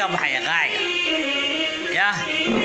qaaciga baxaya qaaciga yah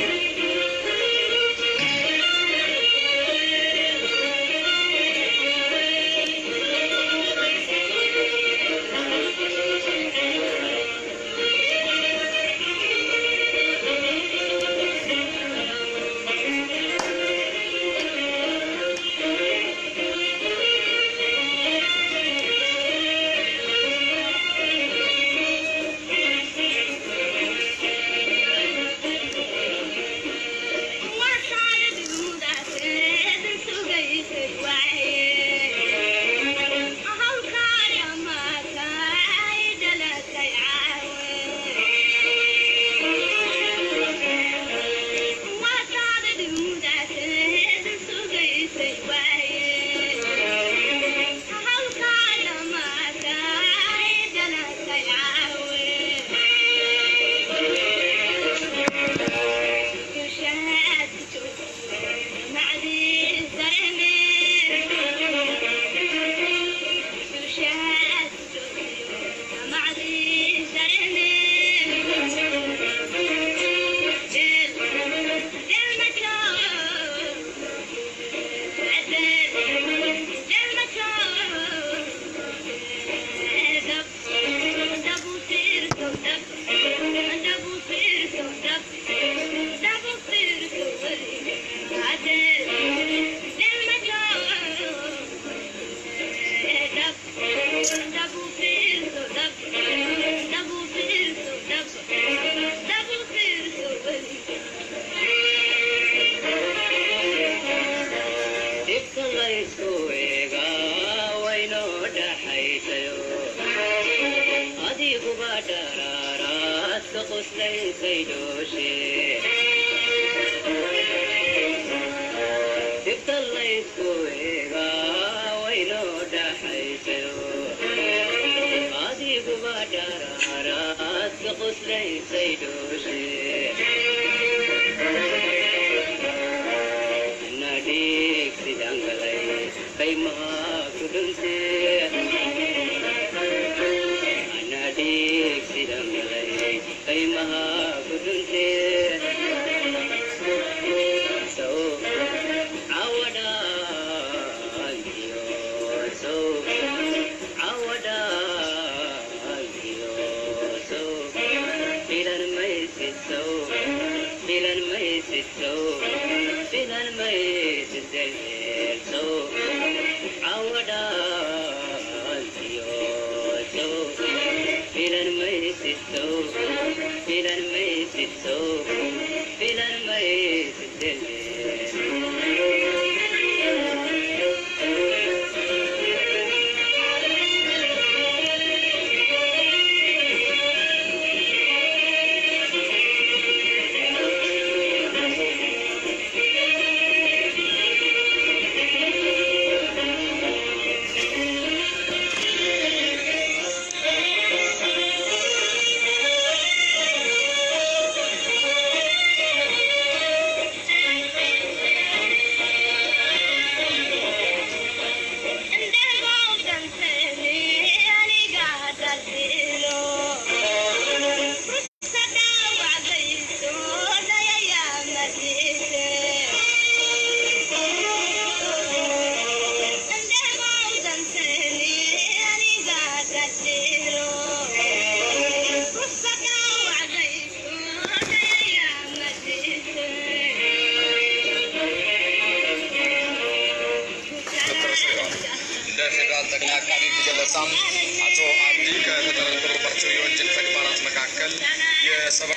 ለፌዴራል ጠቅላይ አቃቤ ሕግ ገለጻም አቶ አብዲ ከተጠረጠሩባቸው የወንጀል ተግባራት መካከል የሰባ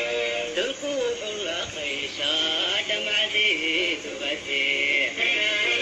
تلقوا الخيشة دمع زيت وغثير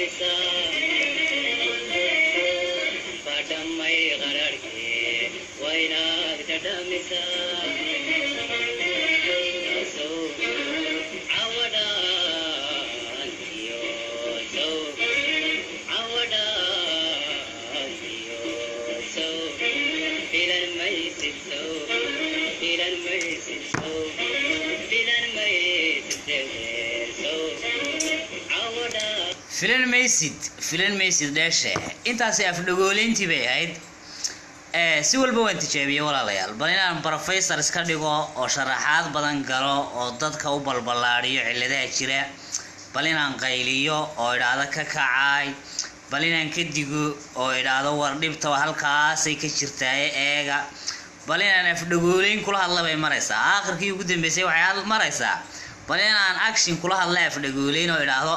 filan maysid filan maysid dheeshe intaasi afdhagooleyntii bay ahayd Eh, si walba waan tijaabiyey walaalayaal bal inaan professor iska dhigo oo sharaxaad badan galo oo dadka u balballaadhiyo cilladaha jira bal inaan qayliyo oo idhaahdo ka kacaay bal inaan ka digo oo idhaahdo war dhibta halkaasay ka jirtaaye eega bal inaan afdhagooleyn kula hadla bay maraysaa aakhirkii ugu dambeysay waxay had- maraysaa bal inaan action kula hadla afdhagooleyn oo idhaahdo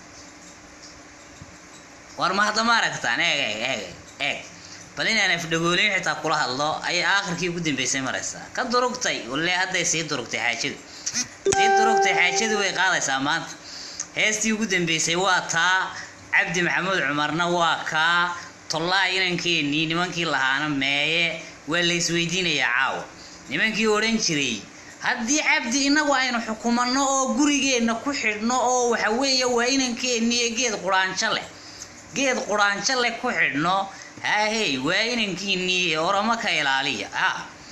war ma hadda ma aragtaan eeg eeg eeg eeg bal inaan afdhagooleyn xitaa kula hadlo ayay aakhirkii ugu dambeysay maraysaa ka durugtay walle hadday sii durugtay xaajadu sii durugtay xaajadu way qaadaysaa maanta heestii ugu dambeysay waa taa cabdi maxamuud cumarna waa kaa tollaa inankeenii nimankii lahaana meeye waa la isweydiinayaa caawa nimankii odhan jiray haddii cabdi inagu aynu xukumanno oo gurigeenna ku xidhno oo waxa weeye waa inankeenii ee geed quraanjo leh geed quraanjo leh ku xidhno haahey waa inankiinii ee oramo ka ilaaliya ha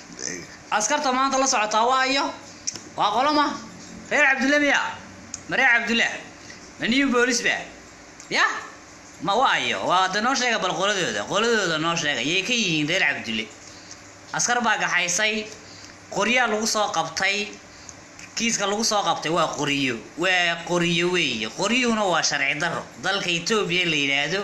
askarta maanta la socotaa waayo waa qoloma reer cabdulle miya ma reer cabdulle ma new boolis ba ya ma waayo waa de noo sheega bal qoladooda qoladooda noo sheega yay ka yihiin reer cabdulle askar baa gaxaysay qoryaa lagu soo qabtay kiiska lagu soo qabtay waa qoriyo waa qoriyo weeye qoryuhuna waa sharci daro dalka etoobiya la yidhaahdo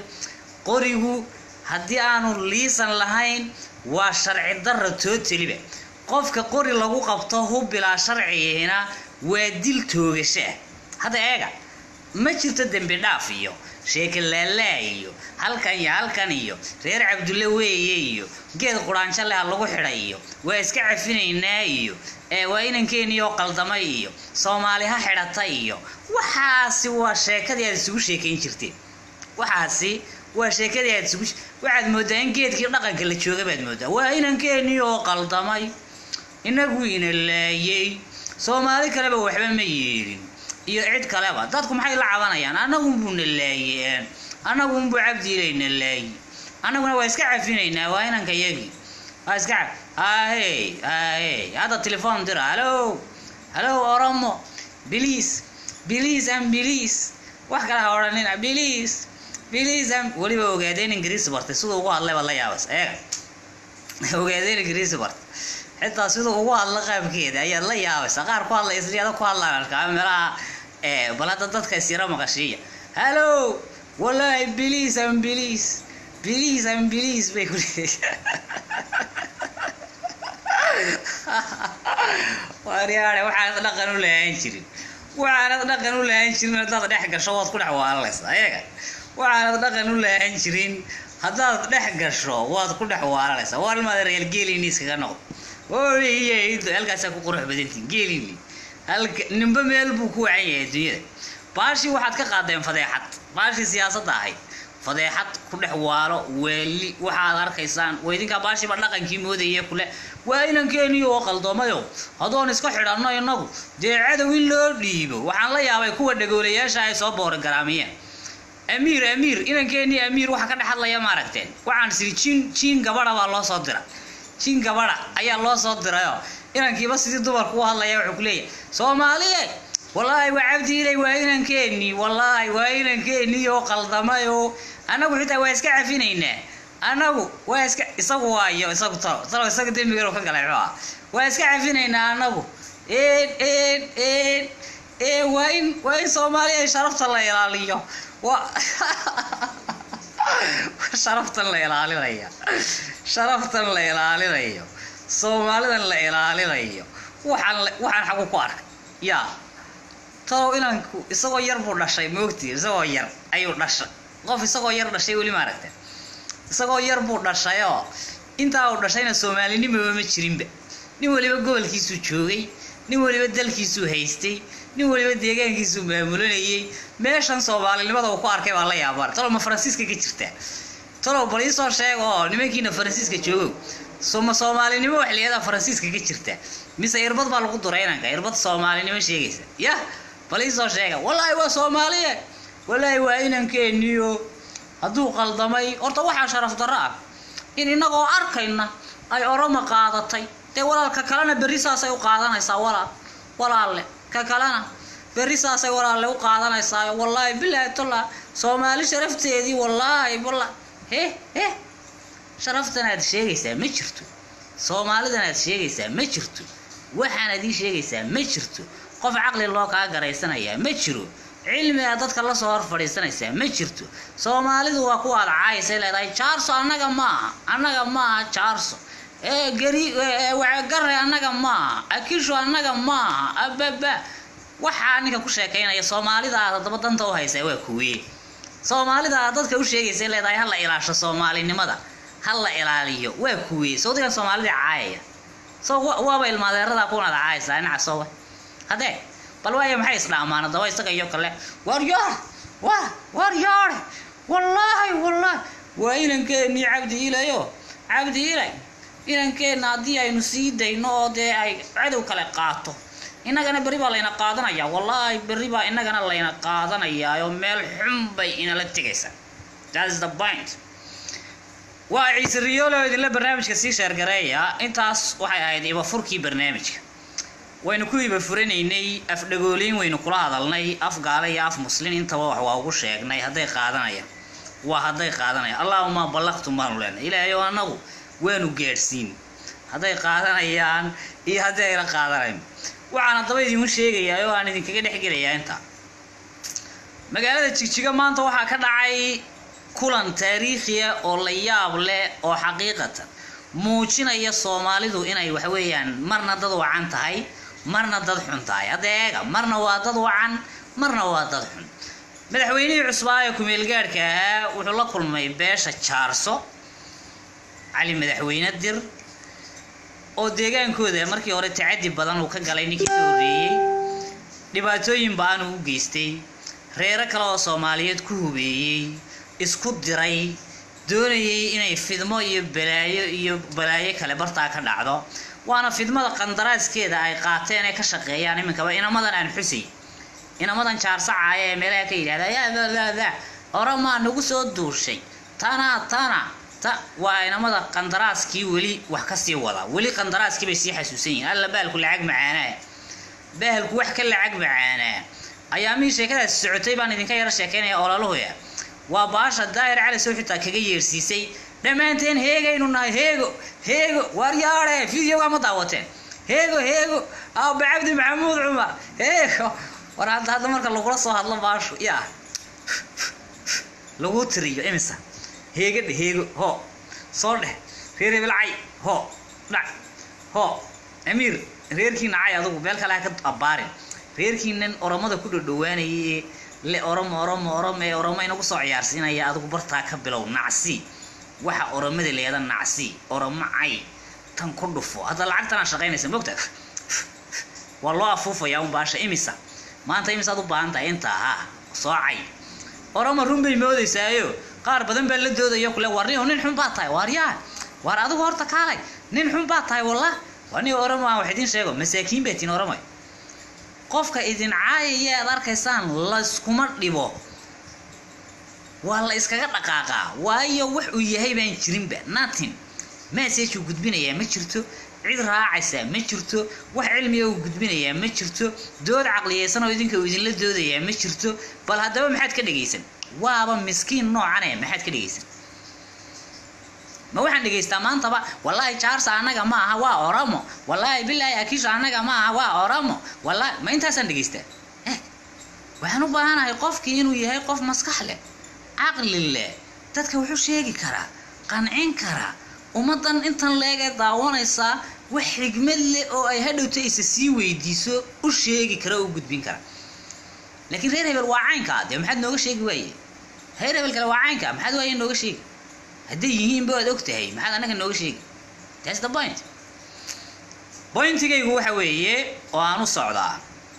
qorigu haddii aanu liisan lahayn waa sharci daro tootaliba qofka qori lagu qabto hubbilaa sharcigihina waa dil toogasha ah hadda eega ma jirto dembi dhaaf iyo sheeke laalaa iyo halkan iyo halkan iyo reer cabdulle weeye iyo geed quraanjo leh ha lagu xidhay iyo waa iska cafinaynaa iyo ee waa inankeenii oo qaldamay iyo soomaali ha xidhata iyo waxaasi waa sheekadii aad isugu sheekayn jirteen waxaasi waa sheekadii aad isugu waxaad moodaa in geedkii dhaqanka la jooga baad moodaa waa inankeenii oo qaldamay inagu ina laayay soomaali kaleba waxba ma yeelin iyo cid kaleba dadku maxay la cabanayaan annagunbuu na laayeen annagunbuu cabdiilayna laayi annaguna waa iska cafinaynaa waa inanka yagii waa iska caf ahey ahey hadda telefoon dira hallo hallo oromo biliis biliis am biliis wax kale ha odhanina biliis biliis am weliba ogaadeen ingiriisi bartay siduu ugu hadlay baad la yaabas eega ogaadeen ingiriisi bartay xitaa siduu ugu hadla qaabkeeda ayaad la yaabaysa qaar ku hadlaya sideeda ku hadlaan arkaa meelaha ee bal hadda dadka isyara maqashiiya hallo wallaahi biliis am biliis biliis am biliis bay ku waaryaare waxaanad dhaqan u lahaan jirin waxaanad dhaqan u lahaan jirin haddaad dhex gasho waad ku dhex waalanaysaa ayaga waxaanad dhaqan u lahaan jirin haddaad dhex gasho waad ku dhex waalanaysaa waalmaada reer geelini iskaga noqdo ooyeydo halkaasaa ku qurux badantiin geelini halka ninba meel buu ku wacan yahay adduunyada baashii waxaad ka qaadeen fadeexad baashii siyaasadda ahayd fadeexad ku dhex waalo weeli waxaad arkaysaan waa idinkaa baashiiba dhaqankii moodaya kule waa inankeenii oo qaldoomayo hadoon iska xidhanno innagu dee cadow in loo dhiibo waxaan la yaabay kuwa dhagoolayaasha ay soo boorogaraamiyeen amiir amiir inankeenii amiir waxa ka dhex hadlaya maaragteen waxaan siri jiin jiin gabadha baa loo soo dira jiin gabadha ayaa loo soo dirayoo inankiiba sidii dumarku u hadlaya wuxuu ku leeyahay soomaaliye wallaahi waa cabdiilay waa inankeenii wallaahi waa inankeenii oo qaldamayo annagu xitaa waa iska cafinaynaa annagu waa iska isagu waayo isagu talo talo isaga dembigan ka galay muxuu ah waa iska cafinaynaa annagu een een een ee waa in waa in soomaaliya sharafta la ilaaliyo waa sharaftan la ilaalinaya sharaftan la ilaalinayo soomaalidan la ilaalinayo waxaan la- waxaan xagu ku arkay yaa talow inanku isagoo yar buu dhashay moogtii isagoo yar ayuu dhashay qof isagoo yar dhashay weli ma aragte isagoo yar buu dhashayoo intaa uu dhashayna soomaalinimaba ma jirinba nin waliba gobolkiisuu joogay nin waliba dalkiisuu haystay nin waliba deegaankiisu maamulanayay meeshan soomaalinimada uu ku arkay baa la yaabaan talow ma faransiiska ka jirta talow bal iisoo sheega oo nimankiina faransiiska joogow soma soomaalinimo wax layihahdaa faransiiska ka jirta mise irbad baa lagu duray inanka irbad soomaalinimo sheegaysa yah bal iisoo sheega wallaahi waa soomaaliye wallaahi waa inankeeniyo hadduu qaldamay horta waxaa sharaf darro ah in innagoo arkayna ay oromo qaadatay dee walaalka kalena berri saasay u qaadanaysaa walaal walaalle ka kalena berri saasay walaalle u qaadanaysaa wallaahi bilaahi tolla soomaali sharafteedii wallaahi walla he he sharaftan aad sheegaysaa ma jirto soomaalidan aad sheegaysaa ma jirto waxaanaad ii sheegaysaa ma jirto qof caqli loo kaa garaysanayaa ma jiro cilmi aad dadka lasoo hor fadhiisanaysaa ma jirto soomaalidu waa kuwa aad caayisay leedahay jaarso annaga maaha annaga maaha jaarso ee gari wacagare annaga maaha akisho annaga maaha ababa waxaa ninka ku sheekaynaya soomaalida aad haddaba danta u haysaa waa kuweye soomaalida aad dadka u sheegaysay leedahay ha la ilaasho soomaalinimada ha la ilaaliyo waa kuweye sawdigan soomaalida caayaya so waaba ilmaadeerada kunaad caayaysaa dhinaca soowa haddee bal waaya maxay isdhaamaan haddaba isaga iyo kale war yoor war war yoore wallaahi wallaahi waa inankeenii cabdi ilayo cabdi ilay inankeenna haddii aynu sii dayno oo dee ay cadow kale qaato innagana berri baa layna qaadanayaa wallaahi berri baa innagana layna qaadanayaa oo meel xun bay inala tegaysaa that's the point waa ciise riyoolo idinla barnaamijka sii sheergareeya intaas waxay ahayd ibafurkii barnaamijka waynu ku iba furanaynay afdhagooliin waynu kula hadalnay af gaale iyo af muslin intaba wax waa ugu sheegnay hadday qaadanayaan waa hadday qaadanayaan allaahuma ballaqtum baanu leenahay ilaahay oo annagu waanu gaadhsiin hadday qaadanayaan iyo haddii ayna qaadanayn waxaan haddaba idinku sheegayaa oo aan idinkaga dhex gelayaa intaa magaalada jigjiga maanta waxaa ka dhacay kulan taariikhiya oo la yaab leh oo xaqiiqatan muujinaya soomaalidu inay waxweeyaan marna dad wacan tahay marna dad xun tahay hadda eega marna waa dad wacan marna waa dad xun madaxweynihii cusbaa ee kumeelgaadhka ahaa wuxuu la kulmay beesha jaarso cali madaxweyne dir oo deegaankooda markii hore tacadi badan uu ka galay ninkii ka horreeyey dhibaatooyin ba-an uu u geystay reero kale oo soomaaliyeed ku hubeeyey isku diray doonayay inay fidmo iyo balaayo iyo balaayo kale bartaa ka dhacdo waana fidmada qandaraaskeeda ay qaateen ee ka shaqeeyaan iminkaba inamadan aan xusay inamadan jaarsacaaya ee meelaha ka yidhahda yaadadaada oramaa nagu soo duushay tana tana ta waa inamada qandaraaskii weli wax kasii wada weli qandaraaskii bay sii xasuusan yihiin alla baalku lacag macaanaa bahalku wax ka lacag macaanaa ayaamihii sheekadaasi socotay baan idinka yaro sheekaynaya ololahoya waa baasha daahir cali soo xitaa kaga yeersiisay dhammaanteen heegaynu nahay heego heego waaryaare videoga ma daawateen heego heego aaba cabdi maxamuud cumar heego war hadda hadda marka lagula soo hadlo baashu yaa lagu tiriyo imisa heega dheh heego hoo soo dheh reer hebelcay hoo dhac hoo amiir reerkii nacay adugu meel kale ha ka abbaarin reerkii nin oromada ku dhodhowaanayay ee le oromo oromo oromo ee oromo inagu soo ciyaarsiinaya adigu bartaa ka bilow nacsi waxa oromada leeda nacsi oromo cay tan ku dhufo hadda lacagtanaa shaqaynaysa mogta waa loo afuufayaa un baasha imisa maanta imisaad u baahan tahay intaa ha soo cay oromo run bay moodaysaayo qaar badan baa la doodayo kule war niyo nin xun baa tahay waaryaa waar adigu horta kaalay nin xun baa tahay wallah waa niyo oromo aan wax idiin sheego masaakiin baa tiin oromo qofka idin caayaya aad arkaysaan layskuma dhibo waa la iskaga dhaqaaqaa waayo wax uu yahay baan jirinba nothing message uu gudbinayaa ma jirto cid raacaysaa ma jirto wax cilmiga uu gudbinayaa ma jirto dood caqliyeysan oo idinka uu idinla doodayaa ma jirto bal haddaba maxaad ka dhegaysan waaba miskiin noocane maxaad ka dhegaysan ma waxaan dhegaystaa maantaba wallaahi jaarsa annaga ma aha waa oromo wallaahi bilaahi akisha annaga ma aha waa oromo wallaahi ma intaasaan dhegaystaa eh waxaan u baahanahay qofkii inuu yahay qof maskax leh caqli leh dadka wuxuu sheegi karaa qancin karaa ummaddan intan leegee daawanaysaa wax xigmad leh oo ay hadhowta isa sii weydiiso u sheegi kara oo u gudbin kara laakiin reer hebel waa caynka dee maxaad nooga sheegi waaye reer hebel kale waa caynka maxaad waaye nooga sheegi hadday yihiinba waad og tahay maxaad annaga nooga sheegi that's the point pointigaygu waxa weeye oo aan u socdaa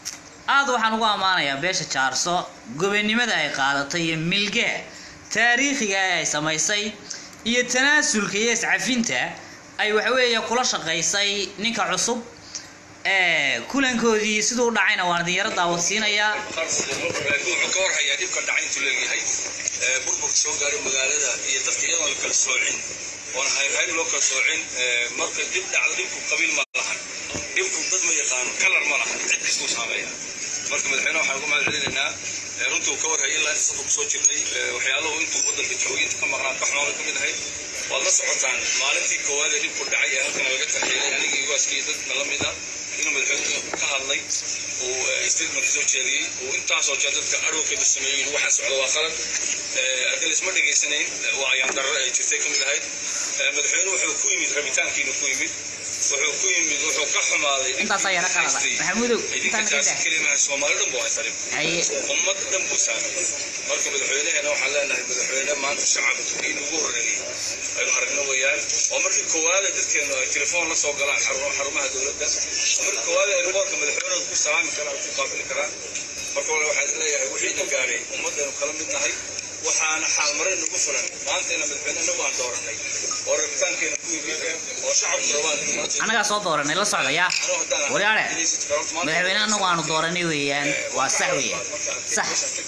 aad waxaan ugu ammaanayaa beesha jaarso gobonimada ay qaadatay iyo milgaha taariikhiga ee ay samaysay iyo tanaasulka iyo iscafinta ay waxaweeye kula shaqaysay ninka cusub ee kulankoodii siduu u dhacayna waan idin yaro daawadsiinayaa wuxuu ka warhayaa dhibka dhacay intuu leeyahay ee, burburka soo gaaray magaalada iyo dadka iyadoon la kala soocin oon hayr-hayr loo kala soocin ee, marka dib dhacdo dhibku qabiil ma lahan dhibku dad ma yaqaano kalar ma lahan cid kastuu saameeya marka madaxweyne waxaan uga mahad celinaynaa ee, runtuu ka warhayay ilaa inta safar kusoo jirnay ee, waxyaaluhu intuu waddanka joogay inta ka maqnaa ka xumaada ka mid ahayd waad la socotaan maalintii koowaad ee dhibku dhacay ee halkan laga tarxeelay anigii waaskii dadka la mid ah inuu madaxweynuhu ka hadlay uu eh, statement soo jeediyey uu intaasoo jeer dadka adhowkeeda sameeyey inuu waxaan socdo waa qalad Eh, haddii laisma dhegaysanayn eh, waa ayaan darro ay jirtay ka mid ahayd Eh, madaxweynuhu wuxuu ku yimid rabitaankiina ku yimid wuxuu ku yimid wuxuu ka xumaaday Intaas ayaa la qalada. Maxamudow, idinka intaan naga taasi daa. kelimaha soomaali dhan buu haysanin haye ummad dhan buu saameeyey marka madaxweynaheena waxaan leenahay madaxweyne maanta shacabka in ugu horreeyey aynu aragno weeyaan oo markii koowaad ee dadkeenu ay telefoon la soo galaan xaru- xarumaha dowladda oo markii koowaad ee riboorka madaxweynehooda ku salaami karaan ku qaabili karaan marka hore waxaan leeyahay wixiina gaaray ummadaynu kala mid nahay waxaana xaalmarin nagu fulan maantayna madaxweyne inagu aan dooranay oo rabitaankeena ku yimid oo shacabku rabaan annagaa soo dooranay la socda yaa waryaare madaxweyne annagu aanu dooranay weeyaan waa sax weeyaan sax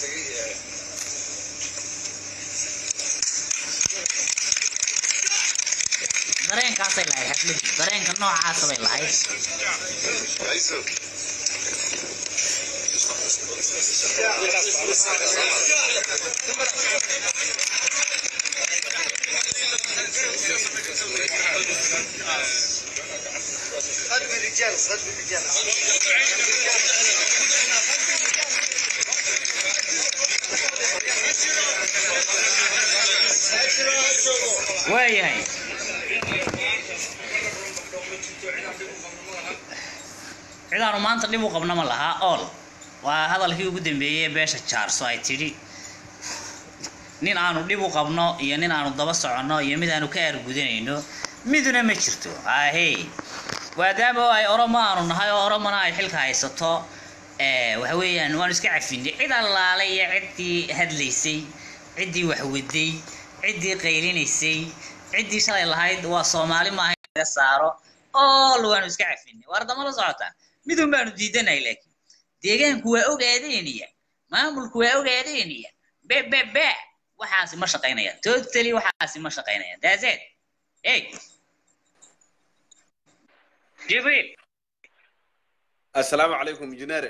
dareenkaasay lahayd xafladii dareenka noocaasa bay lahayd غد بالرجال غد بالرجال waayahay cidaanu maanta dhib u qabna ma lahaa ool waa hadalkii ugu dambeeyey ee beesha jaarso ay tidhi nin aanu dhib u qabno iyo nin aanu daba soconno iyo mid aanu ka aargudanayno miduna ma jirto ahey maadaama oo ay oromo aanu nahay oo oromona ay xilka haysato ee waxa weeyaan waanu iska cafinay cid allaale iyo ciddii hadlaysay ciddii waxwaday ciddii qaylinaysay ciddii shalay lahayd waa soomaali maaha in laga saaro ool waanu iska cafinay waar dama la socotaan midun baanu diidanahay laakiin deegaanku waa ogaadeynaya maamulku waa ogaadeynaya be be be waxaasi ma shaqaynayaan totally waxaasi ma shaqaynayaan that's it hey jibriil السلام عليكم انجينير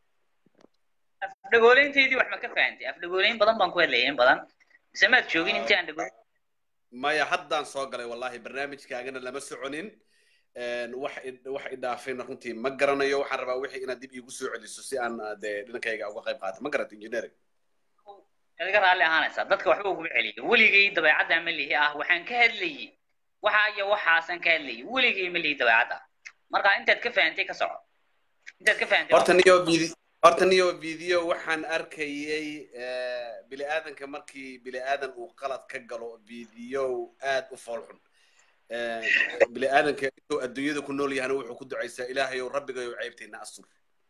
afdhagooleyntaydii wax ma ka fahantay afdhagooleyn badan baan ku hadlayay in badan mise maad joogin intii aan dhagool maya haddaan soo galay wallahi barnaamijkaagana lama soconin Een, wax i- wax i dhaafayna runtii ma garanayo waxaan rabaa wixii inaad dib iigu soo celiso si aan ah, dee dhinankayga uga qayb qaato ma garata engineer adiga raalli ahaanaysaa dadka waxba uguma celiyo weligay dabeecadda ma lihi ah waxaan ka hadlayay waxa iyo waxaasan ka hadlayay weligay ma lihi dabeecadda marka intaad ka fahantay ka soco intaad ka fahantay horta niyo vid- horta niyo video waxaan arkayay eh, bini aadanka markii bini aadan uu qalad ka galo video aad u foolxun Eh, bini aadanka intuu adduunyada ku nool yahana wuxuu ku ducaysaa ilaahayow rabbigayow ceybtayna astur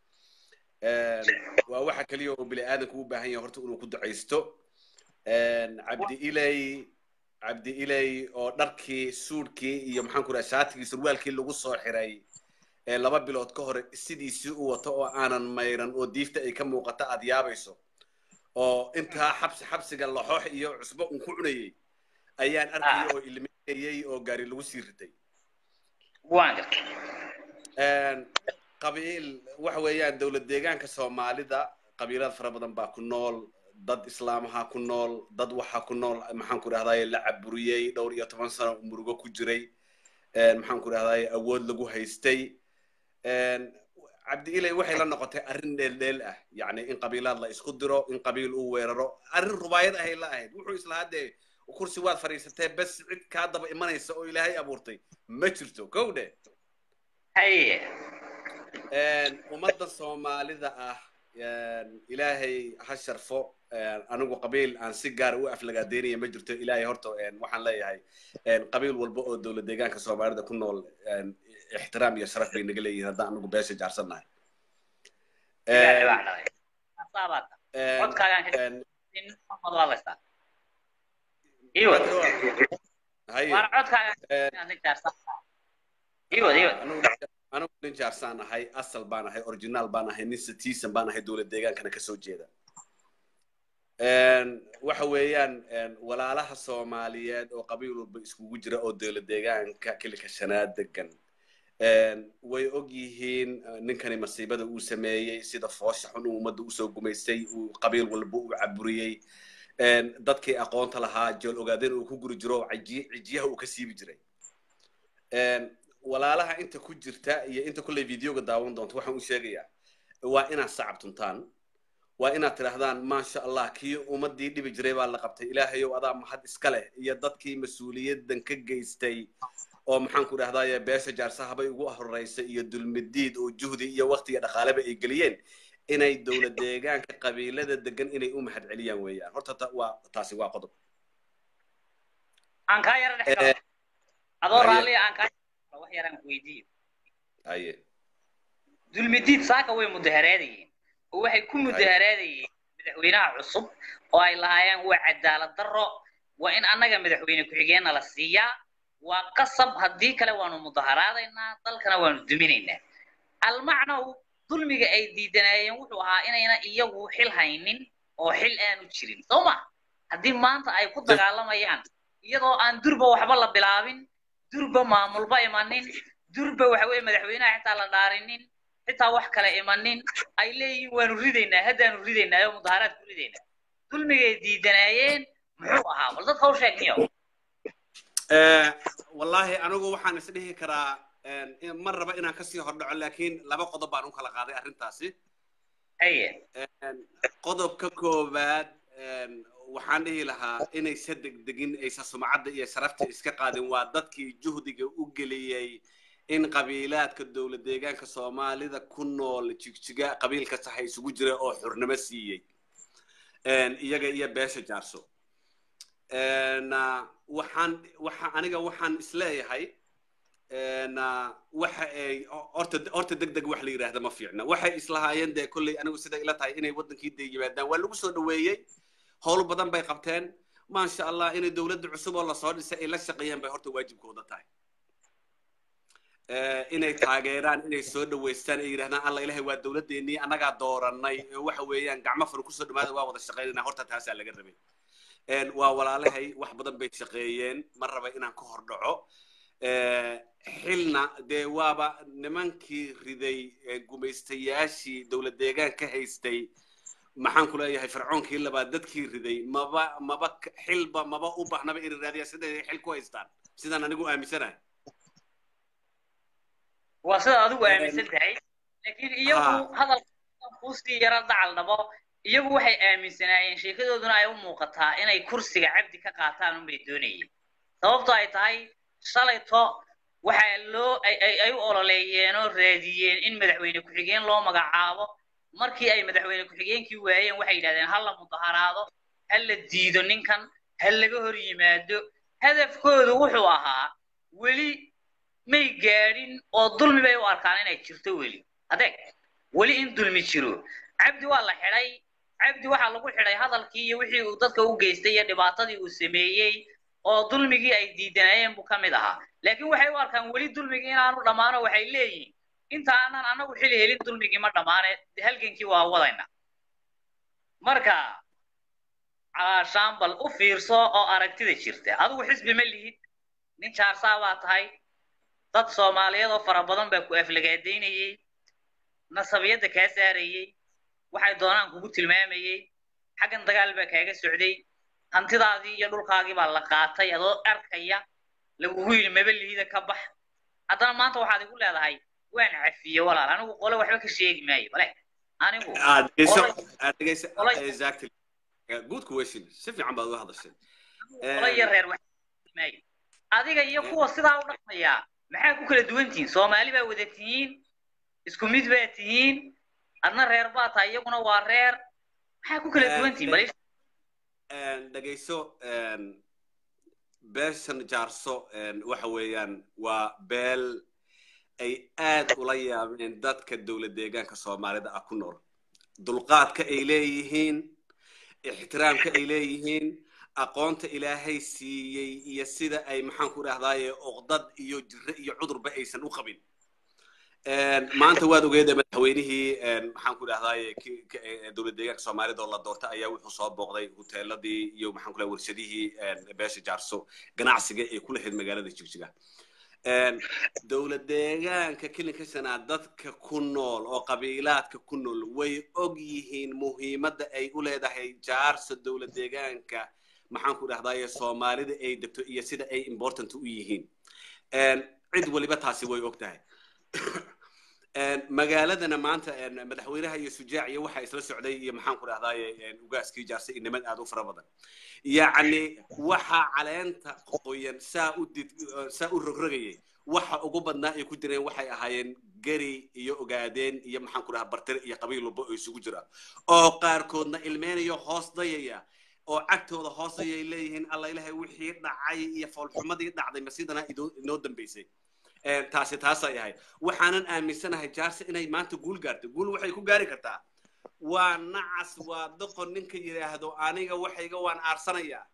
Een, waa waxa kaliya oo bini aadanku u baahan yahay horta inuu ku ducaysto Een, cabdi ilay cabdi ilay oo dharkii suudhkii iyo maxaan ku dhaha shaatigii surwaalkii lagu soo xiray ee laba bilood ka hore sidiisii u wato oo aanan mayran oo diifta ay ka muuqato aad yaabayso oo intaa xabsi xabsiga laxoox iyo cusbo un ku cunayay ayaan arkayay oo ilmeeyey oo gaari lagu sii ritay waan gartay Een, qabiil waxa weeyaan dowlad deegaanka soomaalida qabiilad fara badan baa ku nool dad islaamaha ku nool dad waxa ku nool maxaan ku dhahdaye la caburiyey dhowr iyo toban sano murugo ku jiray Een, maxaan ku dhahdaye awood lagu haystay Een, cabdi ilay waxay la noqotay arrin dheeldheel ah yacni in qabiilaad la isku diro in qabiil uu weeraro arrin rubaayad ahay la ahayd wuxuu islahaa dee kursi waad fadhiisatee bes cid kaa daba imanaysa oo ilaahay abuurtay ma jirto kow dhe haye Een, ummadda soomaalida ah een, ilaahay ha sharfo een, anigu qabiil aan si gaar u aflagaadeynaya ma jirto ilaahay horta een, waxaan leeyahay een, qabiil walba oo dowlad deegaanka soomaalida ku nool een, ixtiraam iyo sharaf bay naga leeyihiin haddaan anigu beesha jaarsannahay Ilaahay baa dhalay. Saasaa baa tahay. een, Codkaagaan ka een, in Muhammad waa laystaa. Ii wad. haye Waan codkaagaan een, inaad nin jaarsan. Ii wad, ii wad. anigu- anigu nin jaarsaan ahay asal baan ahay originaal baan ahay nin citizen baan ahay dowlad deegaankana kasoo jeeda Een, waxa weeyaan een, walaalaha soomaaliyeed oo qabiil walba iskugu jira oo dowlad deegaanka kilika shanaad degan Een, way og yihiin eh, ninkani masiibada uu sameeyey sida foosha xun uu ummadda usoo gumaystay uu qabiil walba u caburiyey Een, dadkii aqoonta lahaa jool ogaadeen uu ku guri jiro oo caji- cijiyaha uu ka siibi jiray Een, walaalaha inta ku jirta iyo inta kulley videoga daawan doonta waxaan u sheegayaa waa inaad sacab tuntaan waa inaad tidhaahdaan maasha allah kii ummadii dhibi jiray baa la qabtay ilaahayow adaa mahad iska leh iyo dadkii mas-uuliyadan ka geystay oo maxaan ku dhahdaye beesha jaarsahabay ugu horeysay iyo dulmidiid oo juhdi iyo waqti iyo dhaqaaleba ay geliyeen inay dowlad deegaanka qabiilada degan inay u mahad celiyaan weeyaan horta ta- waa taasi waa qodob Aan kaa yara dhex Eh, galo. Adoo haye. raalli ah, aan kaa yara wax yaraan ku weydiiyo. haye dulmidiid saaka way mudaharaadayeen oo waxay ku mudaharaadayeen madaxweynaha cusub oo ay lahaayeen waa cadaalad darro waa in annaga madaxweyne ku-xigeenna la siiyaa waa qasab haddii kale waanu mudaharaadaynaa dalkana waanu duminaynaa almacnow dulmiga ay diidanaayeen wuxuu ahaa inayna iyagu xil haynin oo xil aanu jirin soo ma haddii maanta ay ku dagaalamayaan iyadoo aan durba waxba la bilaabin durba maamulba imanin durba waxa weeye madaxweynaha xitaa la dhaarinin xitaa wax kale imanin ay leeyihiin waanu ridaynaa haddaanu ridaynaa oo mudaharaad ku ridaynaa dulmigay diidanaayeen muxuu ahaa bal dadka u sheeg niyo Eh, wallaahi anigu waxaan is dhihi karaa een, in- ma raba inaan kasii hordhaco laakiin laba qodob baan u kala qaaday arrintaasi haye Een, qodobka koowaad een, waxaan dhihi lahaa inaysa degdegin aysa sumcadda iyo sharafta iska qaadin waa dadkii juhdiga u geliyey in qabiilaadka dowlad deegaanka soomaalida ku nool jigjiga qabiil kasta ha isugu jira oo xurnimo siiyey Een, iyaga iyo beesha jaarso Een, ah, waxaan waxa aniga waxaan isleeyahay een, ah, waxa ay horta horta degdeg wax la yidhaahda ma fiicna waxay islahaayeen dee kolley anigu sida ila tahay inay wadankii dee yimaadaan waa lagu soo dhaweeyey howl badan bay qabteen maasha allah inay dowladda cusub oo lasoo dhisay ay la shaqeeyaan bay horta waajibkooda tahay Eh, inay taageeraan inay soo dhaweystaan ay yidhahdaan alla ilahay waa dowladeennii annagaa dooranay ee waxa weeyaan gacmo furu kusoo dhawaada waa wada shaqaynayna horta taasaa laga rabay Een, waa walaalahay wax badan bay shaqeeyeen ma raba inaan ka hor dhaco Eh, xilna dee waaba nimankii riday eh, gumaystayaashii dowlad deegaan ka haystay maxaan ku leeyahay fircoonkii labaad dadkii riday maba maba k- xilba maba u baahnaba inay raadiyaan siday xil ku haystaan sidaan anigu aaminsanahay waa sida adigu aaminsan tahay laakiin iyagu Ha. hadalka kuusii yara dacal dhabo iyagu waxay aaminsanaayeen sheekadooduna ay u muuqataa inay kursiga cabdi ka qaataan unbay doonayeen sababtoo ay tahay shalayto waxaa loo ay ay ay u ololeeyeen oo raadiyeen in madaxweyne ku-xigeen loo magacaabo markii ay madaxweyne ku-xigeenkii waayeen waxay yidhahdeen ha la mudaharaado ha la diido ninkan ha laga hor yimaado hadafkoodu wuxuu ahaa weli may gaadhin oo dulmi bay u arkaan inay jirto weli adeeg weli in dulmi jiro cabdi waa la xidhay cabdi waxaa lagu xidhay hadalkii iyo wixii uu dadka u geystay iyo dhibaatadii uu sameeyey oo dulmigii ay diidanayeen buu ka mid ahaa laakiin waxay u arkaan weli dulmigii inaanu dhammaano waxay leeyihiin inta aanan anagu xili helin dulmigii ma dhammaane halgankii waa wadayna marka caashaan u fiirso oo aragtida jirta adigu xisbi ma lihid nin jaarsaa baa tahay dad soomaaliyeed oo fara badan baa ku aflagaadaynayey nasabiyadda kaa saarayey waxay doonaan kugu tilmaamayey xaggan dagaal baa kaaga socday hantidaadii iyo dhulkaagii baa la qaatay adoo arkaya lagugu yidhi maba lihida ka bax haddana maanta waxaad igu leedahay waan cafiye walaal anigu qole waxba ka sheegi maayo bale anigu aad dhegeyso Olay- aad dhegeyso olay- exactly good question si fiican baad uga hadashay qole iyo reer wax maayo adiga iyo kuwa sidaa u dhaqmaya maxaa ku kala duwan tihiin soomaali baa wada tihiin isku mid baa tihiin adna reer baa tahay iyaguna waa reer maxaa ku kala Eh, duwan tihiin bal Een, dhegeyso een, beeshan jaarso een, waxa weeyaan waa beel ay aad ula yaabeen dadka dowlad deegaanka soomaalida ah ku nool dulqaadka ay leeyihiin ixtiraamka ay leeyihiin aqoonta ilaahay siiyey iyo sida ay maxaan ku idhahdaaye uqdad iyo jire iyo cudurba aysan u qabin maanta waad ogeeda madaxweynihii maxaan ku idhahdaaye dowlad deegaanka soomaalida oo la doortay ayaa wuxuu soo booqday huteeladii iyo maxaan ku idhahdaa warshadihii beesha jaarso ganacsiga ee ku lahayd magaalada jigjiga dowlad deegaanka kilinka shanaa dadka ku nool oo qabiilaadka ku nool way og yihiin muhiimadda ay u leedahay jaarso dowlad deegaanka maxaan ku dhahdaye soomaalida ay degto iyo sida ay important u yihiin cid waliba taasi way og tahay magaaladana maanta madaxweynaha iyo sujaac iyo waxa isla socday iyo maxaan ku dhahdaye ugaaskii jaarse inamad aad u fara badan yacni waxa caleenta qoyan saa u did saa u rogrogayay waxa ugu badnaa ay ku jireen waxay ahaayeen geri iyo ogaadeen iyo maxaan ku dhahaa bartire iyo qabiil walba oo isugu jira oo qaarkoodna ilmeynayo hoos dayaya oo cagtooda hoos dayay leeyihiin alla ilahay wixii dhacay iyo foolxumadii dhacday masidana inoo dambaysay taasi taasay ahayd waxaanan aaminsanahay jaarse inay maanta guul gaarto guul waxay ku gaari kartaa waa nacas waa doqon ninka yidhaahdo aniga waxayga waan aarsanayaa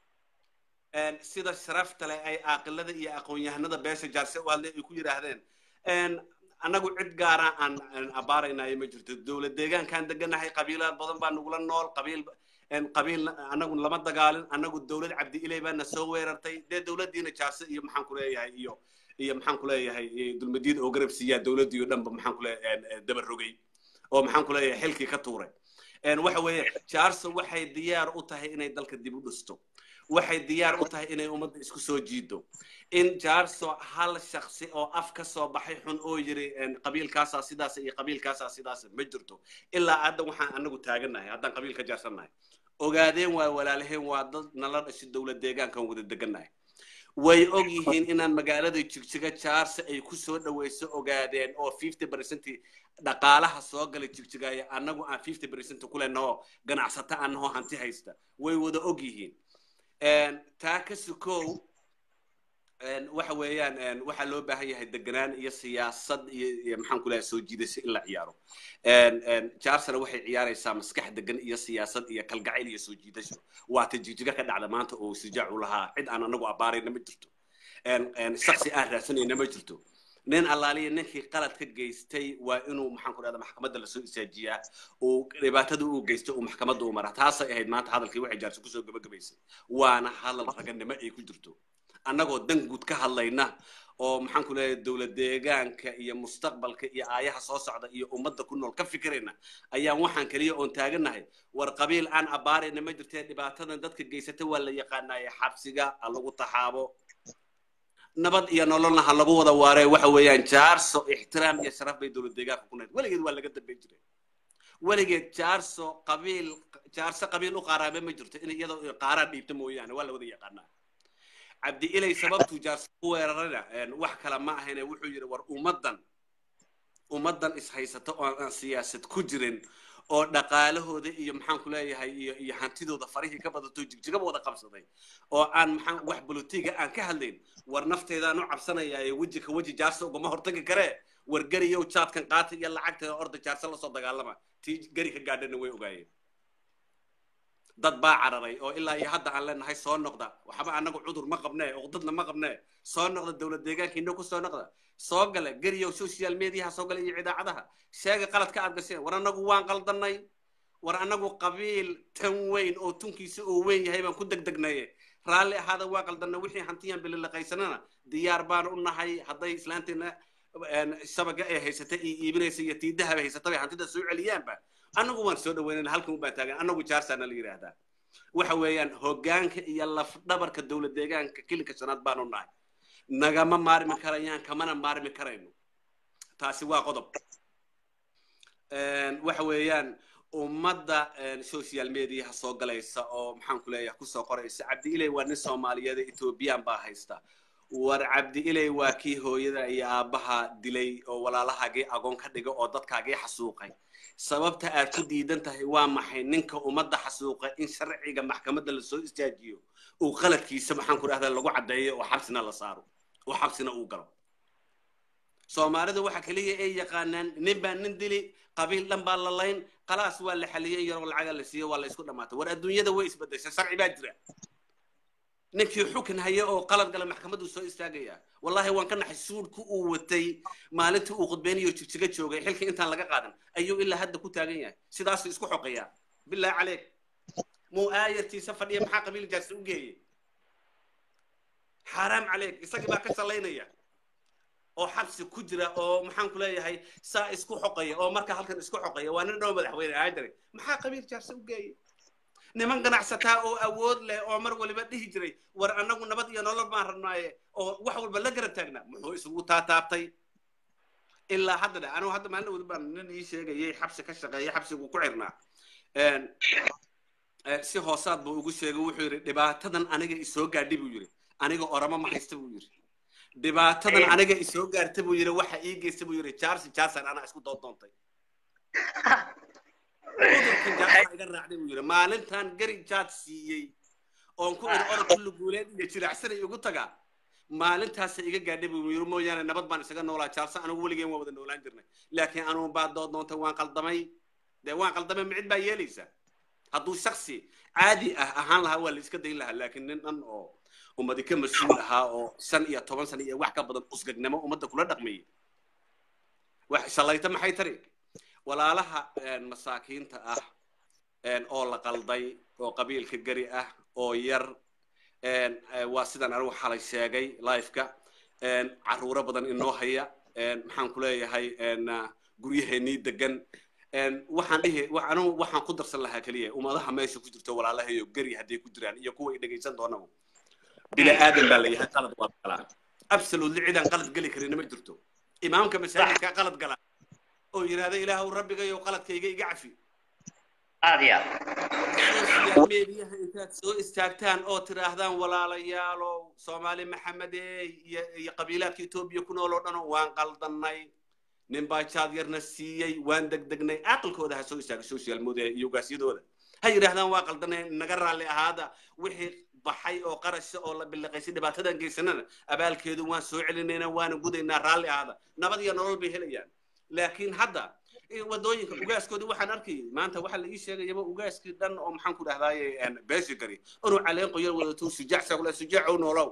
sida sharafta leh ay aaqilada iyo aqoon-yahanada beesha jaarse u hadlay ay ku yidhaahdeen annagu cid gaara aan abaaraynayo ma jirto dowlad deegaankaan deganahay qabiilaad badan baa nagula nool qabiil qabiil anagu lama dagaalin anagu dowlad cabdi ilay baana soo weerartay dee dowladdiina jaarse iyo maxaan ku leeyahay iyo iyo maxaan ku leeyahay dulmadiid oo garab siiyaa dowladdii oo dhanba maxaan ku leeyahay daba rogay oo maxaan ku leeyahay xilkii ka tuuray waxa weeye jaarso waxay diyaar u tahay inay dalka dib u dhisto waxay diyaar u tahay inay ummadda isku soo jiido in jaarso hal shaksi oo af ka soo baxay xun oo yiri qabiilkaasaa sidaas iyo qabiilkaasaa sidaas ma jirto ilaa hadda waxaan anagu taagannahay haddaan qabiil ka jaarsannahay ogaadeen waa walaalaheen waa dad nala dhashay dowlad deegaankan wada degannahay way og yihiin inaan magaalada jigjiga jaarse ay ku soo dhawayso ogaadeen oo fifty percent dhaqaalaha soo galay jigjigaya annagu aan fifty percent ku leenaho ganacsata anahoo hanti haysta way wada og yihiin taa ka sukow waxa weeyaan waxaa loo baahan yahay deganaan iyo siyaasad iyo maxaan ku leeyahay soo jiidasho in la ciyaaro jaarsana waxay ciyaaraysaa maskax degan iyo siyaasad iyo kalgacayl iyo soo jiidasho waata jigjiga ka dhacda maanta oo sujaac u lahaa cid aan anagu abaarayna ma jirto shaksi aan raadsanayna ma jirto nin allaaliya ninkii qalad ka geystay waa inuu maxaan ku dhahda maxkamadda lasoo isaajiyaa uu dhibaatada uu geysto uu maxkamadda u mara taasay ahayd maanta hadalkii waxay jaarsi kusoo gabagabaysay waana hadal raganimo ay ku jirto annagoo dan guud ka hadlayna oo maxaan ku leeyahay dowlad deegaanka iyo mustaqbalka iyo aayaha soo socda iyo ummadda ku nool ka fikirayna ayaan waxaan keliya oon taaganahay war qabiil aan abaarayna ma jirtee dhibaatadan dadka geysata waa la yaqaanaaye xabsiga ha lagu taxaabo nabad iyo nololna ha lagu wada waaree waxa weeyaan jaarso ixtiraam iyo sharaf bay dowlad deegaanka ku nahayd weligeed waa laga dambayn jiray weligeed jaarso qabiil jaarso qabiil u qaaraame ma jirto in iyadoo qaaraan dhiibta mooyaane waa la wada yaqaanaa cabdi ilay sababtuu jaarso u weerarana wax kale ma ahayne wuxuu yidhi war ummaddan ummaddan ishaysata oo aan siyaasad ku jirin oo dhaqaalahooda iyo maxaan ku leeyahay iyo iyo hantidooda farihii ka badato jigjigaba wada qabsaday oo aan maxaan wax bolotiga aan ka hadlayn war nafteedaan u cabsanayaa ee weji ka weji jaarso ugama hortagi karee war geriyow jaadkan qaata iyo lacagteeda orda jaarso lasoo dagaalama tii geri ka gaadhana way ogaayeen dad baa cararay oo ilaa iyo hadda aan leenahay soo noqda waxba anagu cudur ma qabnee uqdadna ma qabnee soo noqda dowlad deegaankiina ku soo noqda soo gala geriyow social mediaha soo gala iyo idaacadaha sheega qaladka aad gasheen war anagu waan qaldanay war anagu qabiil tan weyn oo tunkiisa oo weyn yahay baan ku degdegnaye raalli ahaada waa qaldanay wixii hantiyaan bililaqaysanana diyaar baan u nahay hadday islaanteena shabaga ay haysata iyo iibinaysa iyo tiidahaba haysata bay hantida soo celiyaanba annagu waan soo dhaweynayna halkan u baan taagan annagu jaarsaana la yidhaahdaa waxa weeyaan hoggaanka iyo lafdhabarka dowlad deegaanka kilinka shanaad baanu nahay nagama maarmi karayaan kamana maarmi karayno taasi waa qodob waxa weeyaan ummadda social mediaha soo galaysa oo maxaan ku leeyahay kusoo qoraysa cabdi ilay waa nin soomaaliyeed ethoobiyan baa haysta war cabdi ilay waa kii hooyada iyo aabbaha dilay oo walaalahaagii agoon ka dhiga oo dadkaagii xasuuqay sababta aad ku diidan tahay waa maxay ninka ummadda xasuuqa in sharciga maxkamadda lasoo istaajiyo uu qaladkiisa maxaan ku dhahdaa lagu caddeeyo oo xabsina la saaro oo xabsina uu galo soomaalida waxa kaliya ay yaqaanaan nin baa nin dili qabiil dhan baa la layn khalaas waa la xaliyey yaroo lacaga la siiyey waa la isku dhamaatay war adduunyada way isbedeshay sharci baa jira ninkii xukun haya oo qalad gala maxkamaddu soo istaagaya wallahi waan ka naxay suudhku uu watay maalintii uu khudbeynayo jigjiga joogay xilkii intaan laga qaadan ayuu ilaa hadda ku taagan yahay sidaasuu isku xoqayaa bilaahi caleyk muu aayartiisa fadhiya maxaa qabiil jaarsa u geeyey xaaraam caleyk isagii baa ka salaynaya oo xabsi ku jira oo maxaan ku leeyahay saa isku xoqaya oo marka halkan isku xoqaya waa nin dhow madaxweyne ahaan jiray maxaa qabiil jaarsa u geeyey niman ganacsataa oo awood leh oo mar waliba dhihi jiray war annagu nabad iyo nolol baan rabnaaye oo wax walba la garab taagnaa muxuu isugu taataabtay ilaa hadda dhe anigu hadda maalin wadi baan nin ii sheegayay xabsi ka shaqeeya xabsigu ku xirnaa si hoosaad buu ugu sheegay wuxuu yidhi dhibaatadan aniga isoo gaadhi buu yidhi aniga oramo ma haysta buu yidhi dhibaatadan aniga isoo gaarta buu yidhi waxa ii geysta buu yidhi jaarsi jaarsan anaa isku doodoontay cudurkan jaarsa iga raacday buu yidhi maalintan gari jaad siiyey oon ku idhi orod kulli guuleed iyo jiracsanay igu tagaa maalintaasa iga gaadhay buu yidhi mooyaane nabad baan isaga noolaa jaarsa anigu weligeen waa wada noolaan jirnay laakiin anuun baa doodoontay waan qaldamay dee waan qaldamay micid baa yeelaysa hadduu shaksi caadi ah ahaan lahaa waa la iska dayn lahaa laakiin nin dhan oo ummadi ka mas-uul ahaa oo shan iyo toban sano iyo wax ka badan usgagnimo ummadda kula dhaqmayay wax shalayta maxay tari walaalaha masaakiinta ah oo la qalday oo qabiilka gari ah oo yar waa sidan anigu xalay sheegay lifeka caruuro badan inoo haya maxaan ku leeyahay guryaheenii degan waxaan dhihi anigu waxaan ku darsan lahaa keliya ummadaha meesha ku jirto walaalahayo gari hadday ku jiraan iyo kuwa ay dhegaysan doonaba bini aadan baa layahay qalad waa galaa absolutely cidaan qalad geli karin ma jirto imaamka masaajidka qalad gala oo yidhahda ilaahu rabbigayo qaladkayga iga cafi aad iyo aad meediyaha intaad soo istaagtaan oo tidhaahdaan walaalayaalow soomaali maxamedey iyo iyo qabiilaadka etoobiya ku nool oo dhan waan qaldannay nin baa jaad yarna siiyey waan degdegnay aqalkooda ha soo istaaga social media iyo ugaasyadooda ha yidhaahdaan waa qaldanay naga raalli ahaada wixii baxay oo qarasha oo la biliqaysay dhibaatadan geysanana abaalkeedu waan soo celinayna waana gudaynaa raalli ahaada nabad iyo nolol bay helayaan laakiin hadda wadooyinka ugaaskoodii waxaan arkayay maanta waxaa la ii sheegayaba ugaaskii dhan oo maxaan ku dhahdaaye beeshi gari inuu caleen qoyar wadato sujaac sagula sujaac ow noolow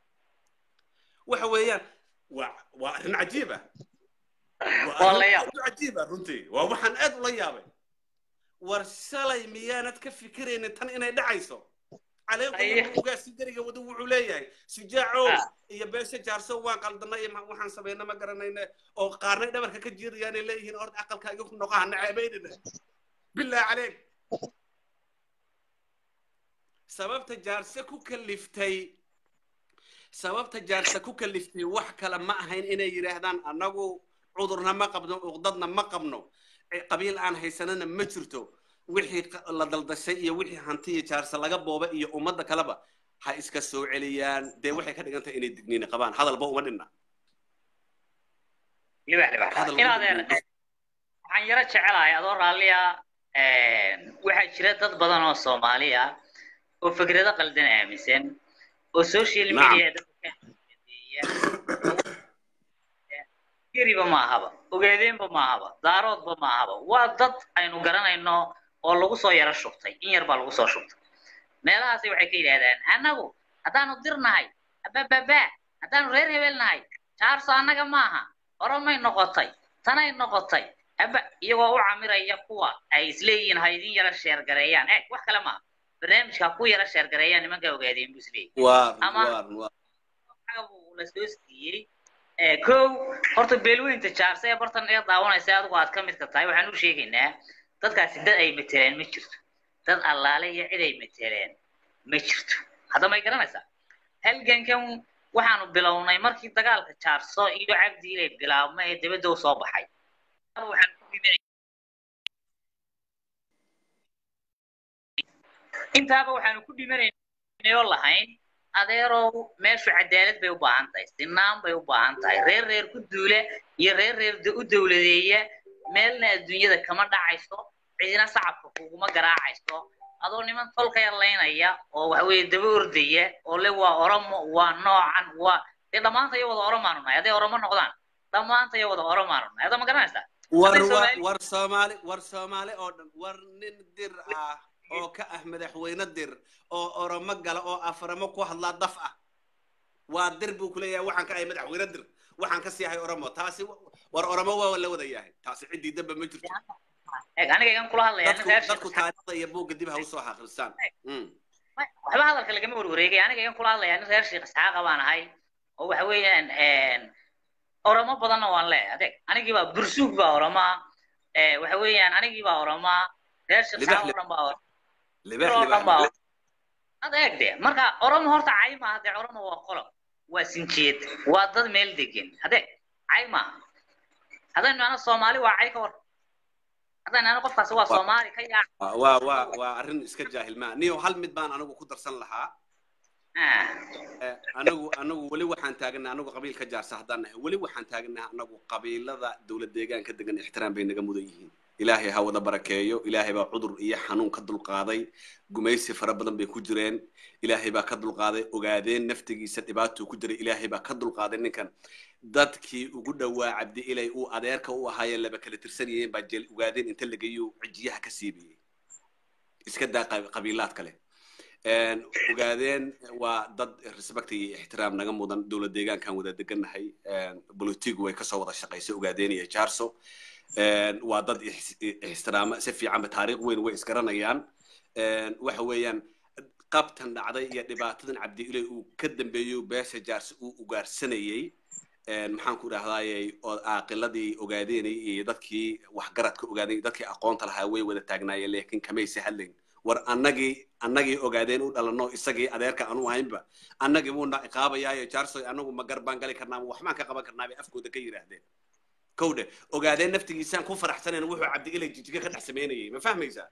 waxa weeyaan waa waa arrin cajiib ah Waa la yaab. cajiib ah runtii waa waxaan aad ula yaabay war shalay miyaanad ka fikiraynin tan inay dhacayso caleen Aye. qoyar ugaaskii gariga wada wuxuu leeyahay sujaacow Ah. iyo beesha jaarso waan qaldanay iyo ma- waxaan samayna ma garanayna oo qaarnay dhabarka ka jiirayaanay leeyihiin orda aqalka igu noqaha naceebaynina bilaa caleeg sababta jaarse ku kaliftay sababta jaarse ku kaliftay wax kale ma ahayn inay yidhaahdaan annagu cudurna ma qabno uqdadna ma qabno eh, qabiil aan haysanana ma jirto wixii qa- la daldashay iyo wixii hanti iyo jaarse laga booba iyo ummadda kaleba ha iska soo celiyaan dee waxay ka dhigan tahay inay digniini qabaan hadalba uma dhinna libax libax Hadal in lagu adeer gudbiyo. waxaan yaro jecelahay adoo raalliya waxaa jira dad badan oo soomaaliya oo fikrado qaldan aaminsan oo social Nacam. media dadka ka adeeya geriba ma ahaba ogeedeenba ma ahaba daaroodba ma ahaba waa dad aynu garanayno oo lagu soo yaro shubtay in yar baa lagu soo shubtay meelahaasi waxay ka yidhaahdaan annagu haddaanu dirnahay abababa haddaanu reer hebel nahay jaarso annaga maaha oromay noqotay tanay noqotay aba iyagoo u camiraya kuwa ay isleeyihiin ha idin yara sheergareeyaan eh wax kale maaha barnaamijka ha ku yara sheergareeyaan nimanka ogaadeen buu isleeyahy waar Ama- waar waar xaga buu la soo siiyey ee kow horta beelweynta jaarse ee bartan iga daawanaysa adigu aad ka midka tahay waxaan u sheegaynaa dadkaasi dad ay mateleen ma jirto dad allaale iyo cid ay mateleen ma jirto hadda may garanaysaa halgankan waxaanu bilownay markii dagaalka jaarso iyo cabdi ilay bilaabmay ee dibadda u soo baxay waxaan ku dhimanay intaaba waxaanu ku dhimanaynay oo lahayn adeerow meeshu cadaalad bay u baahan tahay sinaan bay u baahan tahay reer reer ku duula iyo reer reer da- u dowladeeya meelna adduunyada kama dhacayso cidina sacabka kuguma garaacayso adoo niman tolka yarlaynaya oo waxaweye daba ordaya oo le waa oromo waa noocan waa dee dhammaanta iyo wada oromaanu nahay hadday oromo noqdaan dhammaanta iyo wada oromaan ada ma garanaysaa war Hadday wa- Soomaali- war soomaali war soomaali oo dhan war nin dir ah oo ka ah madaxweyne dir oo oromo gala oo afaramo ku hadlaa daf ah waa dir buu kuleeyahay waxaan ka ahay madaxweyne dir waxaan ka sii ahay oromo taasi wa- war oromo waa la wada yahay taasi ciddii damba ma jirto eeg aniga igan kula hadlaya nin dadku reer dadku Sheekh taariikhda iyo buugga dib ha usoo xaqrisaan Mm. waxba hadalka lagama warwareegay aniga igan kula hadlaya nin reer sheekh isxaaqa baan ahay oo waxa weeyaan oromo badanna waan leeyahay adeeg anigii baa bursuug baa oromaa waxa weeyaan anigii baa oromaa reer sheekh Libax, isxaaq oo dhan baa oromaa libax oo dhan baa libax adeeg de marka oromo horta cay maaha dee oromo waa qolo waa sinjeed waa dad meel degan adeeg cay maaha haddaynu ana soomaali waa cay ka war haddaynu ana qofkaasi waa Waa- soomaali ka yaac Waa- waa waa waa arrin iska jaahil maa niyo hal mid baan anigu ku darsan lahaa Ah. Eh, anagu anagu weli waxaan taagannahay anagu qabiil ka jaarsa haddaan nahay weli waxaan taagannahay anagu qabiilada dowlad deegaanka degan ixtiraam bay naga mudan yihiin ilaahay ha wada barakeeyo ilaahay baa cudur iyo xanuun ka dulqaaday gumaysi fara badan bay ku jireen ilaahay baa ka dulqaaday ogaadeen naftigiisa dhibaatuu ku jiray ilaahay baa ka dulqaaday ninkan dadkii ugu dhowaa cabdi ilay uu adeerka u ahaayeen laba kala tirsanayeen baa jeel ogaadeen inta lagayo cijiyaha ka siibiyey iska daa qab- qabiilaad kale Een, ogaadeen waa dad respect iyo ixtiraam naga mudan dowlad deegaankan wada degannahay bolotigu way kasoo wada shaqaysay ogaadeen iyo jaarso Een, waa dad ix- ixtiraama si fiicanba taariikh weyn way isgaranayaan Een, waxa weeyaan qabtan dhacday iyo dhibaatadan cabdi ilay uu ka dambeeyo beesha jaarso uu ugaarsanayey Een, maxaan ku dhahdayey oo aaqiladii ogaadeenay iyo dadkii waxgaradka ogaaday dadkii aqoonta lahaa way wada taagnaayeen laakiin kamaysa hadlayn war annagii annagii ogaadeen u dhalanno isagii adeerka aanu ahaynba annagii buuna iqaabayaayo jaarsoy annagu ma gar baan gali karnaa ma waxbaan ka qaban karnaa bay afkooda ka yidhaahdeen kowdhe ogaadeen naftigiisaan ku faraxsanayn wuxuu cabdi ilay jijiga ka dhex samaynayay ma fahmaysaa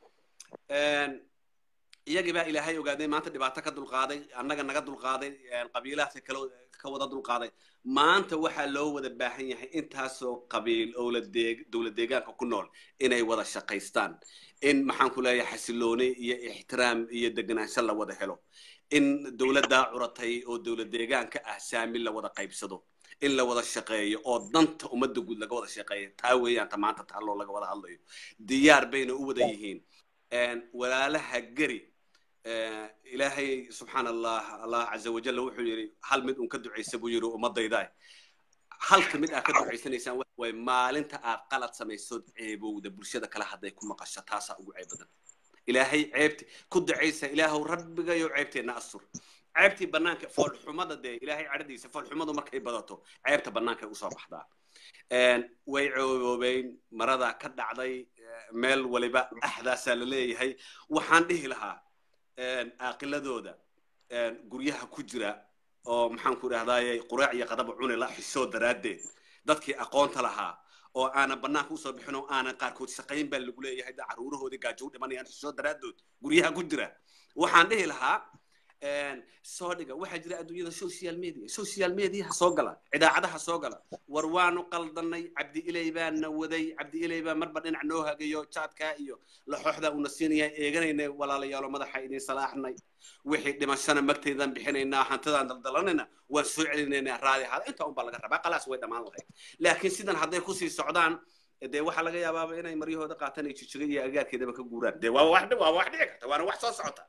Een, iyagii baa ilaahay ogaadeen maanta dhibaato ka dulqaaday annaga naga dulqaaday een, qabiilaadka kale ka wada dulqaaday maanta waxaa loo wada baahan yahay intaasoo qabiil owla deeg dowlad deegaanka ku nool inay wada shaqaystaan in maxaan ku leeyahay xasilooni iyo ixtiraam iyo deganaansho la wada helo in dowladdaa curatay oo dowlad deegaanka ah saami la wada qaybsado in la wada shaqeeyo oo danta ummadda guud laga wada shaqeeyo taa weeyaan ta maanta taaloo laga wada hadlayo diyaar bayna u wada yihiin Een, walaalaha geri eh, ilaahay subxaan allah allah caza wajalla wuxuu yidhi hal mid un ka ducaysa buu yidhi ummadayda halka mid aad ka ducaysanaysaan waxa waye maalinta aad qalad samaysood ceebowda bulshada kale hadday ku maqasho taasaa ugu ceeb badan ilaahay ceebti ku ducaysa ilaahow rabbigayo ceebteenna astur ceebtii banaanka foolxumada dee ilaahay cadhadiisa foolxumadu markay badato ceebta bannaankay usoo baxdaa Een, way cooboobeen maradaa ka dhacday eh, meel waliba axdaasaa la leeyahay waxaan dhihi lahaa een, aaqiladooda een, guryaha ku jira oo maxaan ku idhahdaaye quraac iyo qadaba cuni la xisoo daraaddeed dadkii aqoonta lahaa oo aanan bannaanka usoo bixin oo aanan qaarkood shaqayn baa lagu leeyahay da caruurahoodii gaajo u dhimanayaan xisoo daraaddood guryaha ku jira waxaan dhihi lahaa een, soo dhiga waxaa jira adduunyada social media social mediaha soo gala idaacadaha soo gala war waanu qaldanay cabdi ilay baana waday cabdi ilay baa marba dhinac noo hagayo jaadkaa iyo laxooxdaa una siinayaa eeganaynay walaalayaalo madaxa idin salaaxnay wixii dhimashana magtaydan bixinaynaa hantidaan daldalanayna waan soo celinaynaa raadi ahaada intaa unbaa laga rabaa qalaas way dhammaan lahayd laakiin sidan hadday kusii socdaan dee waxaa laga yaabaaba inay maryahooda qaataan ay jijiga iyo agaarkeedaba ka guuraan dee waa wax waa wax dhici karta waana wax soo socota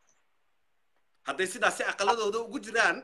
hadday sidaasi aqaladooda ugu jiraan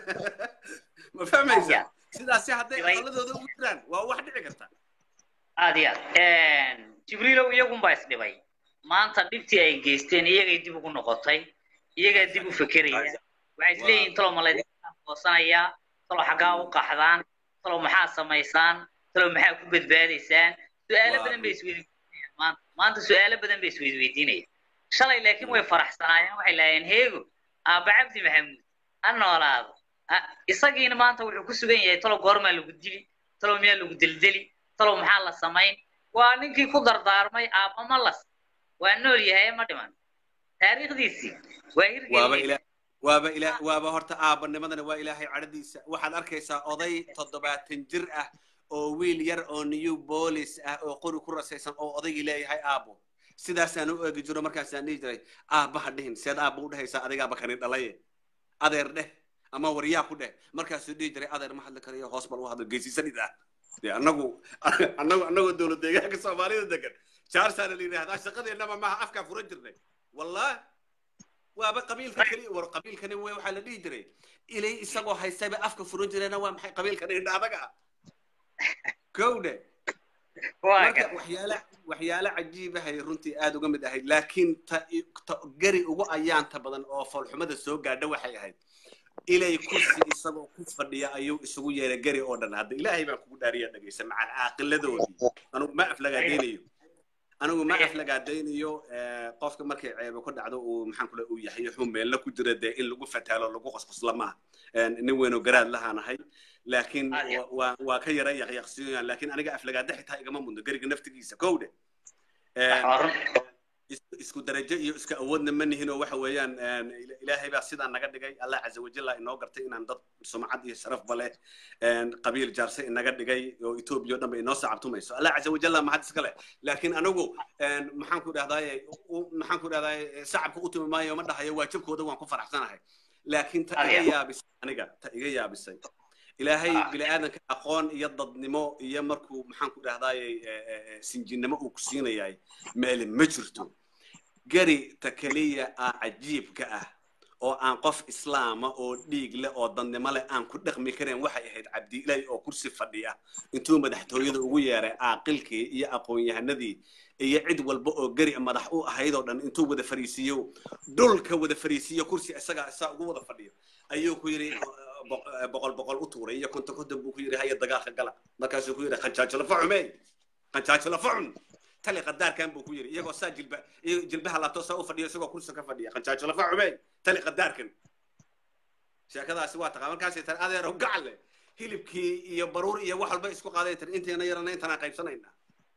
ma fahmaysa sidaasi hadday aqaladooda ugu jiraan waa wax dhici karta aad iyo aad jibriilow iyagunbaa isdhibay maanta dhibtii ay geysteen iyagay dib ugu noqotay iyagaa dib u fekeraya waxay isleeyihiin talow ma laydinka qoosanayaa talow xaggaa u qaxdaan talow maxaa samaysaan talow maxaa ku badbaadaysaan su-aalo badan bay isweydiinayaan maanta maanta su-aalo badan bay isweydiinayaan shalay laakiin way faraxsanaayeen waxay lahaayeen heego aabba cabdi maxamuud ha noolaado isagiina maanta wuxuu ku sugan yahay talow goormaa lagu dili talow miyaa lagu deldeli talow maxaa la samayn waa ninkii ku dardaarmay aabba ma las waa nool yahay ma dhiman taariikhdiisii waa hirgeliyey waaba ila waaba horta aabanimadana waa ilaahay cadhadiisa waxaad arkaysaa oday toddobaatan jir ah oo wiil yar oo new bolis ah oo qori ku rasaysan oo odaygii leeyahay aabo sidaasaan u eegi jiro markaasaan dhihi jiray aabbaha dhihin seed aabba u dhehaysaa adigaaba kani dhalaye adeer dheh ama waryaa ku dheh markaasuu dhihi jiray adeer ma hadli karayo hoos bal u hadlo geysisanid ah dee annagu annagu annagoo dowlad deegaanka soomaalida degan jaarsaana la yidhahdaa shaqadeennaba maaha afkaa furan jirnay wallah waaba qabiilka keliya war qabiilkani w waxaa la dhihi jiray ilay isagoo haystayba afka furan jirayna waa maxay qabiilkani indha adaga ah kowdhe waa marka gar waxyaale waxyaale cajiibahay runtii aad uga mid ahayd laakiin ta ta gari ugu ayaanta badan oo foolxumada soo gaadha waxay ahayd ilay kursi isagoo ku fadhiya ayuu isugu yeeray gari oo dhan hadda ilaahay baan kugu dhaariya dhegaysa macal caaqiladoodii anugu ma aflagaadaynayo anigu ma aflagaadaynayo eh, qofka markay ceebo ku dhacdo uu maxaan kule uu yahay xun meelna ku jira dee in lagu fataalo lagu qosqosla maaha Eh, nin weynoo garaad lahaanahay laakiin Ah, ya. wa- waa waa ka yara yaqyaqsiinayaan laakiin aniga aflagaada xitaa igama mudno gariga naftigiisa kowdhe Eh, waa run is- isku darajo iyo iska awoodna ma nihin oo waxa weeyaan een, ila- ilaahay baa sidaa naga dhigay allah caza wajalla inoo gartay inaan dad sumcad iyo sharafba leh een, qabiil jaarse inaga dhigay oo etoobiya oo dhan ba inoo sacabtumayso allah caza wajalla mahad iska leh laakiin anigu een, maxaan ku dhahdaye u- maxaan ku dhahdaye sacabka u timi maayo ma dhahayo waajibkooda waan ku faraxsanahay laakiin ta iga Adiga. yaabisay aniga ta iga yaabisay ilaahay Ah. bini'aadanka aqoon iyo dadnimo iyo markuu maxaan ku dhahdaye sinjinnimo uu ku siinayahay meele ma jirto gari ta keliya ah cajiibka ah oo aan qof islaama oo dhiig leh oo dadnimo leh aan ku dhaqmi karin waxay ahayd cabdiilaahi oo kursi fadhiya intuu madaxtooyada ugu yeeray caaqilkii iyo aqoon-yahanadii iyo cid walba oo gari madax u ahayd oo dhan intuu wada fariisiiyo dhulka wada fariisiiyo kursi isagaa isaa ugu wada fadhiyo ayuu ku yidhi boq- boqol boqol u tuuray iyo konton konton buu ku yidhi haya dagaalka gala markaasuu ku yidhi qanjaajo lafa cumey qanjaajo lafa cun tali qadaarkan buu ku yidhi iyagoo saa jilba iyo jilbaha laabto saa u fadhiyo isagoo kursi ka fadhiya qanjaajo lafa cumey tali qadaarkan sheekadaasi waa taqaa markaasay tari adeero gacalle hilibkii iyo baruur iyo wax walba isku qaaday tiri inteena yarana intanaan qaybsanaynaa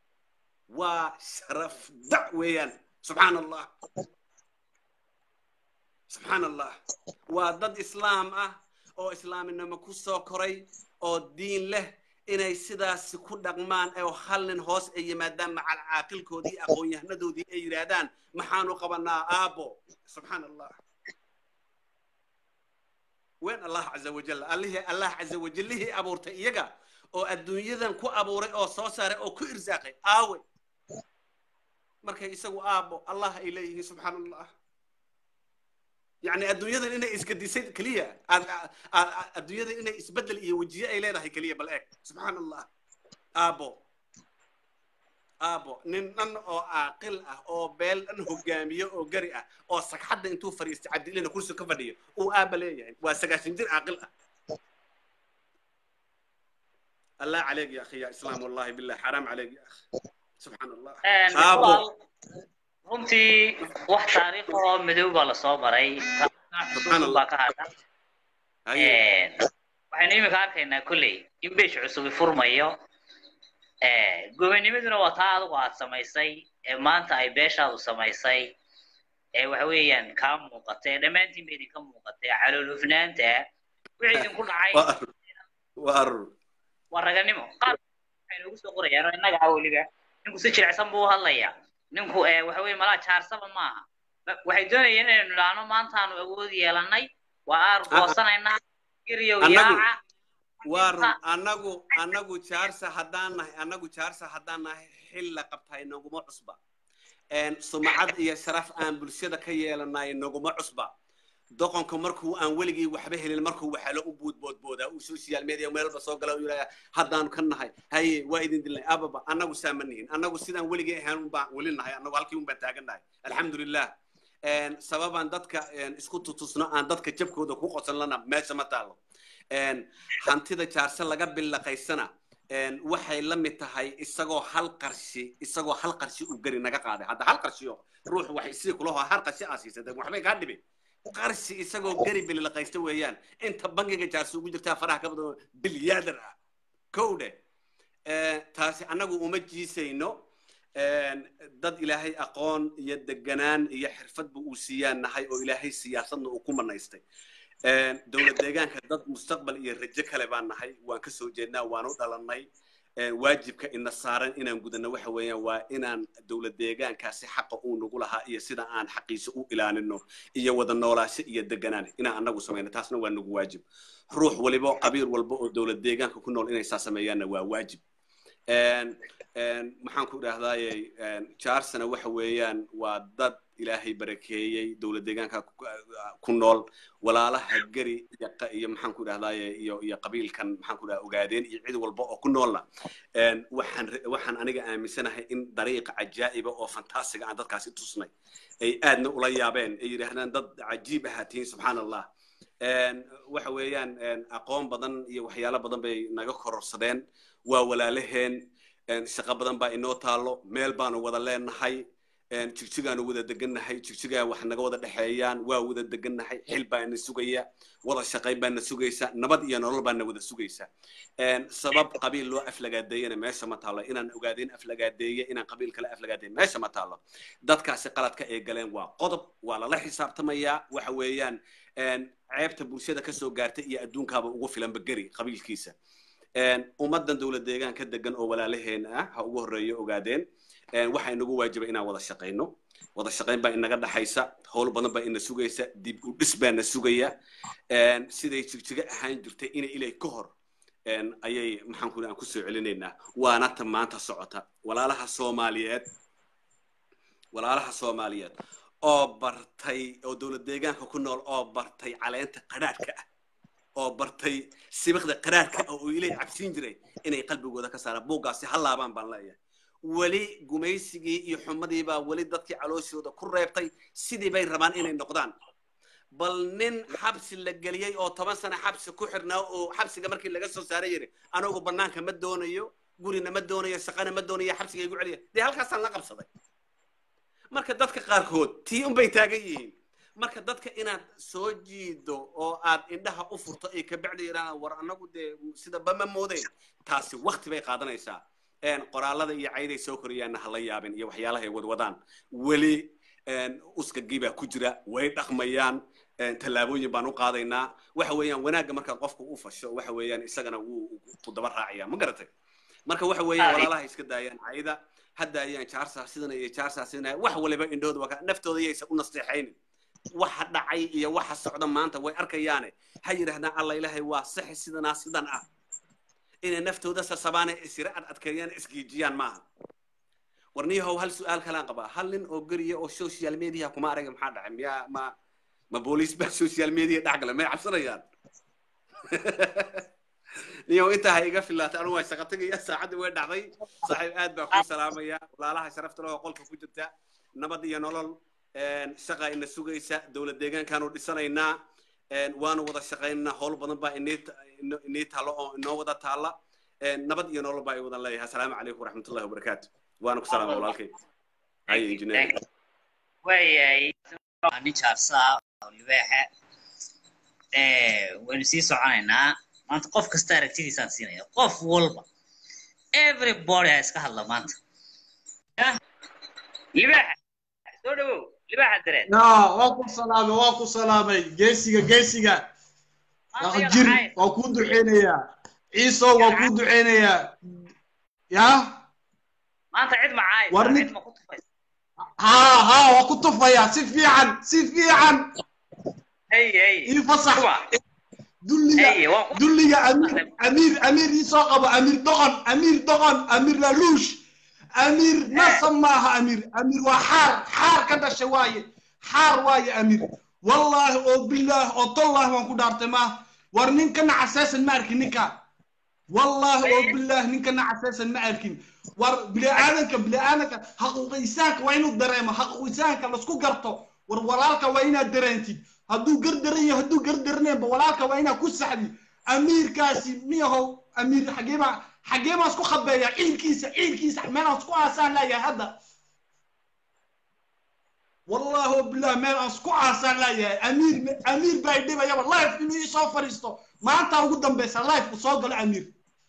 waa sharaf dac weeyaan subxaan allah subxaan allah waa dad islaam ah oo islaaminimo ku soo koray oo diin leh inay sidaasi ku dhaqmaan oo hal nin hoos ay yimaadaan macal caaqilkoodii aqoon-yahanadoodii ay yidhaahdaan maxaanu qabanaa aabo subxaan allah وين الله عز وجل الله الله عز وجل هي أبورت إيجا أو الدنيا كو أبوري أو صوصار أو كو إرزاقي آوي مركا يسوي آبو الله إليه سبحان الله يعني الدنيا إنه إسكديسيد كلية الدنيا إنه إسبدل إيه وجيه إليه هي كلية بالإك سبحان الله آبو aabo nin dhan oo caaqil ah oo beel dhan hogaamiye oo gari ah oo sagxadda intuu fadhiistay cabdilina kursi ka fadhiyo uu aaba leeyahay waa sagaashan jir caaqil ah الله عليك يا اخي يا اسلام والله بالله حرام عليك يا اخي سبحان الله Een, Aabo. walaal, runtii wax taariikh oo madow baa lasoo maray Subxaan xusuus Allah. baa ka hadha هيا Een, waxaynu imika arkaynaa kolley in beesh cusubi furmayo Een, gobonimaduna waa taa adigu aad samaysay ee maanta ay beeshaadu samaysay ee waxa weeyaan kaa muuqatay dhammaantiin ba idinka muuqatay caloolufnaanta wixii idinku dhacay وار وار waa raganimo qaar waxay noogu soo qorayaan oo innaga ah weliba ninku si jilicsan buu u hadlayaa ninku eh, waxa weye malaa jaarsaba maaha Ba- waxay doonayeen inaynu nidhaahno maantaanu awood yeelanay waa aar goosanaynaa giriyow Annagu- yaaca وار anagu anagu jaarsa haddaan nahay anagu jaarsa haddaan nahay xil la qabtahay naguma cusba een sumcad iyo sharaf aan bulshada ka yeelanay naguma cusba doqonka markuu aan weligii waxba helin markuu waxalo u boodboodboodaa uu social media meelba soo gala uu yidhahdaa haddaanu ka nahay haye waa idin dilnay ababa annagu saa ma nihin annagu sidaan weligii ahaan unbaan weli nahay annagu halkii unbaan taagan nahay alxamdulilah een sababaan dadka een isku tutusno aan dadka jabkooda ku qosan lana meesha ma taalo een hantida jaarse laga billaqaysana een waxay la mid tahay isagoo hal qarshi isagoo hal qarshi uu gari naga qaaday hadda hal qarshiyo ruux waxay sidii kula hoo hal qarshi aa siisatay waxbay kaa dhibin qarshi isagoo gari billaqaysta weeyaan inta bangiga jaarse ugu jirtaa faraha ka badan bilyaadan ah kowdhe taasi annagu uma jiisayno een dad ilaahay aqoon iyo deganaan iyo xirfadba uu siiyaan nahay oo ilaahay siyaasadna uu ku manaystay een dowlad deegaanka dad mustaqbal iyo rajo kale baan nahay waan ka soo jeednaa waan u dhalannay waajibka ina saaran inaan gudano waxa weeyaan waa inaan dowlad deegaankaasi xaqa uu nagu lahaa iyo sida aan xaqiisa u ilaalino iyo wada noolaasho iyo deganaan inaan annagu samayno taasna waa nagu waajib ruux waliba qabiil walba oo dowlad deegaanka ku nool inay saa sameeyaanna waa waajib maxaan ku idhahdaaye jaarsana waxa weeyaan waa dad ilaahay barakeeyey dowlad deegaanka ku nool walaalaha geri iyo maxaan ku idhahdaaye iyo iyo qabiilkan maxaan ku idhahdaa ogaadeen iyo cid walba oo ku noolna waxaan waxaan aniga aaminsanahay in dariiqa cajaa'iba oo fantaasiga aan dadkaasi tusnay ay aadna ula yaabeen ay yidhaahdaan dad cajiib ahaa tihiin subxaan allah waxa weeyaan aqoon badan iyo waxyaalo badan bay naga kororsadeen waa walaalaheen shaqo badan baa inoo taalo meel baanu wada leenahay jigjigaanu wada degannahay jigjigaa wax naga wada dhexeeyaan waa wada degannahay xil baana sugaya wada shaqayn baana sugaysa nabad iyo nolol baana wada sugaysa sabab qabiil loo aflagaadeeyana meesha ma taalo inaan ogaadeen aflagaadeeye inaan qabiil kale aflagaadeeye meesha ma taalo dadkaasi qaladka ay galeen waa qodob waa lala xisaabtamayaa waxa weeyaan ceebta bulshada kasoo gaartay iyo adduunkaaba ugu filanba geri qabiilkiisa ummadan dowlad deegaan ka degan oo walaalaheen ah ha ugu horreeyo ogaadeen waxaa inagu waajiba inaan wada shaqayno wada shaqayn baa inaga dhaxaysa howl badan baa ina sugaysa dib u dhis baa na sugaya siday jigjiga ahaan jirtay ina ilay ka hor ayay maxaan ku aan kusoo celinaynaa waana ta maanta socota walaalaha soomaaliyeed walaalaha soomaaliyeed oo bartay oo dowlad deegaanka ku nool oo bartay caleenta qadhaadhka ah oo bartay sibikda qaraarka ah oo ilay cabsiin jiray inay qalbigooda ka saaraan buuggaasi ha laabaan baan leeyahay weli gumaysigii iyo xumadii baa weli dadkii calooshooda ku reebtay sidii bay rabaan inay noqdaan bal nin xabsi la geliyey oo toban sano xabsi ku xirnaa oo xabsiga markii laga soo saaray yiri anigu bannaanka ma doonayo gurina ma doonayo shaqana ma doonayo xabsiga igu celiya dee halkaasaan la qabsaday marka dadka qaarkood tii unbay taagan yihiin marka dadka inaad soo jiido oo aad indhaha u furto ay kabacdi yidhahdaan war annagu dee sida bama moodeyn taasi wakti bay qaadanaysaa qoraalada iyo cayday soo korayaanna hala yaabin iyo waxyaalaha ay wadwadaan weli uskagii baa ku jira way dhaqmayaan tallaabooyin baan u qaadaynaa waxa weeyaan wanaagga markaad qofka u fasho waxa weeyaan isagana wuu ku daba raacaya ma garatay marka waxa weeyaan walaalaha iska daayaan cayda hadda ayaan jaarsaa sidana iyo jaarsaa sidana wax waliba indhooda waa naftooda yaysan u nasteexaynin waxa dhacay iyo waxa socda maanta way arkayaane ha yidhahdaan alla ilaahay waa saxi sidanaa sidan ah inay naftooda sasabaane isira ad adkeeyaan isgiijiyaan maaha warniyahow hal su-aal kalaan qabaa hal nin oo geriya oo social media kuma arag maxaa dhacay miyaa ma ma booliis baa social media dhex gala may cabsanayaan niyow intaa ha iga filaatay anigu waa shaqa tegaya saacaddii way dhacday saaxiib aad baa kuu salaamaya walaalaha sharafta leh oo qolka ku jirta nabad iyo nolol shaqa ina sugaysa dowlad deegaankaanu dhisanaynaa waanu wada shaqaynaa howl badan baa inii taalo oo inoo wada taalla nabad iyo nolol baa i wadan leeyahay asalaamu calaykum waraxmatullahi wabarakaatu waana ku salaama walaalkay haye injineer waayahay nin jaarsaa oo libaaxa waynu sii soconaynaa maanta qof kasta aragtidiisaan siinaya qof walba everybody ha iska hadla maanta libaaxa soo dhawow libaaxa dareed yaa waa ku salaamay waa ku salaamay geesiga geesiga jir waa kuu duceynayaa ciiso waa kuu duceynayaa yaa maanta cid macaayo War nin- cid ma ku tufaysa haa haa waa ku tufayaa si fiican si fiican hey hey ii fasax kuwa dulliga hey waan ku dulliga amiir amiir amiir ii soo qabo amiir doqon amiir doqon amiir laluush amiir nasab maaha amiir amiir waa xaar xaar ka dhashay waaye xaar waaye amiir wallaahi oo bilaah oo tollah waan ku dhaartay ma war ninka nacasaysan ma arkin ninka wallaahi oo bilaah ninka nacasaysan ma arkin war bini'aadanka bini'aadanka xaquuqisaanka waa inuu dareemo xaquuqisaanka lasku garto war walaalka waa inaad dareentid hadduu gardaran yahay hadduu gardaraneenba walaalka waa inaad ku saxdi amiirkaasi miyahow amiir xageeba xagee baan isku khabeeya ciilkiisa ciilkiisa meelaan isku aasaan leeyahay hadda wallahi oo bilah meel aan isku aasaan leeyahay amiir amiir baa idhibayaba life inuu ii soo fadhiisto maanta ugu dambeysa life ku soo galo amiir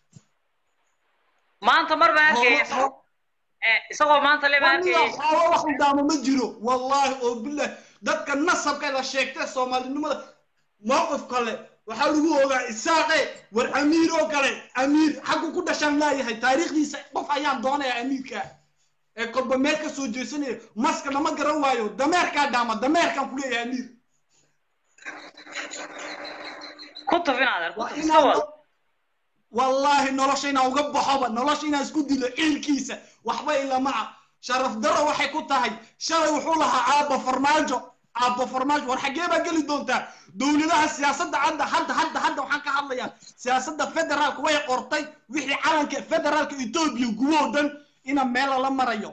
maanta mar baan arkaya Hoola- isagoo eh, isagoo maanta le baan waniga arkaya xoolo wax u daamo ma jiro wallahi oo bilah dadka nasabka la sheegtay soomaalinimada mowqif kale waxaa lagu ogaa isaaqe war amiir oo kale amiir xaggu ku dhashaan laayahay taariikhdiisa qof ayaan doonaya amiirka ee kolba meel ka soo jeesanaya maska lama garan waayo dameerkaa dhaama dameerkaan ku leeyahay amiir ku tufin adeer ku waa tuf iska wad inaan wallaahi nolosha inaan uga baxoba nolosha inaan isku dilo ciilkiisa waxba ilama ah sharaf daro waxay ku tahay shalay wuxuu lahaa aabba farmaajo aabba farmaajo war xaggee baa geli doontaa dowladaha siyaasadda hadda hadda hadda hadda waxaan ka hadlayaa siyaasadda federaalka way qortay wixii calanka federaalka etoobiya gubo dhan ina meel lala marayo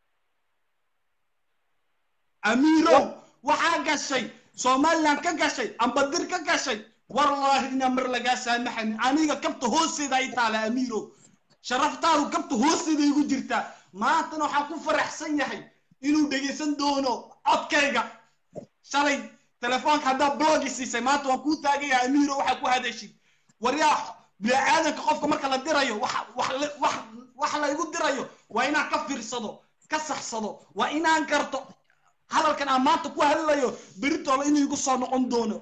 amiirow waxaa gashay somaliland ka gashay ambadir ka gashay wallaahi inaa mar lagaa saamaxanin aniga kabta hoosteeda ay taala amiirow sharaftaadu kabta hoosteeda igu jirtaa maantana waxaan ku faraxsan yahay inuu dhegaysan doono codkayga shalay telefoonka haddaa blogi siisay maanta waan kuu taagaya amiiro waxaa ku hadashid waryaa bini'aadanka qofka marka la dirayo wax wax la- wax wax la igu dirayo waa inaan ka fiirsado ka saxsado waa inaan garto hadalkan aan maanta ku hadlayo beritoola inuu igu soo noqon doono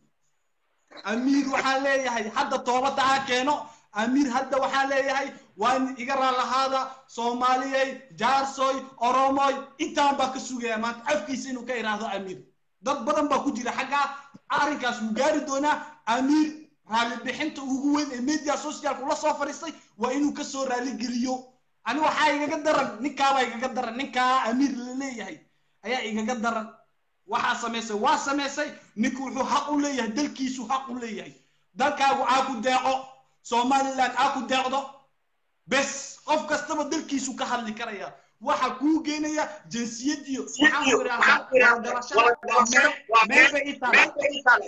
amiir waxaan leeyahay hadda toobadda ha keeno amiir hadda waxaan leeyahay waa in iga raalahaada soomaaliyey jaarsoy oromoy intaan baa ka sugaya maanta afkiisa inuu ka iraahdo amiir dad badan baa ku jira xaggaa arrinkaas wuu gaari doonaa amiir raali bixinta ugu weyn ee media socialka ula soo fadhiistay waa inuu ka soo raali geliyo ani waxaa igaga daran ninkaabaa igaga daran ninkaa amiir la leeyahay ayaa igaga daran waxaa samaysay waa samaysay ninku wuxuu xaq u leeyahay dalkiisu xaq u leeyahay dalkaagu aa ku deeqo somaliland aa ku deeqdo bes qof kastaba dalkiisu ka hadli karaya waxa kuu geenaya jinsiyadiyo waxaan ku idhahdaa wadalashaa waa meel meel bay i tahay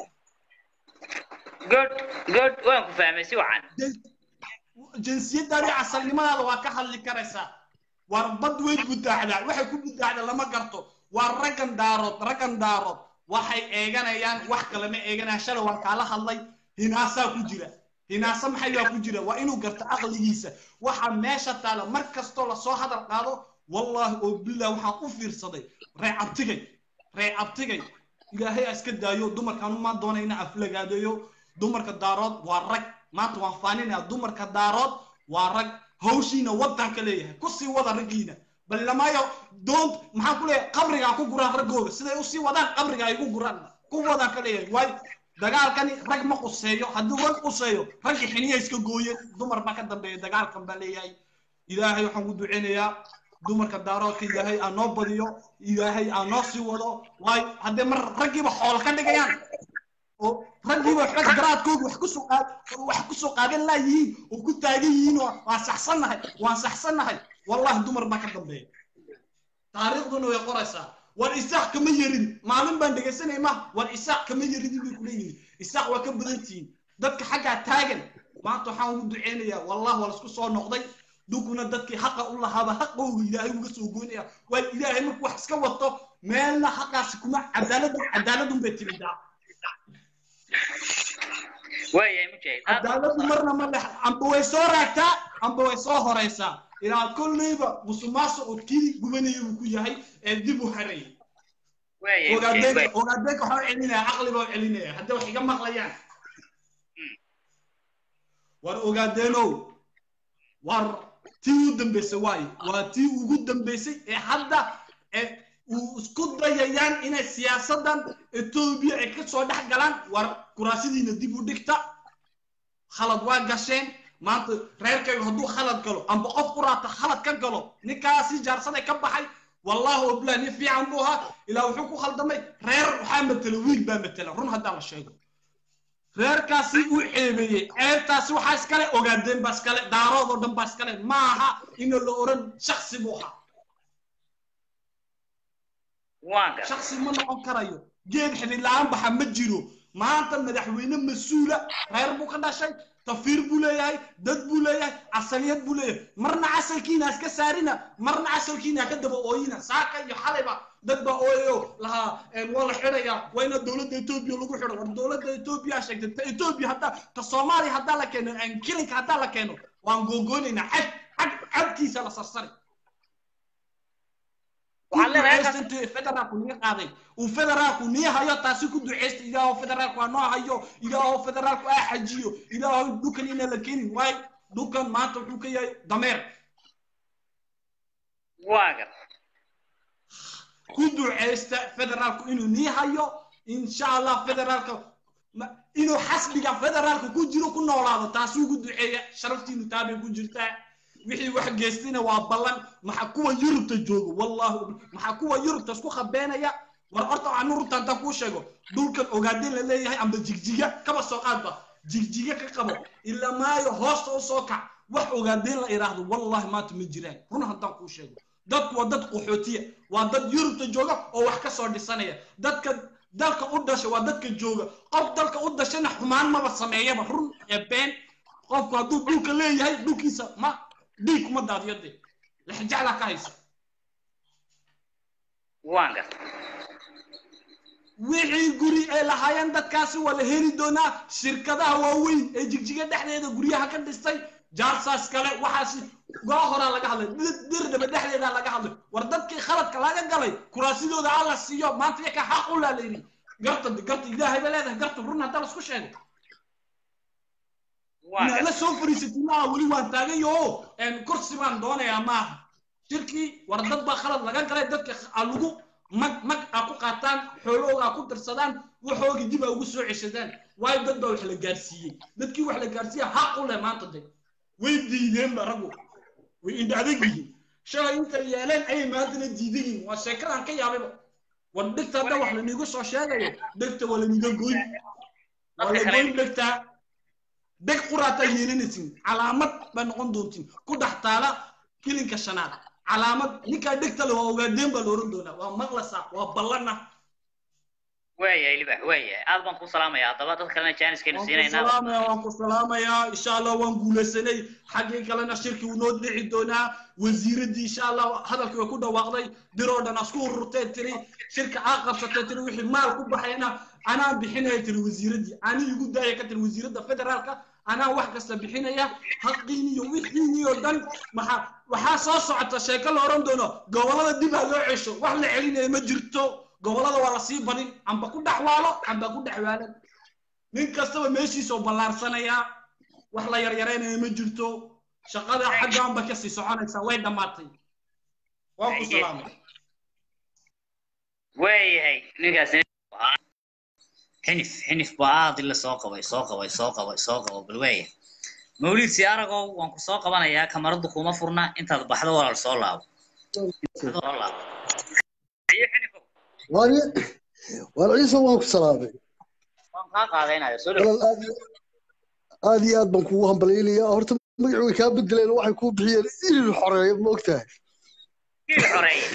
good good waan ku fahmay si wacan jinsiyadaadi asalnimadaada waa ka hadli karaysaa war bad way budaaxdaa waxay ku budaaxdaa lama garto waa raggan daarood raggan daarood waxay eeganayaan wax kale ma eeganayaan shalay waan kaala hadlay hinaasaa ku jira hinaasa maxayaa ku jira waa inuu garto aqligiisa waxa meesha taala mar kastoo lasoo hadal qaado wallaahi oo billah waxaan u fiirsaday ree abtigay ree abtigay ilaahay iska daayo dumarkaan umaan doonayna aflagaadeeyo dumarka daarood waa rag maanta waan faaninaya dumarka daarood waa rag hawshiina wadanka leeyahay kusii wada raggiina bal lamayo doont maxaan ku leeyahay qabrigaa ku guraan raggooda siday usii wadaan qabriga ay ku guraan ku wadaan ka leeyahay waayo dagaalkani rag ma quseeyo hadduu rag quseeyo raggi xiniya iska gooyeen dumar baa ka dambeeya dagaalkan baa leeyahay ilaahay waxaan ku duceynayaa dumarka daaroodka ilaahay aa noo badiyo ilaahay aa noo sii wado waayo haddee mar raggiiba xool ka dhigayaan oo raggiiba waxba garaadkooda wax kusoo qaad wax kusoo qaadan laayihiin oo ku taagan yihiin oo waan saxsannahay waan saxsannahay wallahi dumar baa ka dambeeya taariikhduna way qoraysaa war isaaq kama yerin maalin baan dhegaysanay ma war isaaq kama yeridin bay kuleeyihiin isaaq waa ka badan tihiin dadka xaggaa taagan maanta waxaan ugu duceynayaa wallahi waa laisku soo noqday dunkuna dadkii xaqa u lahaaba xaqooga ilaahay uga soo goynaya waayo ilaahay markuu wax iska wato meelna xaqaasi kuma cadaalad cadaaladun bay timidaa waayahay mujahid aad cadaaladu marna ma dhex amba way soo raagtaa amba way soo horaysaa ilaa kolleyba musuqmaasuq oo kii gubanaya uu ku yahay ee dib u harayay waayahay mujahid ogaadeynka waay ogaadeynka waxaa u celinaya caqli baa u celinaya hadday wax iga maqlayaan war ogaadeenow war tii u dambeysay waayo waa tii ugu dambeysay ee hadda ee uu isku dayayaan inay siyaasadan etoobiya ay ka soo dhex galaan war kuraasidiina dib u dhigta khalad waa gasheen maanta reerkayga hadduu khalad galo amba qof quraata khalad ka galo ninkaasi jaarsaday ka baxay wallahi oblah nin fiican buu ahaa ilaa wuxuu ku khaldamay reer waxaa matela wiil baa matela run haddaa la sheego reerkaasi uu ceebeeyey ceebtaasi waxaa iskale ogaadeen baa iskale daarood oo dhan baa iskale ma aha ina la oran shaksi buu ahaa waan gar shaksi ma noqon karayo geed xidid la-aan baxa ma jiro maanta madaxweyne mas-uula reer buu ka dhashay tafiir buu leeyahay dad buu leeyahay casaliyad buu leeyahay marna casalkiina iska saarina marna casalkiina ka daba ooyina saaka iyo xalayba dad baa ooyayo lahaa waa la xidhayaa waa ina dowladda etoobiya lagu xidho war dowladda etoobiya sheegtay ta etoobiya haddaa ta soomaaliya haddaa la keeno kilinka haddaa la keeno waan googoynaynaa cad cad cadkiisa la sarsari waxaad leedahay duceysta halkaas intuu federaalku nii qaaday uu federaalku nii hayo taasi ku duceysta ilaahow federaalku ha noo hayo ilaahow federaalku ha xajiyo ilaahow dhulkan ina la kenin waayo dhulkan maanta wuxuu ka yahay dameer waa gar ku duceysta federaalku inuu nii hayo insha allah federaalka ma- inuu xasbiga federaalka ku jiro ku noolaado taasi ugu duceeya sharaftiinu taabay ku jirtaa wixii wax geystina waa ballan maxaa kuwa yurubta jooga wallahi maxaa kuwa yurubta isku khabeenaya war horta waxaan runta haddaan kuu sheego dhulkan ogaadeen la leeyahay amba jigjiga kaba soo qaadba jigjiga ka qabo ila maayo hoosta u soo kac wax ogaadeen la idhaahdo wallahi maanta ma jiraan run haddaan kuu sheego dadku waa dad qaxootiya waa dad yurubta jooga oo wax ka soo dhisanaya dadka dalka u dhasha waa dadka jooga qof dalka u dhashana xumaan maba sameeyaba run ee been qofku hadduu dhulka leeyahay dhulkiisa ma dhiig kuma daadiyo dee lexjaclaa ka haysa waan gar wixii guri ay lahaayeen dadkaasi waa la heli doonaa shirkadaha waaweyn ee jigjiga dhexdeeda guryaha ka dhistay jaarsaas kale waxaas gaa horaa laga hadlay dir- dirdhaba dhexdeeda laga hadlay war dadkii khaladka laga galay kuraasidooda alla siiyo maanta yaka xaq u laa la yidhi garta garta ilaahay ba leedahay garta run hadda la isku sheego waan inaad gar la soo fariisatay maaha weli waan taagan yaho kursi baan doonayaa maaha shirkii war dad baa khalad laga galay dadka a lagu mag mag a ku qaataan xoolahooga a ku dirsadaan waxooga dib a ugu soo ceshadaan waayo dad baa wax la gaarsiiyey dadkii wax la gaarsiiya xaq u leh maanta de way diideenba raggu way indha adag yihiin shalay inta yeeleen ayay maantana diidan yihiin waa sheekadaan ka yaabayba war dhegta hadda wax laniigu soo sheegayo dhegta waa laniga goyn waa la goyn dhegtaa deg quraataa yeelanaysin calaamad baa noqon doontiin ku dhex taala kilinka shanaad calaamad ninkaa dhegta le waa ogaadeen baa la oran doonaa waa maqlasa waa ballana waayahay libax waayahay aad baan ku salaamaya haddaba dad kalena jaaniskaynu waan ku siinaynaa salaamaya waan ku salaamayaa insha allah waan guulaysanay xaggii kalena shirkii wuu noo dhici doonaa wasiiraddii insha allah hadalkii way ku dhawaaqday diroo dhan asku ururtee tiri shirka aa qabsatee tiri wixii maal ku baxayna anaa bixinaya tiri wasiiraddii ani igu daaya ka tiri wasiiradda federaalka anaa wax kasta bixinaya haqiin iyo wixiin iyo dhan maxaa waxaa soo socota sheeko la oran doono gobolada dib ha loo cesho wax la celinaya ma jirto gobolada waa lasii badin amba ku dhexwaalo amba ku dhexwaalan nin kastaba meeshiisoo ballaarsanaya wax la yaryaraynaya ma jirto shaqada xaggaanba kasii soconaysaa way dhammaatay waan ku salaamay waayahay ninkaasi xinif xinif baa aad ila soo qabay soo qabay soo qabay soo qabay bal waayahay mawlid si aragow waan ku soo qabanayaa kamaradu kuma furna intaad baxdo walaal soo laabo Intaad soo laabo Iyo xinifow, war ciise waan ku salaamay waan kaa qaadaynayo soo dhow walal aad iyo- aad iyo aad baan kugu hambalyaynayaa horta magaci way kaa bedeleen waxay kuu bixiyeen irir xoreeye ma ogtahay kiil xoreeye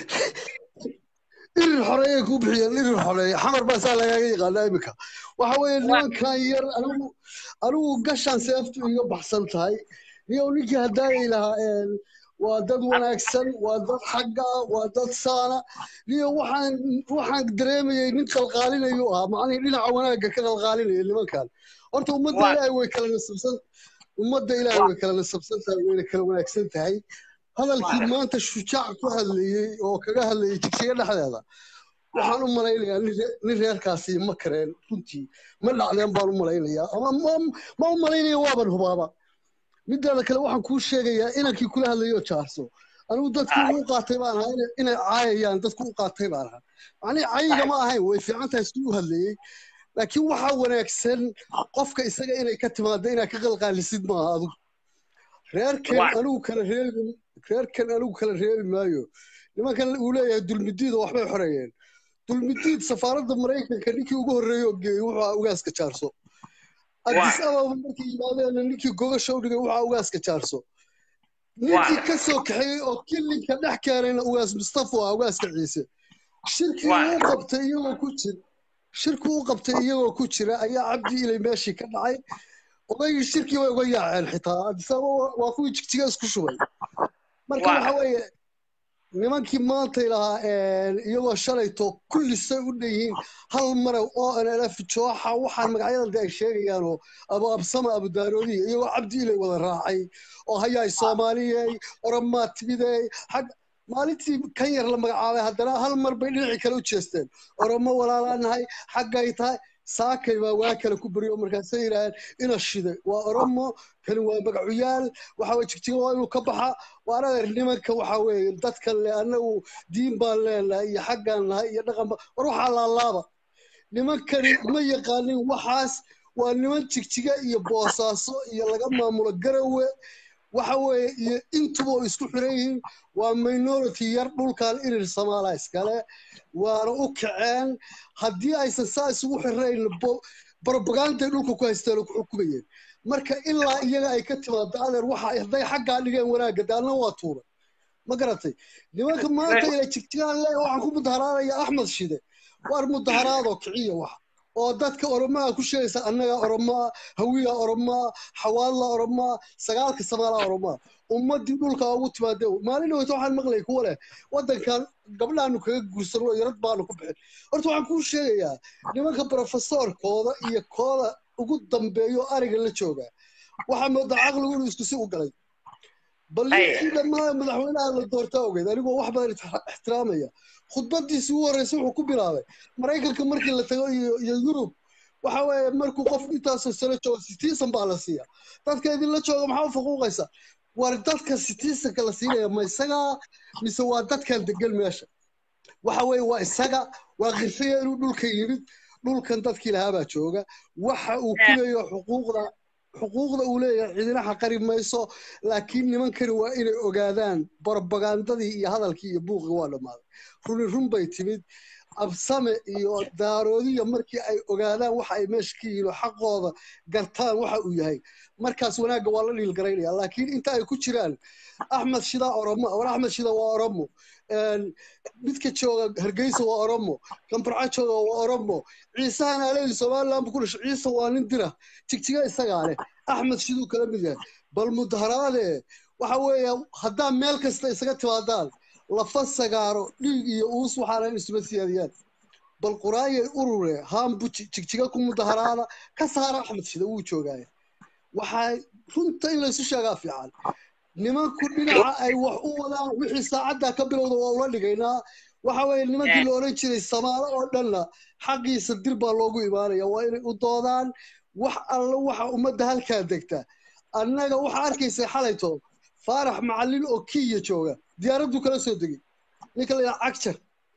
irir xoreeyay kuu bixiyeen irir xoreeye xamar baa saa lagaaga yaqaanaa imika waxa weeye nimankan yar anigu anigu gashaan seeftu iga baxsan tahay iyo ninkii haddaanay lahaa een, waa dad wanaagsan waa dad xagga waa dad saana iyo waxaan waxaan dareemayay nin qalqaalinayu ahaa macnihii dhinaca wanaagga ka qalqaalinaya nimankan horta ummadda Waa- ilaahay way kala nasabsan ummadda ilaahay way kala nasabsan tahay wayna kala wanaagsan tahay hadalkii Waa- maanta shujaac ku hadlayey oo kaga hadlayay jigsiga dhexdeeda waxaan u malaynayaa nin ree- nin reerkaasi ma kareen runtii ma dhacdeen baan u malaynayaa ama ma- ma u malaynaya waaban hubaaba midaada kale waxaan kuu sheegayaa inankii kula hadlayoo jaarso anigu dadkii ugu qaatay baan ahaa inay- inay caayayaan dadku u qaatay baan ahaa macnihii cayiga ma ahayn way fiican tahay siduu u hadlayey laakiin waxaa wanaagsan qofka isaga inay ka timaado inaad ka qalqaalisid maaha adigu reerkan Waa- anigu kala reebi reerkan anigu kala reebi maayo nimankan uu leeyahay dulmidiida waxbay xoreeyeen dulmidiid safaaradda maraykanka ninkii ugu horreeyey oo geeyey wuxuu ahaa ugaaska jaarso addis ababa markii yimaadeenna ninkii gogasha u dhigay wuxuu ahaa ugaaska jaarso ninkii Waa- ka soo kaxeeyey oo kilinka dhex keenayna ugaas mustafa waa ugaaska ciise shirkii Waa- uu qabtay iyagoo ku jira shirkii uu qabtay iyagoo ku jira ayaa cabdi ilay meeshii ka dhacay odaygii shirkii way uga yaaceen xitaa addis ababa waa- waa kuwii jigjiga isku shubay marka Waa- waxa weeye nimankii maantay lahaa iyagoo shalayto kullisay u dhan yihiin hal mare oo nlf jooxa waxaan magacyada ay sheegayaan oo abu absama abu daaroodiya iyagoo cabdi ilay wada raacay oo hayaay soomaaliyey oromaa timidey xag maalintii kan yar la magacaabay haddana hal mar bay dhinacii kale u jeesteen oromo walaalaanahay xaggay tahay saakay baa waa kale ku beriyo markaasay yidhaaheen ina shiday waa oromo kani waa magacuyaal waxa weye jigjiga waa inuu ka baxa waan adeer nimanka waxa weeye dadka le annagu diin baan leenahay iyo xaggaan nahay iyo dhaqan ba war waxaa laalaaba nimankani ma yaqaanin waxaas waa niman jigjiga iyo boosaaso iyo laga maamulo garawe waxa weeye iyo intuba oo isku xiran yihiin waa minority yar dhulkan irir samaala iskale waana u kaceen haddii aysan saa isugu xirayn barbaganday dhulka ku haysteen oo ku xukumayeen marka ilaa iyaga ay ka timaado adeer waxa hadday xaggaa dhigeen wanaagga daanna waa tuuray ma garatay nimanka maanta ila jigjigaan le waxaan ku mudaharaanaya axmed shide waar mudaharaadoo kiciya waxa oo dadka oromaa ku sheegaysa annaga oromaa hawiya oromaa xawaadla oromaa sagaalka samaalaa oromaa ummadii dhulka ugu timaade maalin dhaweyta waxaan maqlay kuwa leh waddankan gabdhaanu kaga guursan oo yarad baanu ku bixin horta waxaan kuu sheegayaa nimanka brofesorkooda iyo kooda ugu dambeeyo ariga la jooga waxaa moodaa caqligu inuu isku si u galay bal ninkii dhammaan madaxweynaha la doortaa ogeyd anigoo wax badan ixtiraamaya khudbadiisii ugu horreysay wuxuu ku bilaabay maraykanka markii la tago iyo yurub waxa weeye markuu qof intaasoo sano joogo citizen baa la siiya dadka idinla jooga maxaa u faquuqaysa war dadka citizenka la siinaya ma isagaa mise waa dadkan degan meesha waxa weeye waa isaga waa qirsaya inuu dhulka yimid dhulkan dadkii lahaabaa jooga waxa uu ku leeyahay xuquuqda xuquuqda uu leeyahay cidina xaqari mayso laakiin nimankani waa inay ogaadaan barbagandadii iyo hadalkii iyo buuqii waa dhammaaday runi run bay timid absame iyo daaroodiya markii ay ogaadaan waxa ay meesha ka yihiin oo xaqooda gartaan waxa uu yahay markaas wanaagga waa la dhiilgaraynaya laakiin inta ay ku jiraan axmed shida oromo war axmed shida waa oromo midka jooga hargeysa waa oromo kambarca jooga waa oromo ciisahan aleedi somaliland bu ku dhashay ciise waa nin dira jigjiga isagaa leh axmed shiduu kala mid yahay bal mudaharaade waxa weeye haddaa meel kasta isaga timaadaan lafa sagaaro dhiig iyo uus waxaana isuma siyaadiyaan bal quraayay urure haambu jigjiga ku mudaharaada ka saara axmed shida wuu joogaaye waxaa runta in laysu sheegaa fiican nimanku dhinaca ay wax u wadaan wixii saacaddaa ka bilowda waa ula dhigaynaa waxa weeye nimankii la odhan jiray samaalo oo dhanna xaqiisa dir baa loogu imaanaya waa inay u doodaan wax alla waxa ummadda halkaa degta annaga waxaa arkaysay xalayto faarax macallin oo kiya jooga diyaaraddu kala soo degay ninka la yidhaha cagjar